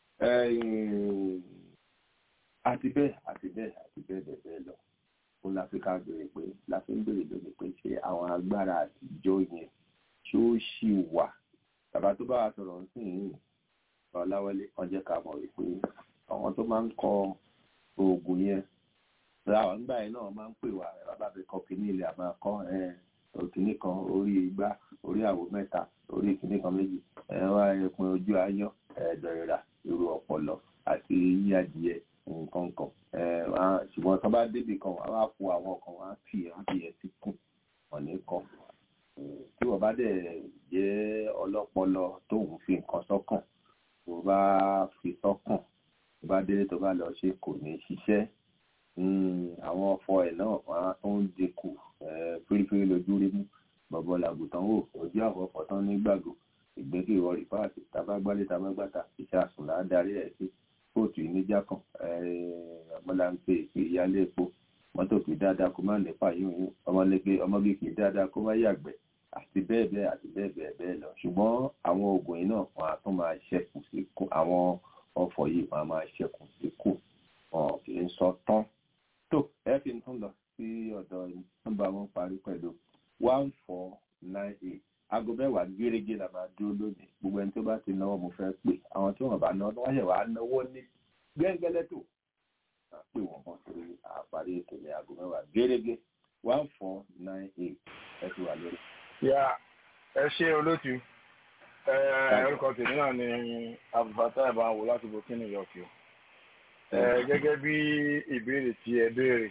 àti bẹ́ẹ̀ àti bẹ́ẹ̀ àti bẹ́ẹ̀ bẹ́ẹ̀ bẹ́ẹ̀ lọ fún láfíríkà béèrè pé láfi ń béèrè lónìí pé ṣé àwọn agbára àtijọ́ yẹn ṣé ó ṣì wà bàbá tó bá wa sọ̀rọ̀ sí yìí ọ̀làwọlé kan jẹ́ ká mọ̀ wípé àwọn tó máa ń kọ oògùn yẹn láwọn nígbà yẹn náà máa ń pè wá bàbá mi kọ kínní ilẹ̀ àmọ́ kọ́ kínní kan orí igbá orí àwo mẹ́ta orí kínní kan méjì ẹ̀rọ ẹ̀pin ojú ayọ́ ẹ̀ẹ́dọ̀rẹ̀rà irú ọpọlọ àti yí adìyẹ nǹkan kan ṣùgbọ́n tó bá débi kan wọ́n á fún àwọn kan wọ́n á fi wọ́n fi ẹ̀ sí kù wọ́n ní kan tí wọ́n bá dẹ̀ jẹ́ ọlọ́pọlọ tó ń fi nǹkan sọ́kàn tó bá fi sọ́kàn tó bá délé tó bá lọ ṣe kò ní ṣiṣẹ́ àwọn ọ̀fọ̀ ẹ̀ náà wọ́n á tó ń dínkù fírífírí lójú rí mú bọ̀bọ̀ làgùtàn wò ojú àkọ́kọ́ tán ní gbàgbọ́ ìgbẹ́kẹ̀ ìwọ rìpáàtì tabagbálẹ̀ tabagbàtà iṣẹ́ àsùnlá darí ẹ̀ sí kóòtù ìníjà kan ọmọláńpẹ ìpè ìyálé epo mọ́tò kì í dáadáa kó má nípa yíyún ọmọlẹ́gbẹ́ ọmọge kì í dáadáa kó má yàgbẹ́ àti bẹ́ẹ̀ bẹ́ẹ̀ àti bẹ́ẹ̀ bẹ́ẹ̀ bẹ́ẹ̀ lọ ṣùgbọ́n àwọn oògùn yìí náà wọn á tún máa ṣẹ́kù sí kù àwọn ọ̀fọ̀ yìí wọn á máa ṣẹ́kù sí kù wọn kì í sọ tán tó ẹ fi tún lọ sí ọ̀dọ̀ nọ́mbà wọn parí pẹ̀lú one four nine eight aago mẹ́wàá gẹ́gẹ́ la máa dúró lónìí gbogbo ẹni tó bá ti náwó mo fẹ́ pè àwọn tí wọ́n bá náwó wọ́n ṣẹ̀ wá náwó ní gẹ́gẹ́lẹ́ tó máa pè wọ́n mọ́ torí àparí ètò ní aago mẹ́wàá gẹ́gẹ́ one four nine eight ẹ ti wà lórí. ya ẹ ṣe olótú orúkọ tèmi náà ni abdulfatah ìbáwò láti burkina york o gẹ́gẹ́ bí ìbéèrè tí ẹ béèrè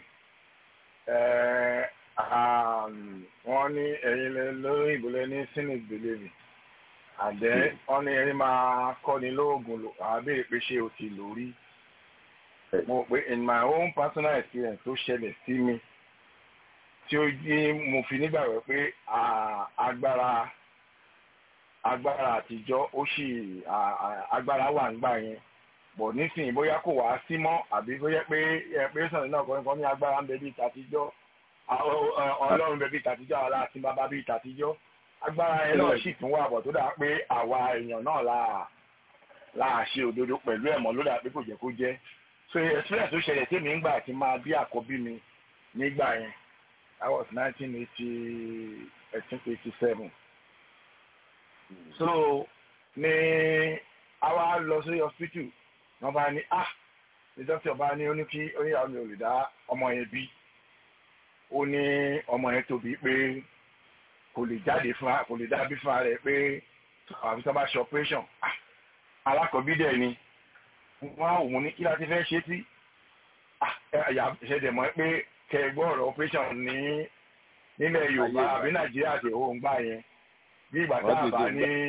wọ́n ní ẹ̀yin lórí ìbúlẹ̀ ní cynic believing àdẹ́ wọ́n ní ẹni máa kọ́ni lóògùn lò àbẹ̀rẹ̀ pé ṣé o ti lò rí mo pé in my own personal experience tó ṣẹlẹ̀ sí mi tí ó yí mo fi nígbàgbọ́ pé agbára agbára àtijọ́ ó sì agbára wà nígbà yẹn bọ̀ nísìnyí bóyá kò wá sí mọ́ àbí bóyá pé ẹ pé sọ̀rọ̀ náà kọ́ni kan ní agbára ń bẹ bí tàtijọ́ ọlọ́run bẹ bí tàtijọ́ àwọn aláàtí bàbá bí tàtijọ́ agbára ẹ náà sì tún wà bọ̀ tó dà pé àwa èèyàn náà là là ṣe òdodo pẹ̀lú ẹ̀mọ́ ló dà pé kò jẹ́ kó jẹ́ so experience tó ṣẹlẹ̀ tèmi ń gbà tí máa bí àkọ́bí mi nígbà yẹn that was nineteen eighty eighteen eighty seven so ní àwa lọ sí hospital wọ́n bá ní ah ní dókítà bá ní ó ní kí oníyàwó mi ò lè dá ọmọ yẹn bí ó ní ọmọ yẹn tóbi pé kò lè jáde fún kò lè dábí fún rẹ̀ pé àfi tó bá ṣe operation alákọ̀ọ́bí dẹ̀ ni wọ́n á òun ní kí láti fẹ́ ṣe tí ṣẹ̀dẹ̀ mọ́ pé kẹgbọ́ ọ̀rọ̀ operation ní nílẹ̀ Yorùbá àbí Nàìjíríà àti òun gbà yẹn bí ìgbà tá a bá ní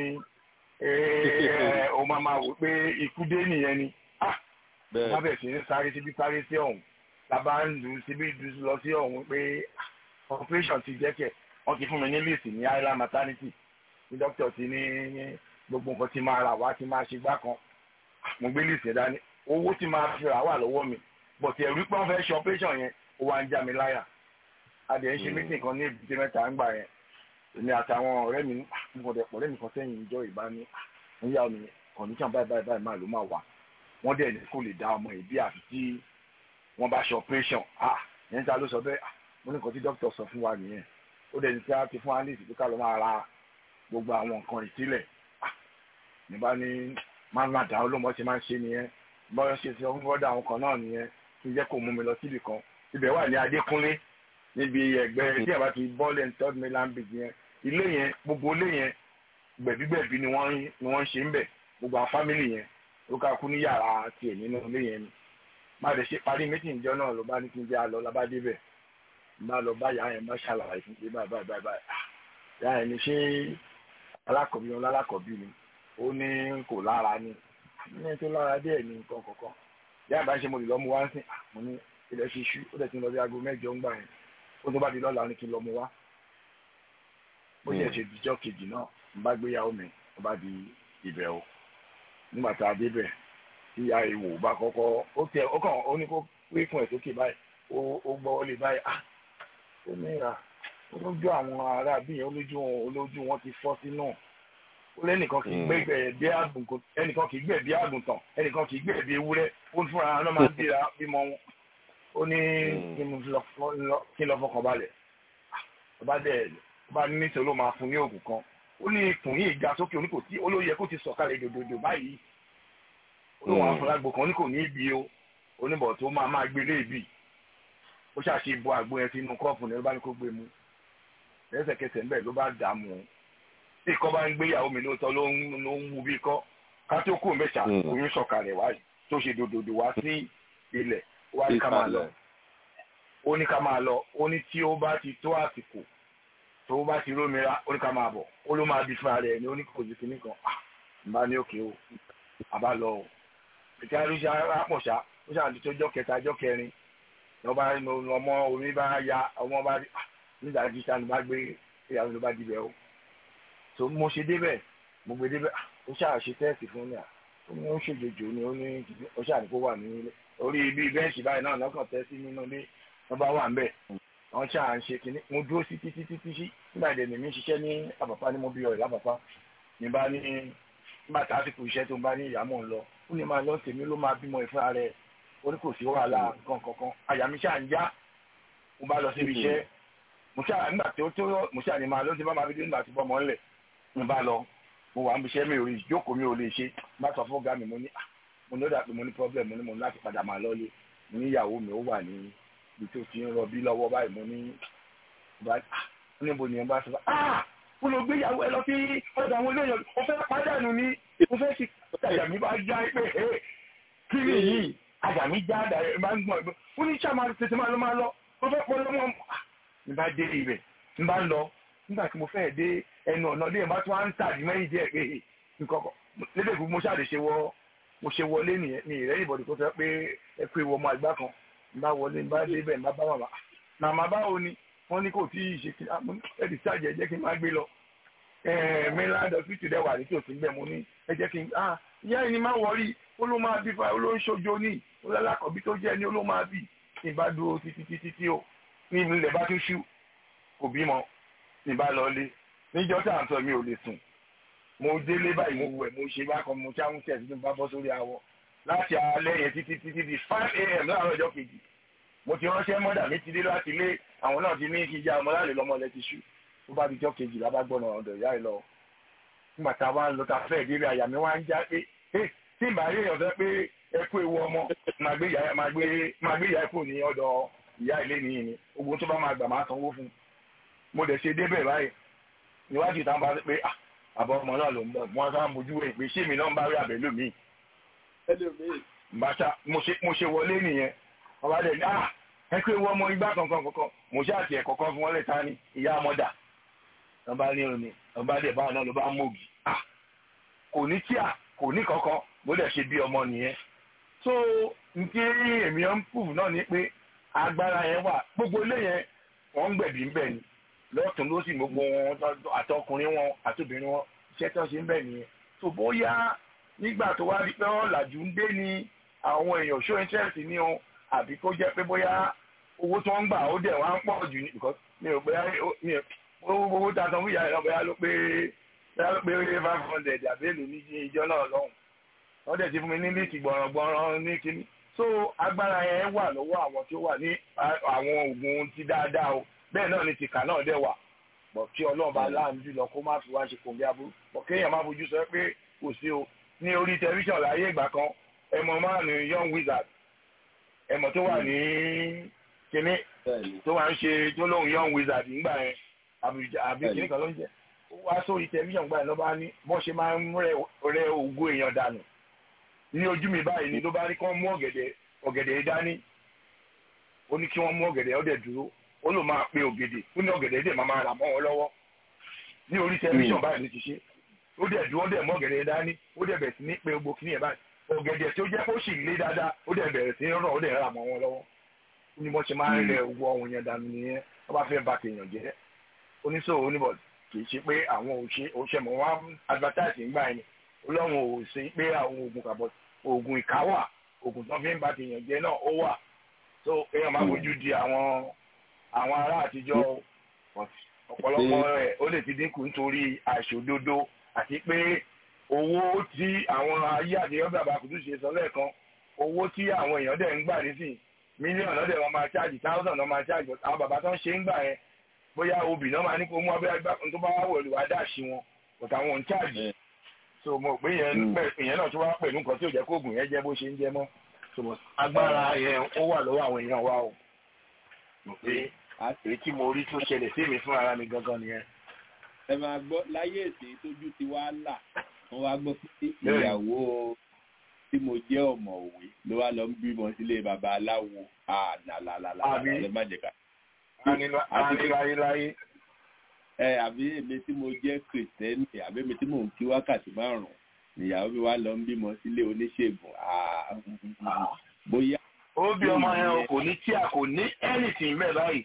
o máa máa wò pé ikú dé nìyẹn ni wọ́n bẹ̀ sí ní sáré síbi sáré sí ọ̀hún lábá ń lù síbi lọ sí ọ̀hún pé operation ti jẹ́ kẹ̀ wọ́n ti fún mi ní list ní island maternity ní doctor ti ní gbogbo nǹkan ti máa rà wá ti máa ṣe gbá kan mo gbé list yẹn dání owó tí máa fi rà wà lọ́wọ́ mi but ẹ̀rú pé wọ́n fẹ́ ṣe operation yẹn ó wá ń já mi láyà adìẹ ń ṣe meeting kan ní èbúté mẹ́ta ń gbà yẹn èmi àtàwọn ọ̀rẹ́ mi nǹkan dẹ̀ pọ̀ lẹ́nu kan sẹ́yìn ìjọ ìbá ní níyà mi condition báyìí báyìí báyìí máa ló máa wà wọ́n dẹ̀ ní kò lè dá ọmọ ìbí àfi tí wọ́n bá ṣe operation ah yẹn ta ló sọ bẹ́ẹ̀ mo ní nǹkan tí doctor sọ fún wa nìyẹn ó dẹ̀ ní kí á ti fún alice pé ká ló máa ra gbogbo àwọn nǹkan ìsílẹ̀ ah ní bá ní máa ń nàdá olómọ ṣe máa ń ṣe nìyẹn bọ́yọ̀ ṣe ti ọkùnrin fọ́dà àwọn kan náà nìyẹn kí n jẹ́ kó mú mi lọ síbì kan ibẹ̀ wà ní Adékúnlé níbi ẹgbẹ́ tí ẹ̀ bá ti bọ́ọ̀lù and third mainland bridge yẹn ilé yẹn gbogbo ilé yẹn gbẹ̀bígbẹ̀bí ni wọ́n ni wọ́n ṣe ń bẹ̀ gbogbo àwọn fámìlì yẹn ló ká kú ní yàrá tiẹ̀ nínú ilé yẹn ni má lè ṣe parí méjì ìjọ náà ló bá ní kí n jẹ́ àlọ́ lábá débẹ̀ má lọ bá yàrá yẹn má ṣàlàyé fún pé báyìí báyìí báyìí yàrá yẹn ni ṣé alákọ̀bí wọn lálákọ̀bí ni ó ní kò lára ni ní tó lára díẹ̀ ní nǹkan kọ̀ọ̀kan yá àbá ṣe mo lè lọ mu wá ń sìn mo ní ilẹ̀ ti ṣú ó dẹ̀ ti ń lọ bí aago mẹ́jọ ń gbà yẹn ó tó bá di lọ́la ó ní kí n lọ mu wá bó ṣe ṣe dijọ́ kejì náà n bá gbéyàwó mi ó bá di ibẹ̀ o nígbà tá a débẹ̀ tí ìyá ìwò bá kọ́kọ́ ó tẹ ó kàn ó ní kó pé fún ẹ̀ sókè báyìí ó gbọ́ lè báyìí ah ó ní ìrà olójú àwọn ará bí yẹn olójú wọn olójú wọn ti fọ́ sínú ó lẹ́nìkan kì í gbẹ̀gbẹ̀ bí àgùntàn ẹnìkan kì í gbẹ̀ bí àgùntàn ẹnìkan kì í gbẹ̀ bí ewúrẹ́ ó ní fúnra náà máa ń bíra bímọ wọn ó ní kí n lọ fọkàn balẹ̀ ọba dẹ̀ ọba níṣẹ́ ló máa fún ní oògùn kan ó ní ikùn yìí ga sókè oní kò tí olóyè kó ti sọ̀kalẹ̀ dòdòdò báyìí olóhùn afọlágbò kan ní kò ní ibi o oníbọ̀ tó máa máa gbé léèbì ó ṣàṣe bo àgbo yẹn sínú kọ́ọ̀pù ní ló bá ní kó gbé mu lẹ́sẹ̀kẹsẹ̀ ńbẹ̀ ló bá dààmú tí ikọ́ bá ń gbéyàwó mi lóòótọ́ ló ń ló ń wu bí ikọ́ ká tó kú mẹ́ta oyún sọ̀kalẹ̀ wá tó ṣe dòdòdò wá sí ilẹ̀ wá ní ká máa lọ ó ní ká máa lọ ó ní tí ó bá ti tó àsìkò tó bá ti rómìnira ó ní ká máa bọ̀ ó ló máa di fúnra rẹ̀ ní ó ní kò sí kinní kan n bá ní òkè o àbá lọ o ìta ló ṣe àpọ̀ṣá ó ṣàǹtí tó jọ́ kẹta jọ́ kẹrin lọ́ba ọmọ omi bá ya ọmọ bá rí nígbà tí sani bá gbé ìyàwó ló bá dibẹ̀ o tó mo ṣe débẹ̀ mo gbé débẹ̀ ó ṣáà ṣe tẹ́ẹ̀sì fún mi à ó ní ó ń ṣèjòjò ni ó ní ó ṣáà ní kó wà ní orí ibi bẹ́ǹṣì báyìí náà lọ́kàn tẹ́ sí nínú ilé wọ́n bá wà ń bẹ̀ wọ́n ṣáà ń ṣe kínní mo dúró sí títí títí sí nígbà ìdẹ̀ mi ṣiṣẹ́ ní àpàpá ní mo bí ọ̀rẹ́ lápàpá ní bá ní nígbà tá a ti kù iṣẹ́ tó ń bá ní ìyàmọ̀ ń lọ ó ní máa lọ tèmi ló máa bímọ ìfúnra rẹ̀ ó ní kò sí wàhálà nǹkan kankan àyà mi ṣáà ń já mo bá lọ síbi iṣẹ́ mo ṣáà nígbà tí ó tó mo ṣáà ní máa lọ sí bá máa fi dé nígbà tí bọ́mọ ńlẹ̀ mo bá lọ mo wà ń bíṣẹ́ mi ò rí ìjókòó mi ò lè ṣe bá sọ fún ọ̀gá mi mo ní mo ní ó dà pé mo ní problem mo ní mo ní láti padà máa lọ́lé mo ní ìyàwó mi ó wà ní ibi tó ti ń rọbí lọ́wọ́ báyìí mo ní níbo ni ẹ bá sọ ah mo lọ gbé ìyàwó ẹ lọ sí ọ̀dọ̀ àwọn olóyè mo fẹ́ pàdánù ni mo fẹ́ ti àyà mi bá já pé kí ni yìí àyà mi já àdàrẹ máa ń gbọ̀n ẹ̀gbọ́n ó ní sàmà tètè máa lọ máa lọ mo fẹ́ pọ́ lọ́mọ n bá dé ibẹ̀ n bá lọ nígbà tí mo fẹ́ dé ẹnu ọ̀nà dé ìbá tí wọ́n á ń tàbí mẹ́yìn díẹ̀ pé nǹkan kan lédè fún mo ṣàlè ṣe wọ mo ṣe wọlé nìyẹn ní ìrẹ́ ìbọ̀dì tó fẹ́ pé ẹ pé ìwọ ọmọ àgbà kan n bá wọlé n bá dé ibẹ̀ n bá bá màmá màmá báwo ni wọ́n ní kò tí ì ṣe kí ẹ ti ṣàjẹ́ jẹ́ kí n má gbé lọ mainland hospital dẹ̀ wà ní tòsí bẹ́ẹ̀ mo ní ẹ jẹ́ kí n ah ìyá ẹni má wọrí ó ló máa bí fa ó ló ń ṣojo ní ó lálákọ̀ọ́bí tó jẹ́ ní ó ló máa bì ní bá dúró títí títí tí ó ní ilẹ̀ bá tún ṣú kò bímọ ní bá lọ lé níjọ́ tá à ń sọ mi ò lè sùn mo délé báyìí mo wẹ̀ mo ṣe bákan mo ṣáwọn tẹ̀sí tó bá bọ́ sórí awọ láti alẹ́ yẹn títí títí di five a.m. láàárọ̀ ọjọ́ kejì mo ti ránṣẹ́ mọ́dà mi ti dé láti ilé àwọn náà ti ní kí já ọmọ láàrin lọ́mọ lẹ ti ṣú tó bá di jọ́ kejì lábá gbọ́nà ọ̀dọ̀ ìyá ẹ̀ lọ nígbà tá a wá ń lọ tá a fẹ́ ìdílé àyà mi wá ń já pé tí ìbá rí èèyàn fẹ́ pé ẹ kú ewu ọmọ máa gbé ìyá máa gbé máa gbé ìyá kù ní ọ̀dọ̀ ìyá ilé nìyí ni ogun tó bá máa gbà máa sanwó fún mo dẹ̀ ṣe débẹ̀ báyìí níwájú ìta bá pé àbọ̀ ọmọ náà ló ń bọ̀ wọ́n sá ń bojú wẹ̀ pé ṣé mi náà ń bá rí àbẹ̀lú mi. bàtà mo ṣe wọlé nìyẹn wọ́n bá dẹ̀ ní ẹ kú ewu ọmọ igbá kankan kankan mo ṣe àti ẹ̀kọ́ kan fún wọn lẹ́ta ní ìyá ọmọdà wọ́n bá ní òní wọ́n bá dẹ̀ báwọn náà ló bá ń mògì kò ní tíà kò ní kankan bó dẹ̀ ṣe bí ọmọ nìyẹn so nkí èmi ń pùf náà ni pé agbára yẹn wà gbogbo ilé yẹn wọ́n ń gbẹ̀bí ń bẹ̀ ni lọ́tún ló sì gbogbo wọn àtọkùnrin wọn àtobìnrin wọn iṣẹ́ tó ṣe ń bẹ̀ nìyẹn so bóyá nígbà tó wá rí pé ọ̀làjú ń dé ni àwọn èèyàn show interest ní o àbí kó jẹ́ pé bóyá owó tó ń gbà ó dẹ̀ wá ń pọ̀ jù ní because mi ò bóyá mi ò owó tá a san fún ìyá ìlọ bóyá ló pé bóyá ló pé five hundred àbí èlò ní ìjọ náà lọ́hùn wọ́n dẹ̀ ti fún mi ní líìkì gbọ̀rọ̀gbọ̀rọ̀ ní kíní so agbára yẹn wà lọ́wọ́ àwọn tí ó wà ní àwọn oògùn ti dáadáa o bẹ́ẹ̀ náà ni tìkà náà dẹ̀ wà bọ̀ kí ọlọ́run bá láàánú jùlọ kó má fi wá ṣe kò bí aburú bọ̀ kéèyàn má fojú sọ pé kò sí o ní orí tẹlifíṣàn láyé ìgbà kan ẹmọ márùn young wizard ẹmọ tó wà ní kíní tó wà ń ṣe tó lóhùn young wizard nígbà yẹn àbí kíní kan ló ń jẹ ó wá sórí tẹlifíṣàn gbà yẹn ló bá ní bọ́n ṣe máa ń rẹ ògo èèyàn dànù ní ojú mi báyìí ni ló bá rí kí wọ́n mú ọ̀gẹ̀dẹ̀ ọ̀gẹ̀dẹ̀ dání ó ní kí wọ́n mú ọ̀gẹ̀dẹ̀ ọ̀dẹ̀ dúró ó ló máa pe ògèdè ó ní ọ̀gẹ̀dẹ̀ dẹ̀ máa máa rà mọ́ wọn lọ́wọ́ ní orí tẹlifíṣàn báyìí ló ti ṣe ó dẹ̀ dúró dẹ̀ mọ́ ọ̀gẹ̀dẹ̀ dání ó dẹ̀ bẹ̀ sí ní pe gbogbo kíní ẹ̀ báyìí ọ̀gẹ̀dẹ̀ tó jẹ́ kó sì lé dáadáa ó dẹ̀ bẹ̀rẹ̀ sí rọ̀ ó dẹ̀ rà mọ́ wọn lọ́wọ́ ní wọ́n ṣe máa ń rẹ̀ wọ ohun yẹn dànù nìyẹn wọ́n bá fẹ́ ba tèèyàn jẹ́ oníṣòwò oníbọ̀ kì í ṣe pé àwọn òṣè mọ̀ wá advertise ń gbà yẹn ọlọ́run ò ṣe pé àwọn oògùn kàbọ̀ oògùn ìka wà oògùn tó fi ń ba tèèyàn jẹ́ náà ó wà so èèyàn máa fojú di àwọn àwọn ará àtijọ́ ọ̀pọ̀lọpọ̀ rẹ̀ ó lè ti dínkù nítorí àìṣòdodo àti pé owó tí àwọn ayé àtijọ́ bàbá kùtù ṣe sọ lẹ́ẹ̀kan owó tí àwọn èèyàn dẹ̀ ń gbà nísìnyí mílíọ̀nù lọ́dẹ̀ wọn máa ṣáàjì táwùsàn náà máa ṣáàjì àwọn bàbá tó ń ṣe ń gbà yẹn bóyá obì náà máa ní kó mú abẹ́rẹ́ gbà tó bá wà wọ̀lú wá dà sí wọn but àwọn ò ń ṣáàjì so mo pé yẹn ìyẹn náà tó wá pẹ̀lú nǹkan tí ò jẹ́ kó oògùn yẹn jẹ́ bó ṣe ń jẹ́ mọ́ so agbára yẹn ó wà lọ́wọ́ àwọn èèyàn wa o mo pé èyí tí mo rí tó ṣẹlẹ̀ sí mi fún ara mi gangan nìyẹn. ẹ máa gbọ́ láyé èsì tójú ti wá là wọ́n wá gbọ́ pé ìyàwó tí mo jẹ́ ọ̀mọ̀wé ló wá lọ ń bímọ sílé baba aláwo ànàlàlàlà ẹ má jẹ ká. láyé. ẹ àbí èmi tí mo jẹ́ kìrìsìtẹ́nì àbí èmi tí mò ń kí wákàtí márùn-ún nìyàwó mi wá lọ ń bímọ sílé oníṣègùn bóyá. ó bí ọmọ yẹn kò ní tí a kò ní anything mẹ́ báyìí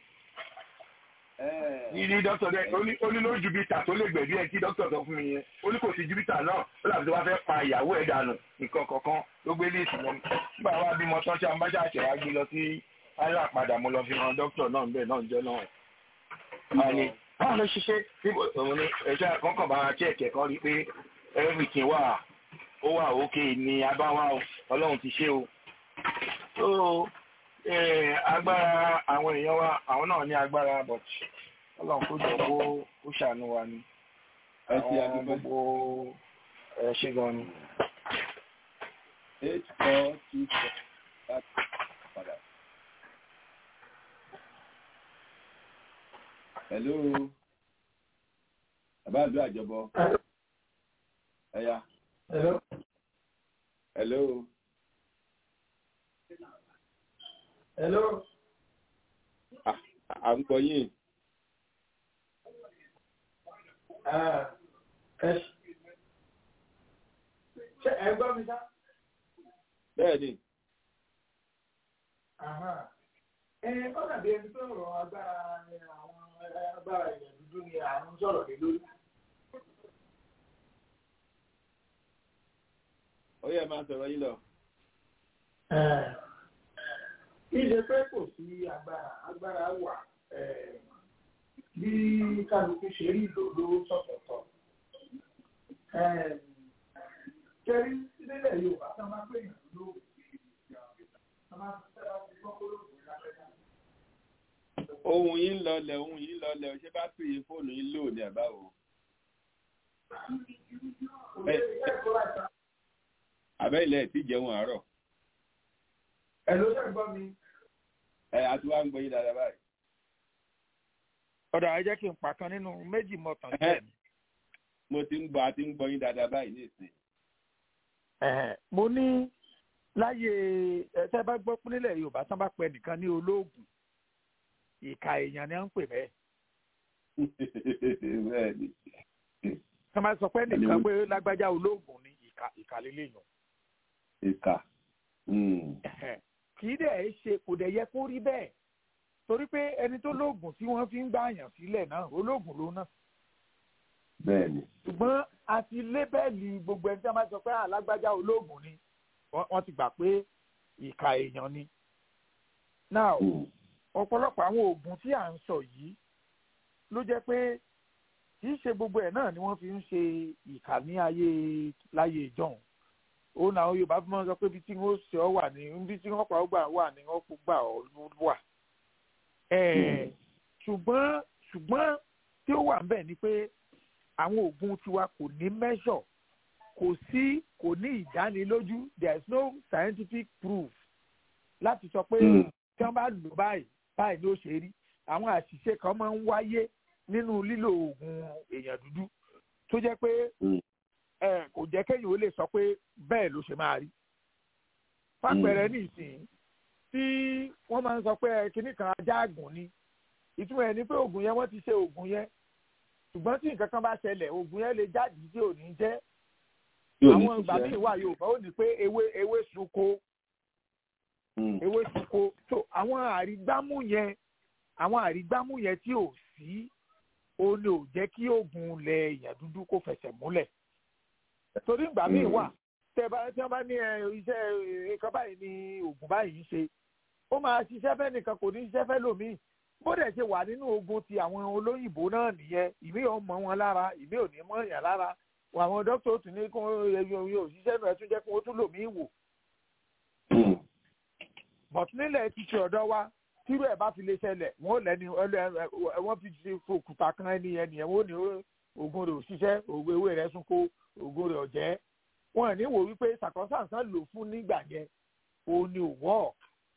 ní ní dókítà dẹ ó ní ló jupiter tó lè gbẹ̀bí ẹ̀ kí dókítà sọ fún mi yẹn ó ní kò sí jupiter náà ó làbí tó bá fẹ́ pa ìyàwó ẹ̀ dànù nǹkan kankan ló gbé léèsì lọ nígbà wá bímọ tán tí a bá ṣàṣẹ wá gbé lọ sí ayé àpadà mo lọ fi hàn dókítà náà bẹ́ẹ̀ náà jẹ́ náà. báyìí báwo ló ṣiṣẹ́ níbo òun ni ẹ̀ṣẹ́ àkọ́kọ́ bá ṣẹ̀kẹ̀ kan rí pé everything wà ó wà òkè ní abáwá ọlọ́run ti ṣe o. so agbára àwọn èèyàn wa àwọn náà ní agbára but ọlọ́run kó jọ kó kó ṣàánú wa ni àwọn gbogbo ẹ ṣe gan ni. eight four two four láti padà. hello bàbá àdúrà àjọbọ ẹyà. hello. hello. hello. à ń gbọ́ yín. Ṣé ẹ gbọ́ mi sá? Bẹ́ẹ̀ni. Ẹ ó dàbí ẹni tó rọ agbára àwọn agbára ìyẹn dúdú ni à ń sọ̀rọ̀ lé lórí. Ó yẹ máa sọ̀rọ̀ yín lọ. Ìṣe pé kò sí agbára agbára wà bí kálukú ṣe rí ìlòló sọ̀tọ̀tọ̀. Kẹ́rí sílẹ̀ Yorùbá tó máa pè yàn lóògùn. Ohun yín lọlẹ̀, ohun yín lọlẹ̀, ṣé bá pè é fóònù yín lò ní àbáwò? Àbẹ́ ilẹ̀ tí jẹun àárọ̀. Ẹ ló ṣe gbọ́ mi. Ẹ àti wá ń gbọ́ yín dáadáa báyìí ọ̀dà ẹ jẹ́ kí n pàkan nínú méjì mọ̀tàn jẹ́ mi. mo ti ń gbọ́ àti ń gbọ́ yín dáadáa báyìí nísìn. mo ní láyé ẹsẹ bá gbọ́ pé nílẹ̀ yorùbá tán bá pẹ nìkan ní olóògùn ìka èèyàn ni à ń pè bẹ́ẹ̀. bẹ́ẹ̀ni. tán bá sọ pé nìkan pé lágbájá olóògùn ni ìka ìka lélẹ́yìn. ìka. kì í dẹ̀ ṣe kò dẹ̀ yẹ kó rí bẹ́ẹ̀ torí pé ẹni tó lóògùn tí wọ́n fi ń gbààyàn sílẹ̀ náà olóògùn ló náà. bẹ́ẹ̀ni. ṣùgbọ́n àti lébẹ́ẹ̀lì gbogbo ẹni tí wọ́n bá sọ pé alágbájá olóògùn ni wọ́n ti gbà pé ìka èèyàn ni. now ọ̀pọ̀lọpọ̀ àwọn oògùn tí à ń sọ yìí ló jẹ́ pé kì í ṣe gbogbo ẹ̀ náà ni wọ́n fi ń ṣe ìkà ní ayé láyé ìjọ́un òun làwọn Yorùbá fi máa ń sọ pé ibi tí wọ́n ṣe ọ wà ní ibi tí wọ́n pa ọ gbà wà ní wọ́n kó gbà ọ wà ṣùgbọ́n ṣùgbọ́n tí ó wà ń bẹ̀ ni pé àwọn oògùn tiwa kò ní measure kò sí kò ní ìdánilójú there is no scientific proof láti sọ pé tí wọ́n bá lò báyìí báyìí ló ṣe rí àwọn àṣìṣe kan máa ń wáyé nínú lílo oògùn èèyàn dúdú tó jẹ́ pé kò jẹ́ kéèyàn ó lè sọ pé bẹ́ẹ̀ ló ṣe máa rí fàpẹẹrẹ ní ìsìn tí wọ́n máa ń sọ pé kinní kan ajá àgùn ni ìtumọ̀ ẹ̀ ni pé oògùn yẹn wọ́n ti ṣe oògùn yẹn ṣùgbọ́n tí nǹkan kan bá ṣẹlẹ̀ oògùn yẹn lè jáde tí ò ní jẹ́ àwọn ìgbà míì wà yorùbá ó ní pé ewé ewé sunko ewé sunko so àwọn àrígbámú yẹn àwọn àrígbámú yẹn tí ò sí ó ní ò jẹ́ kí oògùn ilẹ̀ èèyàn dúdú kó fẹsẹ̀ múlẹ̀ torí ìgbà míì wà tẹ bá tí wọ́n bá ní iṣẹ́ nǹkan báyìí ní oògùn báyìí ń ṣe ó máa ṣiṣẹ́ fẹ́ nìkan kò ní ṣiṣẹ́ fẹ́ lòmíì bó dẹ̀ ṣe wà nínú ogun ti àwọn olóyìnbó náà nìyẹn ìmí ò mọ wọn lára ìmí ò ní mọ èèyàn lára àwọn dókítà ó tún ní kí wọ́n yẹ òṣìṣẹ́ náà tún jẹ́ kí wọ́n tún lòmíì wò but nílẹ̀ títí ọ̀dọ́ wa tírú ẹ̀ bá fi lè ṣẹlẹ̀ wọ́n lẹ́ni wọ́n fi ṣe fòkùtà kan ẹni ẹni ẹ̀ wọ́n ní oògùn rẹ̀ òṣìṣẹ́ oògùn ewé rẹ̀ sunko oògùn rẹ̀ ọ̀jẹ́ wọn ní wò wípé sàkọ́sàǹsán lò fún nígbà yẹn òun ni ò work.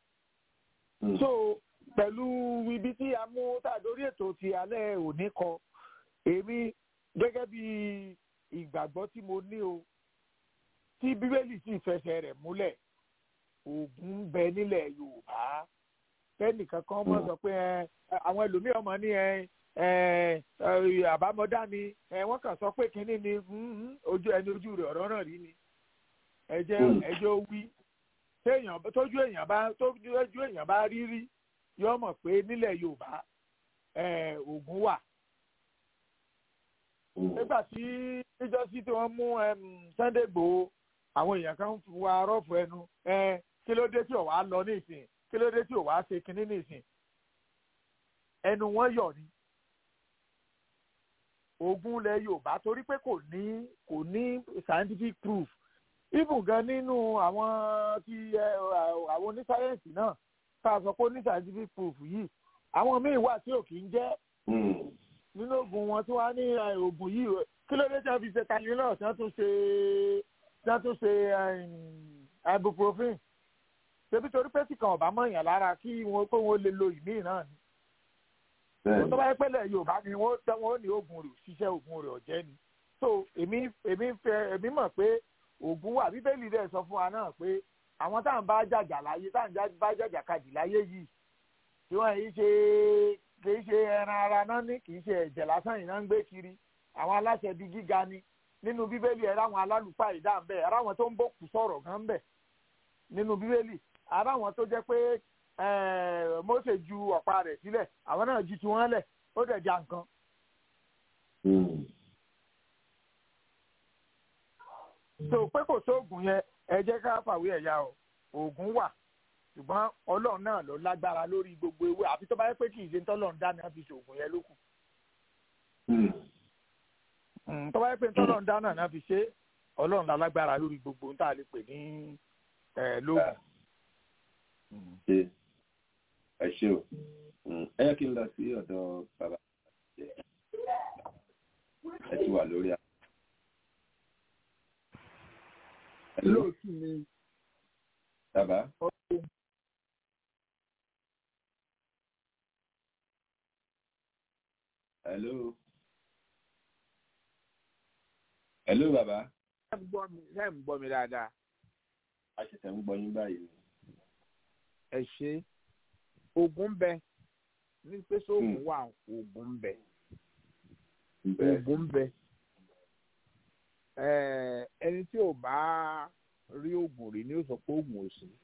so pẹ̀lú ibi tí a mú tàdórí ètò ti alẹ́ òní kọ èmi gẹ́gẹ́ bí ìgbàgbọ́ tí mo ní o tí bíbélì sì fẹsẹ̀ rẹ̀ múlẹ̀ oògùn ń bẹ nílẹ̀ yorùbá kẹ́nìkan kan mọ̀ sọ pé àwọn ẹlòmíràn mọ̀ ní àbámọ́dá ni wọ́n kàn sọ pé kínní ni ojú ẹni ojú rẹ̀ ọ̀rọ̀ náà rí ni ẹ̀jẹ̀ ẹ̀jẹ̀ wí tójú èèyàn bá tójú èèyàn bá rí rí yọ mọ̀ pé nílẹ̀ yorùbá oògùn wà nígbà tí níjọ́sí tí wọ́n mú Sunday Igboho àwọn èèyàn kan wá rọ́ọ̀fù ẹnu kí ló dé tí ò wá lọ nísìn kí ló dé tí ò wá ṣe kinní nísìn ẹnu wọn yọ ni ogun ilẹ̀ yorùbá torí pé kò ní kò ní scientific proof even gan nínú àwọn ti àwọn onísáyẹ́ǹsì náà tá a sọ pé ní scientific proof yìí àwọn míì wà tí ò kì í jẹ́ nínú oògùn wọn tí wọ́n á ní oògùn yìí kí ló dé tí wọ́n fi ṣe tylenol tí wọ́n tún ṣe tí wọ́n tún ṣe ibuprofen ṣebí torí pé tí kan ọ̀bá mọ̀yàn lára kí wọ́n pé wọ́n lè lo ìmíì náà ni wọ́n tó bá yẹ pẹ́lẹ̀ yorùbá ni wọ́n tẹ́ wọ́n ní oògùn rẹ̀ òṣìṣẹ́ oògùn rẹ̀ ọ̀jẹ́ ni so èmi èmi fẹ́ èmi mọ̀ pé oògùn wà bíbélì rẹ̀ sọ fún wa náà pé àwọn tá à ń bá jàjà láyé tá à ń bá jàjà kadì láyé yìí tí wọ́n yìí ṣe kì í ṣe ẹran ara náà ní kì í ṣe ẹ̀jẹ̀ lásán yìí náà ń gbé kiri àwọn aláṣẹ bíi gíga ni nínú bíbélì ẹ̀rọ àwọn alálùpàá ìdá ń bẹ̀ ẹ̀rọ àwọn tó ń bòkù sọ̀rọ̀ gan ń bẹ̀ nínú bíbélì ara àwọn tó jẹ́ pé Mósè ju ọ̀pá rẹ̀ sílẹ̀ àwọn náà ju tiwọn lẹ̀ ó dẹ̀ já nǹkan. so pé kò sóògùn yẹn ẹ jẹ́ ká fàwé ẹ̀yà o oògùn wà ṣùgbọ́n ọlọ́run náà ló lágbára lórí gbogbo ewé àfi tó bá yẹ pé kì í ṣe tọ́lọ́run dá náà fi ṣoògùn yẹn lókù. tó bá yẹ pé tọ́lọ́run dá náà fi ṣe ọlọ́run lálágbára lórí gbogbo ohun tá a lè pè ní lóògùn ẹ ṣe o ẹ yẹ kí n lọ sí ọ̀dọ̀ bàbá ẹ ti wà lórí a. lóòtú mi. bàbá. hello. hello bàbá. ẹ ń gbọ́ mi ẹ ń gbọ́ mi dáadáa. a ṣẹ̀ṣẹ̀ ń gbọ́ yín báyìí ẹ ṣe oògùn bẹ ní pé sóògùn wà oògùn bẹ oògùn bẹ ẹni tí ò bá rí oògùn rí ni ó sọ pé oògùn ò sí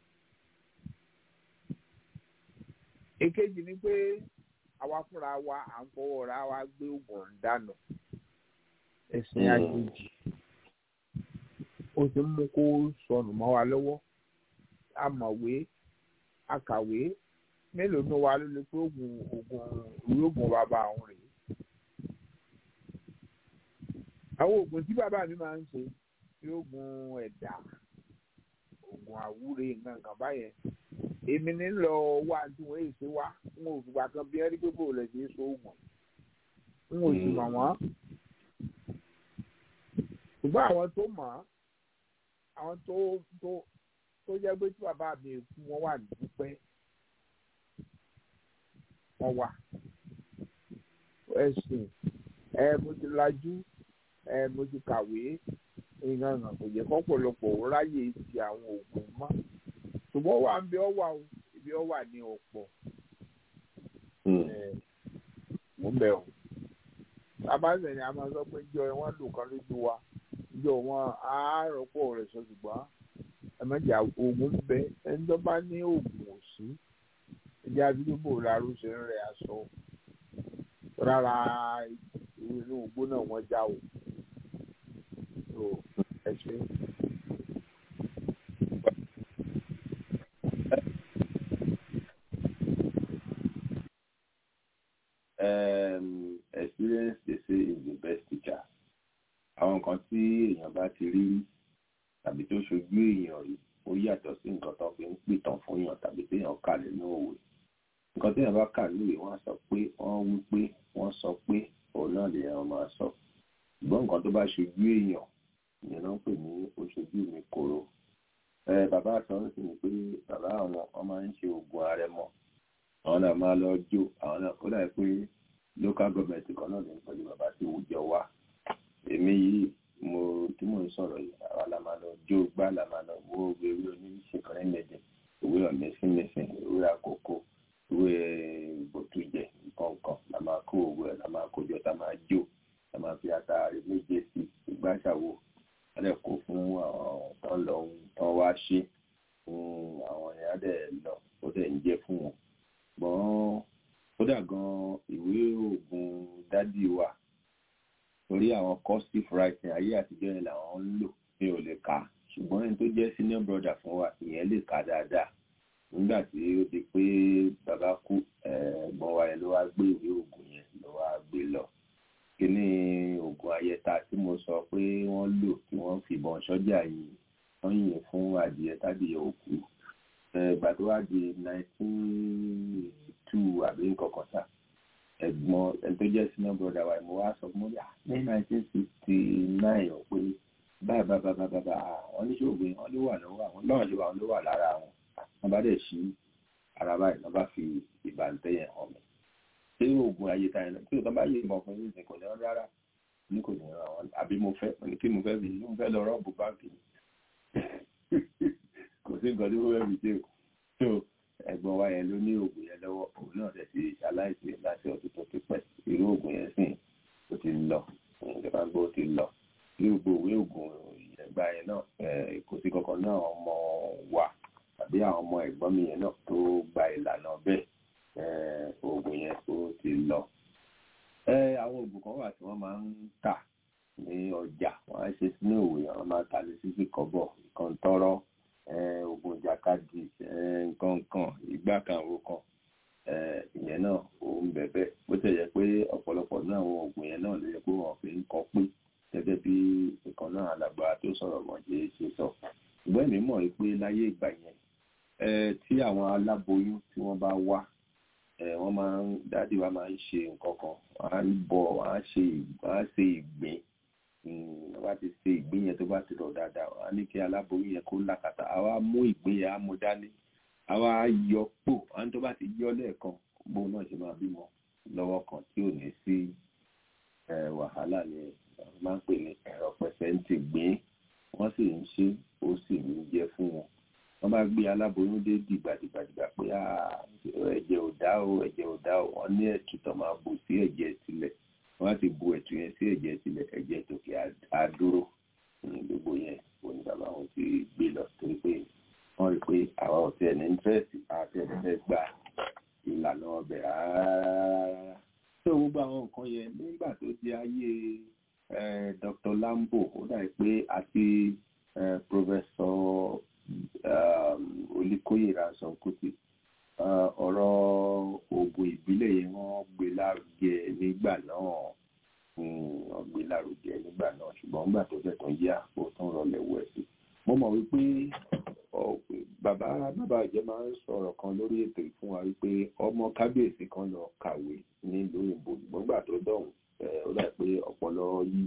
èkejì ni pé àwa fúnra wa à ń fọwọ́ ra wa gbé oògùn dànù ẹ̀sìn àjèjì ó ti mú kó sọnù mọ́ wa lọ́wọ́ amọ̀wé akàwé mélòó ní wa ló lè pé oògùn oògùn ìwé oògùn bàbá àwọn rèé àwọn oògùn tí bàbá mi máa ń ṣe bí oògùn ẹ̀dà oògùn àwúre nǹkan kan báyẹn èmi ní lọ wá tí wọ́n èsì wá n ò fìgbà kan bí ẹrí pé bò lè ṣe é so oògùn n ò sì mọ̀ wọ́n ṣùgbọ́n àwọn tó mọ̀ àwọn tó tó tó jẹ́ pé tí bàbá mi kú wọ́n wà dúpẹ́ wọ́n wà ẹ̀sìn ẹ mo ti lajú ẹ mo ti kàwé ìyànnà kò yẹ kọ́pọ̀lọpọ̀ ráyè ti àwọn oògùn mọ́ ṣùgbọ́n wà ń bí ọ wà o ibi ọ wà ní ọ̀pọ̀ mo bẹ̀ ọ́ bàbá sẹ̀ ni a máa sọ pé jọ ẹ wọ́n lù kan lójú wa ìjọ wọn á rọ́pò rẹ̀ sọ ṣùgbọ́n ẹ má jà oògùn bẹ ẹni tó bá ní oògùn òsì ẹjẹ àdúgbò làrú ṣe ń rẹ aṣọ rárá inú ògbó náà wọ́n já o so ẹ ṣe. um, experience they say is the best teacher. Àwọn nǹkan tí èèyàn bá ti rí tàbí tó ṣojú èèyàn rí ó yàtọ̀ sí nǹkan tó fi ń pìtàn fún èèyàn tàbí téèyàn kà nínú òwe. Nǹkan téèyàn bá kà nínú ìwé wọ́n sọ pé wọ́n wí pé wọ́n sọ pé òun náà lèèyàn máa sọ. Ṣùgbọ́n nǹkan tó bá ṣojú èèyàn ìyẹn náà ń pè ní oṣojú mi kòró. Ẹ bàbá àtọ́ ń sìn pé bàbá àwọn wọn máa ń ṣe oògùn àrẹ̀mọ àwọn náà máa lọ jó àwọn náà kó dàbí pé local government kan náà lè ń pẹ̀lú bàbá tí ó jọ wá èmi yìí mo tí mò ń sọ̀rọ̀ yìí àwa la máa lọ jó gbá la máa lọ wo ewé oníṣèkọrẹ́ mẹ́jẹ ewé ọ̀mẹ́sìnmẹ́sìn ewé àkókò ewé ìbòtújẹ nǹkan la máa kó owó ẹ̀ la máa kó jọ tá máa jó la máa fi àtàrí méje sí ìgbàṣàwò wọ́n dẹ̀ kó fún àwọn tán lọ tán wá ṣe àwọn èèyàn dẹ̀ lọ ó dẹ̀ ń jẹ́ fún wọn ṣùgbọ́n kódà gan ìwé oògùn dádì wa torí àwọn cursive writing ayé àtijọ́ yẹn làwọn ń lò mi ò lè kà á ṣùgbọ́n ẹni tó jẹ́ senior brother fún wa ìyẹn lè kà á dáadáa nígbà tí ó di pé bàbá kú ẹ̀gbọ́n wa yẹn ló wá gbé ìwé oògùn yẹn ló wá gbé lọ kíní oògùn ayẹta tí mo sọ pé wọ́n lò tí wọ́n fìbọn sọ́jà yìí wọ́n yìn fún adìyẹ tádìyẹ òkú ìgbà tó wá di nineteen two àbí nǹkan kan sá ẹ̀gbọ́n ẹni tó jẹ́ senior brother wa mo wá sọ fún mi ní nineteen sixty nine ọ̀ pé báyìí báyìí báyìí báyìí àwọn oníṣòwò wọn ló wà lọ́wọ́ àwọn báwọn ṣe wà wọn ló wà lára àwọn wọn bá dẹ̀ ṣí ara báyìí wọn bá fi ìbàntẹ́ yẹn hàn mí ṣé oògùn ayé ta yẹn tí òtún bá yé ìmọ̀ fún yín kò ní wọn rárá ní kò ní wọn àwọn àbí mo fẹ́ ní kí mo fẹ́ fi mo fẹ́ lọ rọ́ọ̀bù báńkì kò sí nǹkan tí mo fẹ́ fi ṣe so ẹ̀gbọ́n wa yẹn ló ní oògùn yẹn lọ́wọ́ òun náà dẹ̀ ti ṣaláìsí láti ọdún tó ti pẹ́ irú oògùn yẹn sìn ó ti lọ ìjọba ń gbọ́ ó ti lọ irú gbogbo ìwé oògùn ẹgbà yẹn náà kò sí kankan náà ọmọ wa tàbí àwọn ọmọ ẹ̀gbọ́n mi yẹn náà tó gba ìlànà bẹ́ẹ̀ oògùn yẹn ó ti lọ. àwọn oògùn kan wà tí wọ́n máa ń tà ní ọjà wọ́n á ṣe sínú òwe wọ́n máa tà ní sísì kọ́bọ̀ ìkàntọ́rọ́ oògùn ìjàkadì nǹkan kan ìgbà kan àwọn kan ìyẹn náà òun bẹ̀bẹ̀ bó tẹ̀ yẹ pé ọ̀pọ̀lọpọ̀ náà àwọn oògùn yẹn náà ló yẹ pé wọ́n fi ń kọ́ pé gẹ́gẹ́ bí ìkan náà alàgbà tó sọ̀rọ̀ mọ̀ ṣe ṣe sọ ṣùgbọ́n èmi mọ̀ pé láyé ìgbà yẹn tí àwọn aláboyún tí wọ́n bá wá wọ́n máa ń dádì wa máa ń ṣe nǹkan kan wọ́n á ń bọ̀ wọ́n á ṣe ìgbín wọ́n bá ti ṣe ìgbín yẹn tó bá ti rọ̀ dáadáa wọ́n á ní kí aláboyún yẹn kó làkàtà àwa mú ìgbín yẹn á mú dání àwa yọ pò àwọn tó bá ti yọ lẹ́ẹ̀kan bóun náà ṣe máa bímọ lọ́wọ́ kan tí ò ní sí wàhálà ni wọ́n máa ń pè ní ẹ̀rọ pẹ̀sẹ̀ǹtì gbìn wọ́n sì ń ṣe ó sì ń jẹ́ fún wọn wọ́n bá gbé aláboyún dé dìgbàdìgbàdìgbà pé ẹ̀jẹ̀ ò dá o ẹ̀jẹ̀ ò dá o wọ́n ní ẹ̀tù tó máa bù sí ẹ̀jẹ̀ sílẹ̀ wọ́n á ti bu ẹ̀tù yẹn sí ẹ̀jẹ̀ sílẹ̀ ẹ̀jẹ̀ tòkè á dúró gbogbo yẹn òní bàbá wọn ti gbé lọ torí pé wọ́n rí pé àwa ò tiẹ̀ ní íńtírẹ́sì àti ẹ̀fẹ́ gba ìlànà ọbẹ̀ rárá tó gbogbo àwọn nǹkan yẹn nígbà tó di ayé Dr. Lambo ó dàbí pé àti Professor Olíkóyè Ransome Kuti ọ̀rọ̀ oògùn ìbílẹ̀ yẹn wọ́n gbé lárugẹ nígbà náà wọ́n gbé lárugẹ nígbà náà ṣùgbọ́n nígbà tó fẹ́ tán yá ó tún rọlẹ̀ wẹ̀ sí. mo mọ̀ wípé bàbá bàbá ìjẹ́ máa ń sọ̀rọ̀ kan lórí ètò ìfún wa wípé ọmọ kábíyèsí kan lọ kàwé nílùú òyìnbó ṣùgbọ́n nígbà tó dọ̀hùn ó dà pé ọpọlọ yí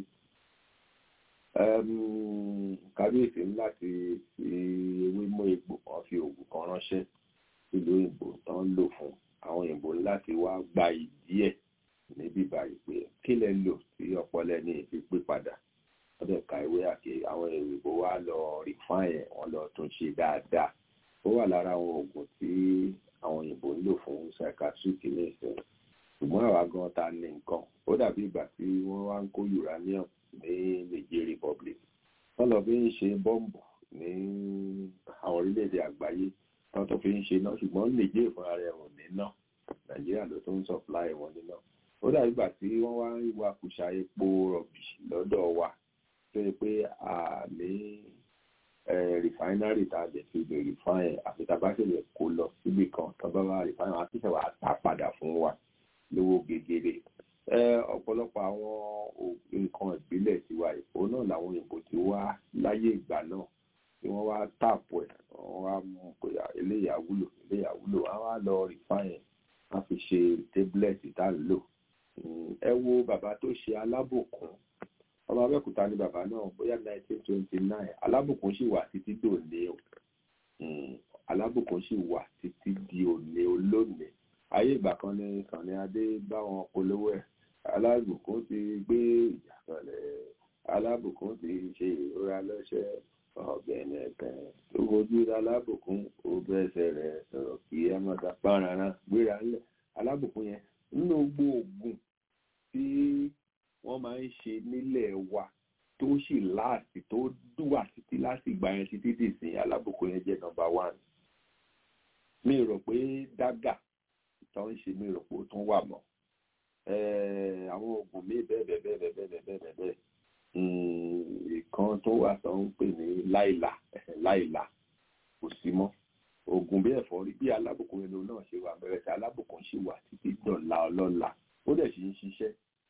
kábíyèsí ní láti fi ewé mú egbò kan fi oògùn kan ránṣẹ́ ìlú òyìnbó tán ń lò fún àwọn òyìnbó láti wá gba ìdí ẹ̀ níbí báyìí pé kí lẹ lò tí ọpọlọ ní ìfi pé padà wọ́n dẹ̀ ka ìwé àti àwọn òyìnbó wá lọ rìfáìn ẹ̀ wọ́n lọ tún ṣe dáadáa ó wà lára àwọn oògùn tí àwọn òyìnbó ń lò fún psychiatric ní ìsìn ṣùgbọ́n àwa gan ta ní nǹkan ó dàbí ìgbà tí wọ́n wá ń kó uranium ní Niger Republic wọ́n lọ fi ń ṣe bọ́ǹbù ní àwọn orílẹ̀-èdè àgbáyé wọ́n tó fi ń ṣe náà ṣùgbọ́n nìjẹ́ ìfúnra rẹ̀ ò ní náà nàìjíríà ló tó ń supply wọn níná ó dàbí ìgbà tí wọ́n wá ń wa kùsà epo rọ̀bì lọ́dọ̀ wa tó yẹ pé a ní refinery tá a lè fi lè refine àfi tá a bá ṣe lè kó lọ síbì kan tó bá wá refine wọn àti ìṣẹ̀wà tá padà fún wa lówó gegere ọ̀pọ̀lọpọ̀ àwọn nǹkan ìbílẹ̀ tiwa ìfò náà làwọn òyìnbó ti wá láyé ìgbà náà tí wọ́n wá tààpù ẹ̀ wọ́n wá mú pé eléyà wúlò eléyà wúlò wọ́n wá lọ refine wọ́n fi ṣe tablet tá ń lò ẹ wo bàbá tó ṣe alábòkun ọmọ abẹ́òkúta ni bàbá náà bóyá nineteen twenty nine alábòkun sì wà títí dòní o alábòkun sì wà títí di òní olónìí ayé ìgbà kan ní Sànní Adé bá wọn polówó ẹ̀ alábòkun ti gbé ìjà kalẹ̀ alábòkun ti ṣe ìrora lọ́sẹ̀ ọ̀gbẹ̀nẹ̀ kan tó fojú alábòkun ó bẹ́sẹ̀ rẹ̀ sọ̀rọ̀ kí ẹ má ta pààrọ̀ gbéra ńlẹ̀ alábòkun yẹn nínú gbogbo tí wọ́n máa ń ṣe nílẹ̀ wa tó sì láàsì tó dùwà títí láti ìgbà yẹn títí dìsín alábòkun yẹn jẹ́ nọ́mbà one mi rò pé dágà tó ń ṣe mi rò pé ó tún wà mọ́ àwọn oògùn mi bẹ́ẹ̀ bẹ́ẹ̀ bẹ́ẹ̀ bẹ́ẹ̀ bẹ́ẹ̀ bẹ́ẹ̀ bẹ́ẹ̀ bẹ́ẹ̀ ìkan tó wà tó ń pè ní láìlà láìlà kò sí mọ́ oògùn bí ẹ̀fọ́rí bí alábùkún ẹnu náà ṣe wà bẹ̀rẹ̀ sí alábùkún ṣì wà títí dọ̀la ọlọ́la ó dẹ̀ sì ń ṣiṣẹ́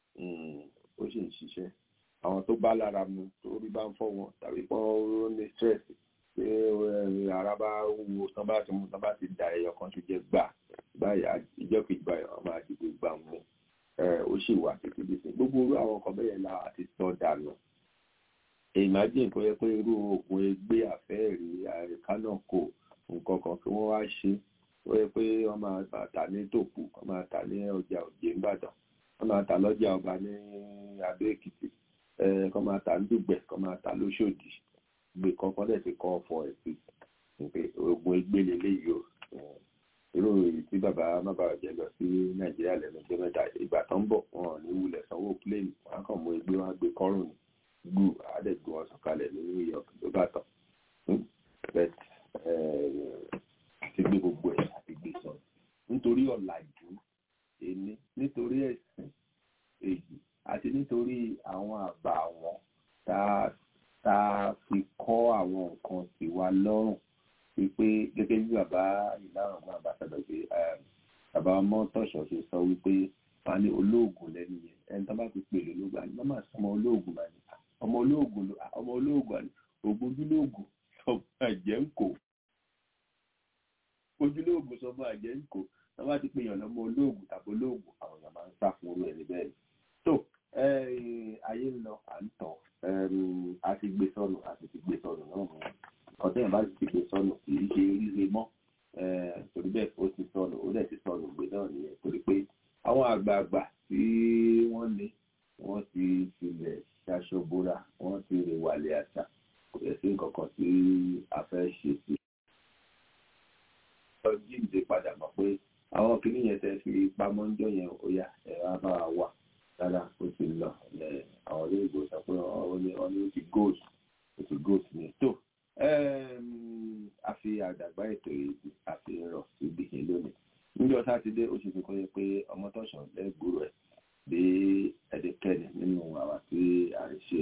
ó sì ń ṣiṣẹ́ àwọn tó bá lára mu tó rí bá ń fọ́ wọn tàbí pọ́n ó ní stress pé ara bá wo tán bá ti mú tán bá ti da ẹyọ kan tó jẹ gbà báyà ìjọ kejì báyà wọn máa dìbò gbà mú ó sì wà títí bí sí gbogbo irú àwọn ọkọ̀ bẹ́ẹ̀ la àti sọ dànù imagine kó yẹ pé irú oògùn ẹgbẹ́ àfẹ́ẹ̀rí àríkánà kò nǹkan kan kí wọ́n wá ṣe ó yẹ pé wọ́n máa tà ní tòkù wọ́n máa tà ní ọjà òjé ńbàdàn wọ́n máa tà lọ́jà ọba ní adó èkìtì kọ́ máa tà ní dùgbẹ̀ kọ́ máa tà lóṣòdì gbé kankan dẹ̀ ti kọ́ ọ̀fọ̀ ẹ̀ sí pé oògùn ẹgbẹ́ lélẹ́yìí o irú èyí tí bàbá mábàá jẹ lọ sí nàìjíríà lẹ́nu ọjọ́ mẹ́ta ìgbà tó ń bọ̀ wọn ò ní wulẹ̀ sanwó pléènì wọn á kàn mú ẹgbẹ́ wọn á gbé kọ́rùn ní gbù àádẹ́gbẹ́ wọn sọ̀kalẹ̀ ní new york ló bá tán àti gbé gbogbo ẹ̀ àti gbé sọ nítorí ọ̀làjú èmi nítorí ẹ̀sìn èyí àti nítorí àwọn àbá wọn tá a fi kọ́ àwọn nǹkan tiwa lọ́rùn wípé gẹ́gẹ́ bí bàbá ìlànà ọgbọ́n àbáṣadọ̀ pé bàbá ọmọ tọ̀ṣọ̀ ṣe sọ wípé wọn ní olóògùn lẹ́nu yẹn ẹni tó bá ti pè lólógbà ní mọ́mà sọmọ olóògùn máa ní ọmọ olóògùn ọmọ olóògùn àní ògbójúlóògùn sọmọ àjẹ́ ń kò ojúlóògùn sọmọ àjẹ́ ń kò wọn bá ti pè yàn lọ́mọ olóògùn tàbí olóògùn àwọn èèyàn máa ń sá fún orú ẹni bẹ́ẹ̀ tó ayé ń lọ à ń tọ̀ a ti gbé sọnù a ti ti gbé sọnù náà mú ọ̀tẹ́yìn bá ti gbé sọnù kì í ṣe ríre mọ́ torí bẹ́ẹ̀ ó ti sọnù ó dẹ̀ ti sọnù gbé náà nìyẹn torí pé àwọn àgbààgbà tí wọ́n ní wọ́n ti tilẹ̀ ṣaṣọ bóra wọ́n ti rè wàlẹ̀ àṣà kò yẹ sí nǹkan kan tí a fẹ́ ṣe sí. lọ jíǹde padà mọ̀ pé àwọn kìnìún yẹn tẹ́ fi pamọ́ ń jọ yẹn ó yá ẹ̀rọ á bá wa wà rárá ó ti lọ àwọn olóògbé sọ pé wọ́n ní ó ti gold ó ti gold ní tó a fi àdàgbà ètò èyí a fi rọ̀ síbi yẹn lónìí níjọ́ sátidé ó sì fi kọ́ yẹ pé ọmọ tọ̀sán lẹ́gbùrú ẹ̀ bí ẹ̀dẹ́kẹ́ni nínú àwa tí a ń ṣe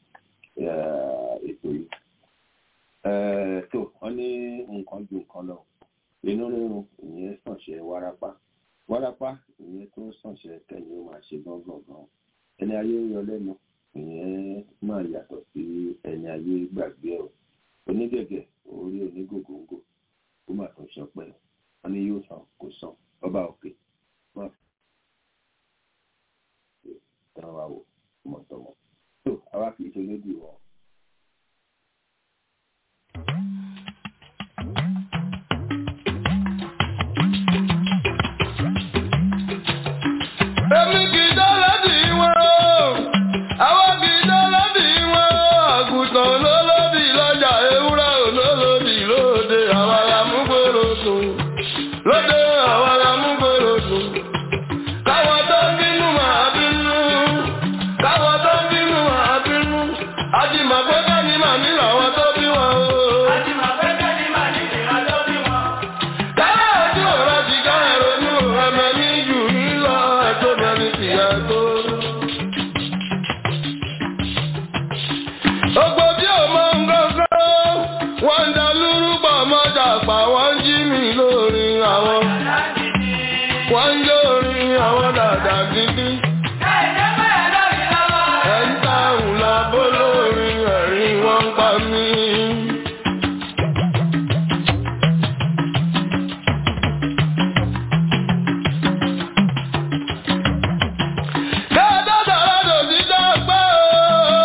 ètò yìí. tó wọ́n ní nǹkan ju nǹkan lọ inú rírun ìyẹn sànṣẹ́ wárápá wárápá ìyẹn tó sànṣẹ́ kẹ́yìn ó máa ṣe gángan gan ẹni ayé ń yọ lẹ́nu ìyẹn máa yàtọ̀ sí ẹni ayé gbàgbé ẹ̀ onígẹ̀gẹ̀ orí onígògóńgò ó mà tún ṣọpẹ́ wọn ní yóò san kò san ọba òkè wọn tán wa wò mọ̀tọ̀mọ̀ tó àwa kì í ṣe lójú wọn. Èmi kì í dọ́lá dì í wọn o, àwọn kì í dọ́lá dì í wọn o, àgùntàn olólódì lọ́jà ewúrẹ́ olódì. wọ́n ń jó orin àwọn dàda gidi. ẹ̀ ń ta òǹlà bólórin ẹ̀rín wọ́n ń pa mí. Kẹ́ẹ̀dọ́ sọ̀rọ̀ lòdì dọ́gbọ́ o.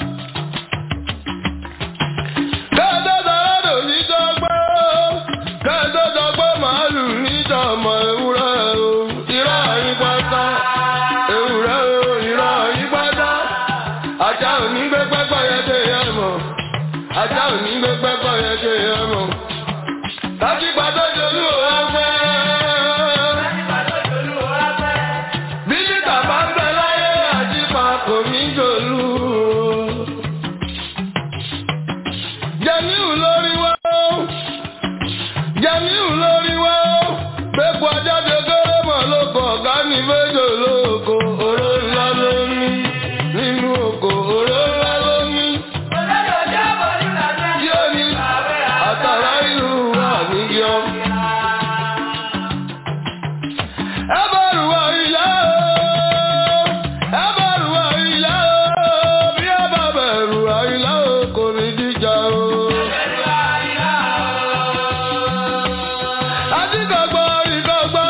Kẹ́ẹ̀dọ́ sọ̀rọ̀ lòdì dọ́gbọ́ o. Kẹ́ẹ̀dọ́ sọ̀gbọ́ màálù níjọmọ ewúrẹ́ o. Irọ́ yín pátá. Ewúrẹ́ o, irọ́ yín pátá. Ajá ò ní gbé pẹ́pẹ́ yẹn dé yẹn mọ̀. Ajá ò ní gbé pẹ́pẹ́ yẹn dé yẹn mọ̀. Láti gbàdọ́ jolú òun fẹ́. Bílítà bá ń bẹ láyé àjípa kò ní jòlú. Jẹ̀míù lórí wá ó. Jẹ̀míù lórí wá ó. Gbégbó ajáde kéré mọ̀ lóko ọ̀gá ní méjò lóko. Oró ńlá ló ní. Nínú oko oró ńlá ló ní. Tí ó ní àtàrà ìlú wà níyọ. Ẹ bọ̀rù wọ ilé o. Ẹ bọ̀rù wọ ilé o. Bí ẹ bá bẹ̀rù àìlá o, kò ní jíjà o. Adígbàgbọ́ ìgbàgbọ́.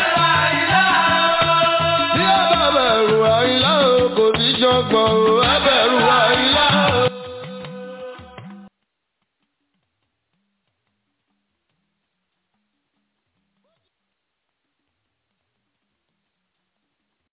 Bí ẹ bá bẹ̀rù àìlá o, kò ní jọgbọ́n o. Ẹ bẹ̀rù.